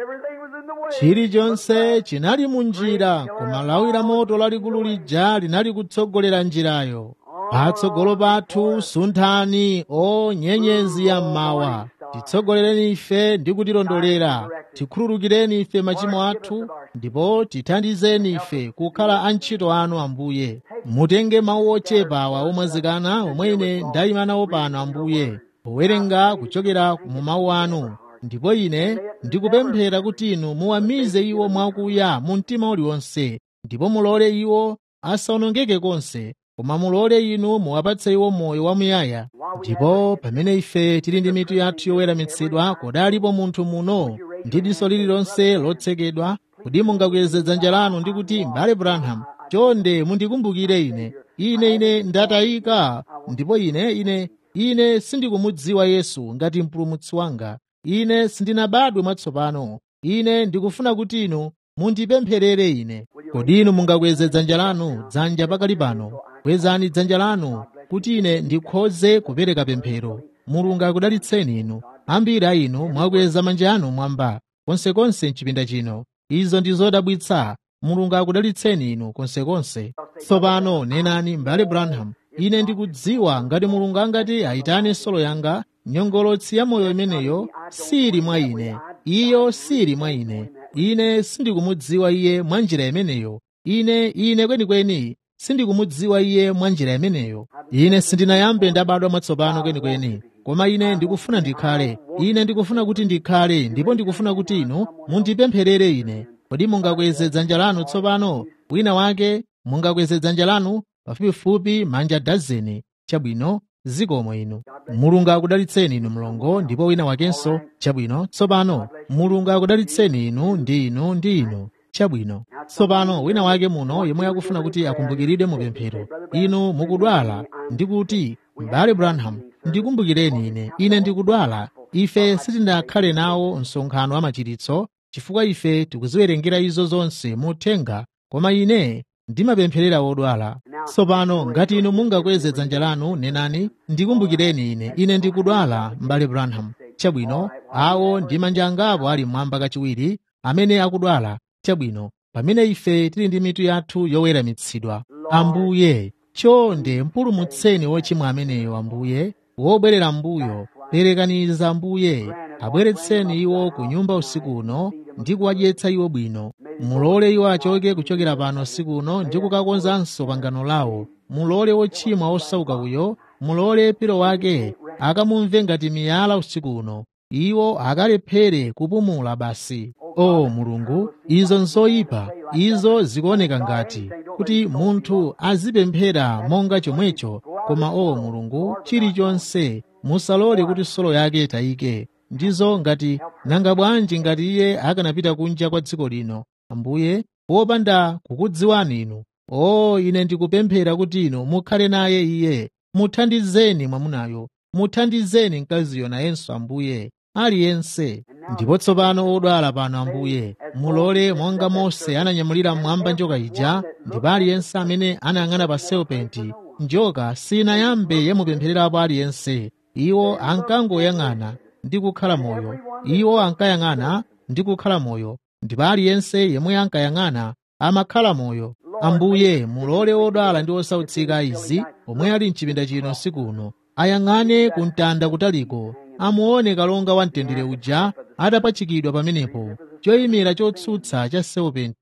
chilichonse chinali mu njira koma lawi la moto lalikulu lija linali kutsogolera njirayo patsogolo pathu sunthani o nyenyezi ya mmawa titsogolereni ife ndi kutilondolera tikhululukireni ife machimo athu ndipo tithandizeni ife kukhala antchito anu ambuye mutenge mawu ochepa awa omwazikana omwe ine ndayima nawo pano ambuye powerenga kuchokera mu mawu anu ndipo ine ndikupemphera kuti inu muwamize iwo mwakuya mu mtima uliwonse ndipo mulole iwo asawonongeke konse koma mulole inu muwapatse iwo moyo wamuyaya ndipo pamene ife tili ndi mitu yathu yoweramitsidwa kodalipo munthu muno ndi diso lililonse lotsekedwa kuti mungakweze dzanja lanu ndi kuti m'bale branham chonde mundikumbukire ine ine ine ndatayika ndipo ine ine ine sindikumudziwa yesu ngati mpulumutsi wanga ine sindinabadwe mwatsopano ine ndikufuna kuti inu mundipempherere ine kodi inu mungakweze dzanja lanu dzanja pakali pano kwezani dzanja lanu kuti ine ndikhoze kupereka pemphero mulungu akudalitseni inu ambiri a inu mwakweza manja anu mwamba konsekonse mchipinda chino izo ndi zodabwitsa mulungu akudalitseni inu konsekonse tsopano nenani m'bale branham ine ndikudziwa ngati mulungu angati ayitane solo yanga nyongolotsi ya moyo imeneyo sili mwa ine iyo sili mwa ine ine sindikumudziwa iye mwa njira imeneyo ine ine kwenikweni sindikumudziwa iye mwa njira imeneyo ine sindinayambe ndabadwa mwatsopano kwenikweni koma ine ndikufuna ndikhale ine ndikufuna kuti ndikhale ndipo ndikufuna kuti inu mundipempherere ine kodi mungakweze dzanja lanu tsopano wina wake mungakweze dzanja lanu pafupifupi manja dazeni chabwino zikomo inu mulungu akudalitseni inu mlongo ndipo wina wakenso chabwino tsopano mulungu akudalitseni inu ndi inu ndi inu chabwino tsopano wina wake muno yemwe akufuna kuti akumbukiridwe mu pemphero inu mukudwala ndi kuti m'bale branham ndikumbukireni ine ine ndikudwala ife sitinakhale nawo msonkhano wa machiritso chifukwa ife tikuziwerengera izo zonse muthenga koma ine ndimapempherera wodwala tsopano ngati inu mungakweze dzanja lanu nenani ndikumbukireni ine ine ndikudwala m'bale branham chabwino awo ndi manja angapo ali mmwamba kachiwiri amene akudwala chabwino pamene ife tili ndi mitu yathu yoweramitsidwa ambuye chonde mpulumutseni wochimwa ameneyo ambuye wobwerera mbuyo perekaniza ambuye abweretseni iwo ku nyumba usiku uno ndi kuwadyetsa iwo bwino mulole iwo achoke kuchokera pano usiku uno ndi kukakonzanso pangano lawo mulole wochimwa osauka uyo mulole piro wake akamumve ngati miyala usiku uno iwo akalephere kupumula basi o mulungu izo nzoyipa izo zikuoneka ngati kuti munthu azipemphera monga chomwecho koma o mulungu chilichonse musalole kuti solo yake itayike ndizo ngati nanga bwanji ngati iye akanapita kunja kwa dziko lino ambuye wopanda kukudziwani inu o ine ndikupemphera kuti inu mukhale naye iye muthandizeni mwamunayo muthandizeni mkaziyo nayenso ambuye aliyense ndipo tsopano odwala pano ambuye mulole monga mose ananyamulira mmwamba njoka ija ndipo aliyense amene anayang'ana pa serpenti njoka sinayambe yamupemphererapo aliyense iwo ankangoyang'ana ndi kukhala moyo iwo ankayang'ana ndi kukhala moyo ndipo aliyense yemwe ankayang'ana amakhala moyo ambuye mulole odwala ndi osautsika izi omwe ali mchipinda chino usiku uno ayang'ane ku mtanda kutaliko amuone kalonga wa mtendere uja atapachikidwa pamenepo choyimira chotsutsa cha serpenti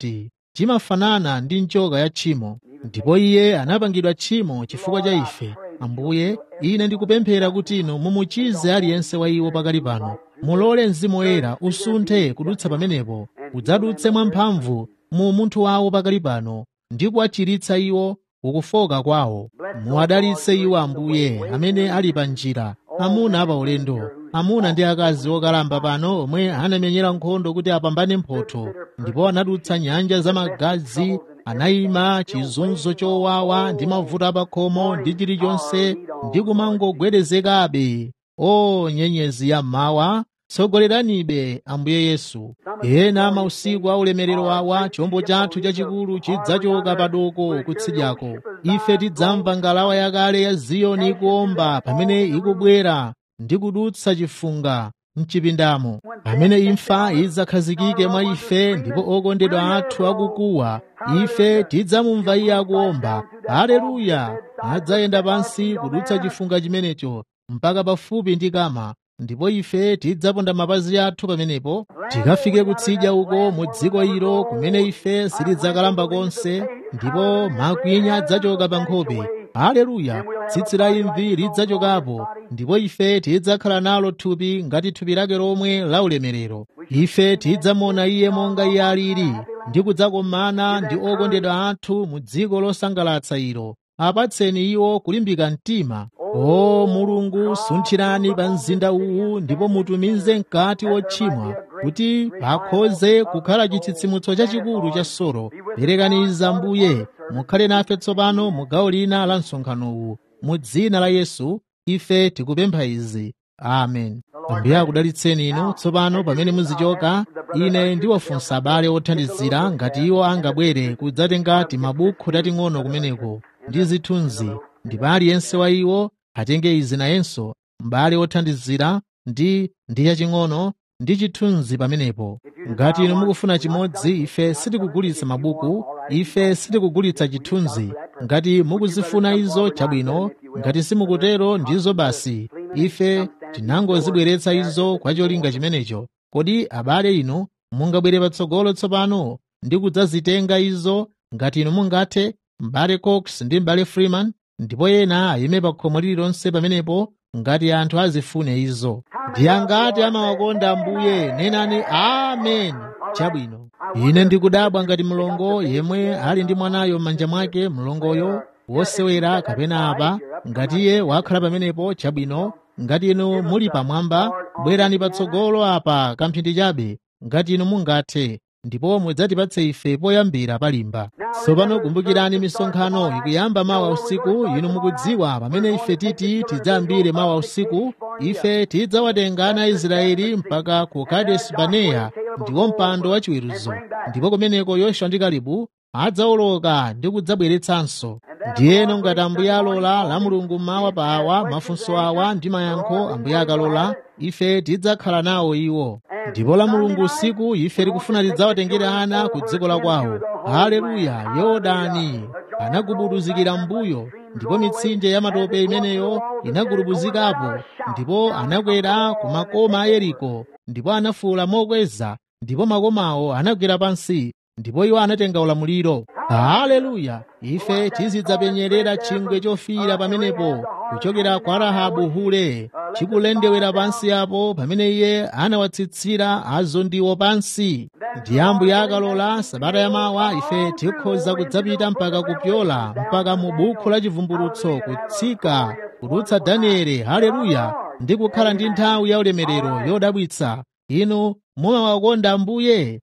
chimafanana ndi njoka ya tchimo ndipo iye anapangidwa tchimo chifukwa cha ife ambuye ine ndikupemphera kuti inu mumuchize aliyense wa iwo pakali pano mulole mzimu woyera usunthe kudutsa pamenepo udzadutse mwamphamvu mu munthu wawo pakali pano ndi kuwachiritsa iwo ukufoka kwawo muwadalitse iwo ambuye amene ali pa njira amuna apa ulendo amuna ndi akazi okalamba pano omwe anamenyera nkhondo kuti apambane mphotho ndipo anadutsa nyanja za magazi anayima chizunzo chowawa ndi mavuto apakhomo ndi chilichonse ndi kumangogwedezekabe o nyenyezi ya mmawa tsogoleranibe ambuye yesu ena mausiku a ulemerero wawa chombo chathu chachikulu chidzachoka padoko kutsidyako ife tidzamva ngalawa yakale ya ziyoni ikuomba pamene ikubwera ndi kudutsa chifunga mchipindamo pamene imfa idzakhazikike mwa ife ndipo okondedwa athu akukuwa ife tidzamumva iye akuomba haleluya adzayenda pansi kudutsa chifunga chimenecho mpaka pafupi ndi kama ndipo ife tidzaponda mapazi athu pamenepo tikafike kutsidya uko mu dziko ilo kumene ife sitidzakalamba konse ndipo makwinya adzachoka pa nkhope haleluya tsitsi la imvi lidzachokapo ndipo ife tidzakhala nalo thupi ngati thupi lake lomwe la ulemerero ife tidzamuona iye monga iye alili ndi kudzakomana ndi okondedwa athu mu dziko losangalatsa ilo apatseni iwo kulimbika mtima o mulungu sunthirani pa mzinda uwu ndipo mutumize mkati wotchimwa kuti pakhoze kukhala chitsitsimutso chachikulu cha soro perekaniza mbuye mukhale nafe tsopano mu gawo lina la msonkhano uwu mu dzina la yesu ife tikupempha izi amen ambuye akudalitseni inu tsopano pamene muzichoka ine ndiwafunsa abale othandizira ngati iwo angabwere kudzatenga timabukhu tating'ono kumeneko ndi zithunzi ndipo aliyense wa iwo atenge izi nayenso m'bale othandizira ndi ndi chaching'ono ndi chithunzi pamenepo ngati inu mukufuna chimodzi ife sitikugulitsa mabuku ife sitikugulitsa chithunzi ngati mukuzifuna izo chabwino ngati simukutero ndizo basi ife tinangozibweretsa izo kwa cholinga chimenecho kodi abale inu mungabwere patsogolo tsopano ndi kudzazitenga izo ngati inu mungathe m'bale cox ndi m'bale freeman ndipo ena ayime pa khomo lililonse pamenepo ngati anthu azifune izo ndi angati amawakonda ambuye nenani amen chabwino ine ndikudabwa ngati mlongo yemwe ali ndi mwanayo m'manja mwake mlongoyo wosewera kapena apa ngati iye wakhala pamenepo chabwino ngati inu muli pamwamba bwerani patsogolo apa kamphindi chabe ngati inu mungathe ndipo mudzatipatse ife poyambira palimba tsopano kumbukirani misonkhano ikuyamba mawa usiku inu mukudziwa pamene ife titi tidzayambire mawa usiku ife tidzawatenga ana aisraeli mpaka ku kadesi baneya ndiwo mpando wachiweruzo ndipo kumeneko yoswa ndi kalebu adzawoloka ndi kudzabweretsanso ndiyeno ngati ambuye alola la mulungu mawa pa awa mafunso awa ndi mayankho ambuye akalola ife tidzakhala nawo iwo ndipo la mulungu usiku ife tikufuna tidzawatengere ana ku dziko la kwawo haleluya yorodani anagubuduzikira mbuyo ndipo mitsinje ya matope imeneyo inagubuduzikapo ndipo anakwera ku makoma a yeriko ndipo anafuwula mokweza ndipo makomawo anagwera pansi ndipo iwo anatenga ulamuliro haleluya ife tizidzapenyerera chingwe chofiira pamenepo kuchokera kwa rahabu hule chikulendewera pansi apo pamene iye anawatsitsira azondiwo pansi ndi ambuye akalola sabata yamawa ife tikhoza kudzapita mpaka kupyola mpaka mu bukhu la chivumbulutso kutsika kudutsa danieli haleluya ndi kukhala ndi nthawi ya ulemerero yodabwitsa inu mumawakonda ambuye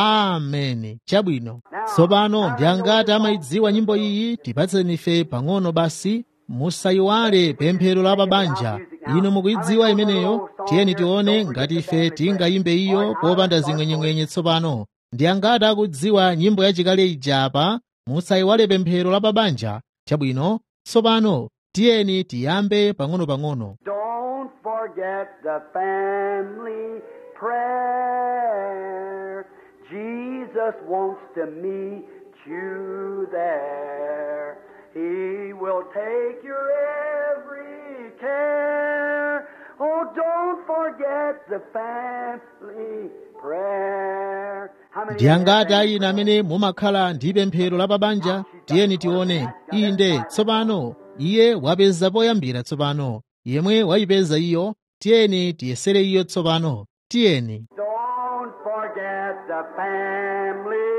ameni chabwino tsopano ndi angati amayidziwa nyimbo iyi tipatseni ife pang'ono basi musayiwale pemphero la pabanja inu mukuyidziwa imeneyo tiyeni tione ngati ife tingayimbe iyo popanda zing'wenyeng'wenye tsopano ndi angati akudziwa nyimbo yachikale ija apa musayiwale pemphero la pabanja chabwino tsopano tiyeni tiyambe pang'ono-pang'ono Don't forget the family prayer. Jesus wants to meet you there. He will take your every care. Oh, don't don't forget the family prayer. How many ndi angati ayina amene mumakhala ndi pemphero la pabanja tiyeni tione inde tsopano iye wapeza poyambira tsopano yemwe wayipeza iyo tiyeni tiyesere iyo tsopano tiyeni Don't forget the family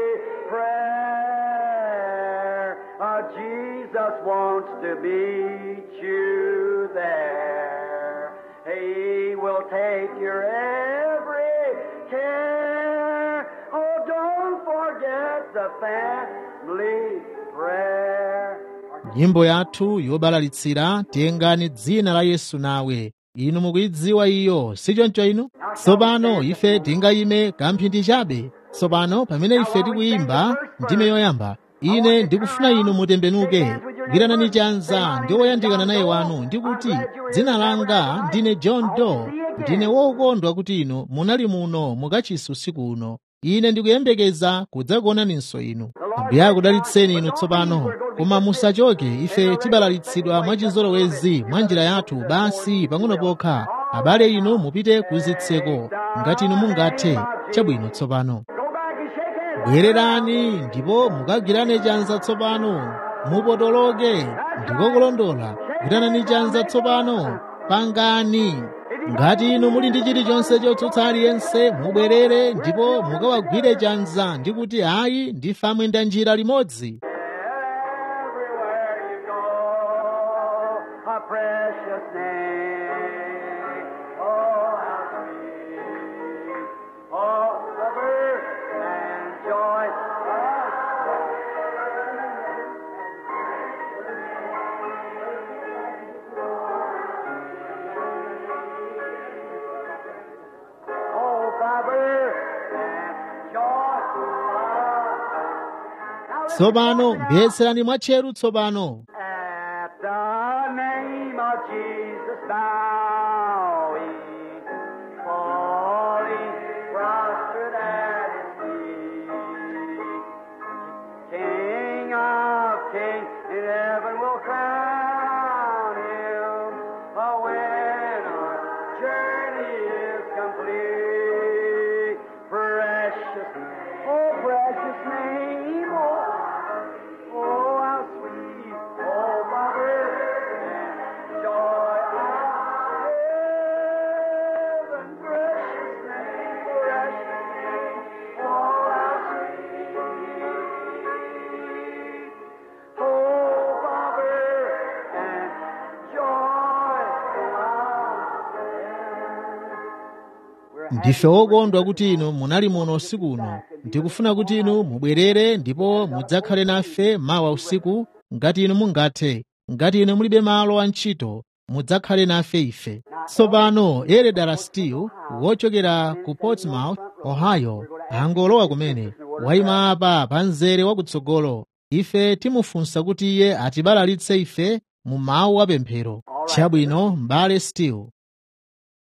prayer. Uh, Jesus wants to meet you there. He will take your every care. Oh, don't forget the family prayer. nyimbo yathu yobalalitsira tengani dzina la yesu nawe inu mukuyidziwa iyo sichoncho inu tsopano ife tingayime kamphindi chabe tsopano pamene ife tikuyimba ndime yoyamba ine ndikufuna inu mutembenuke gwiranani chanza ndi woyandikana naye wanu ndikuti dzina langa ndine john doe ndine wokondwa kuti inu munali muno mukachisi usiku uno ine ndikuyembekeza kudzakuonaninso inu ambuye akudalitseni inu tsopano koma musachoke ife tibalalitsidwa mwachizolowezi mwa njira yathu basi pang'ono pokha abale inu mupite kuzitseko ngati inu mungathe chabwino tsopano Go back and shake hands. bwererani ndipo mukagwirane chanza tsopano mupotoloke ndikokulondola gwiranani chanza tsopano pangani ngati inu muli ndi chilichonse chotsutsa aliyense mubwerere ndipo mukawagwire chanza ndi kuti ayi ndife amwenda njira limodzi Everywhere you go, a precious name. Oh, how sweet. Oh, lover and joy. Oh, lover and joy. Now listen tsopano now. mvetserani mwatcheru tsopano At the name of Jesus bowing, falling prostrate at His feet. King of kings in heaven will crown Him uh, when our journey is complete. Precious, oh precious name, oh Oh, how sweet, oh, mother, and joy of heaven, precious name, precious name, oh, how sweet, oh, mother, and joy of heaven. ndife okondwa kuti inu munali muno usiku uno ndikufuna kuti inu mubwerere ndipo mudzakhale nafe mawa usiku ngati inu mungathe ngati inu mulibe malo a ntchito mudzakhale nafe ife tsopano eredara steele wochokera ku portsmouth ohio angolowa kumene wayima apa pa mzere wakutsogolo ife timufunsa kuti iye atibalalitse ife mu mawu apemphero chabwino m'bale steele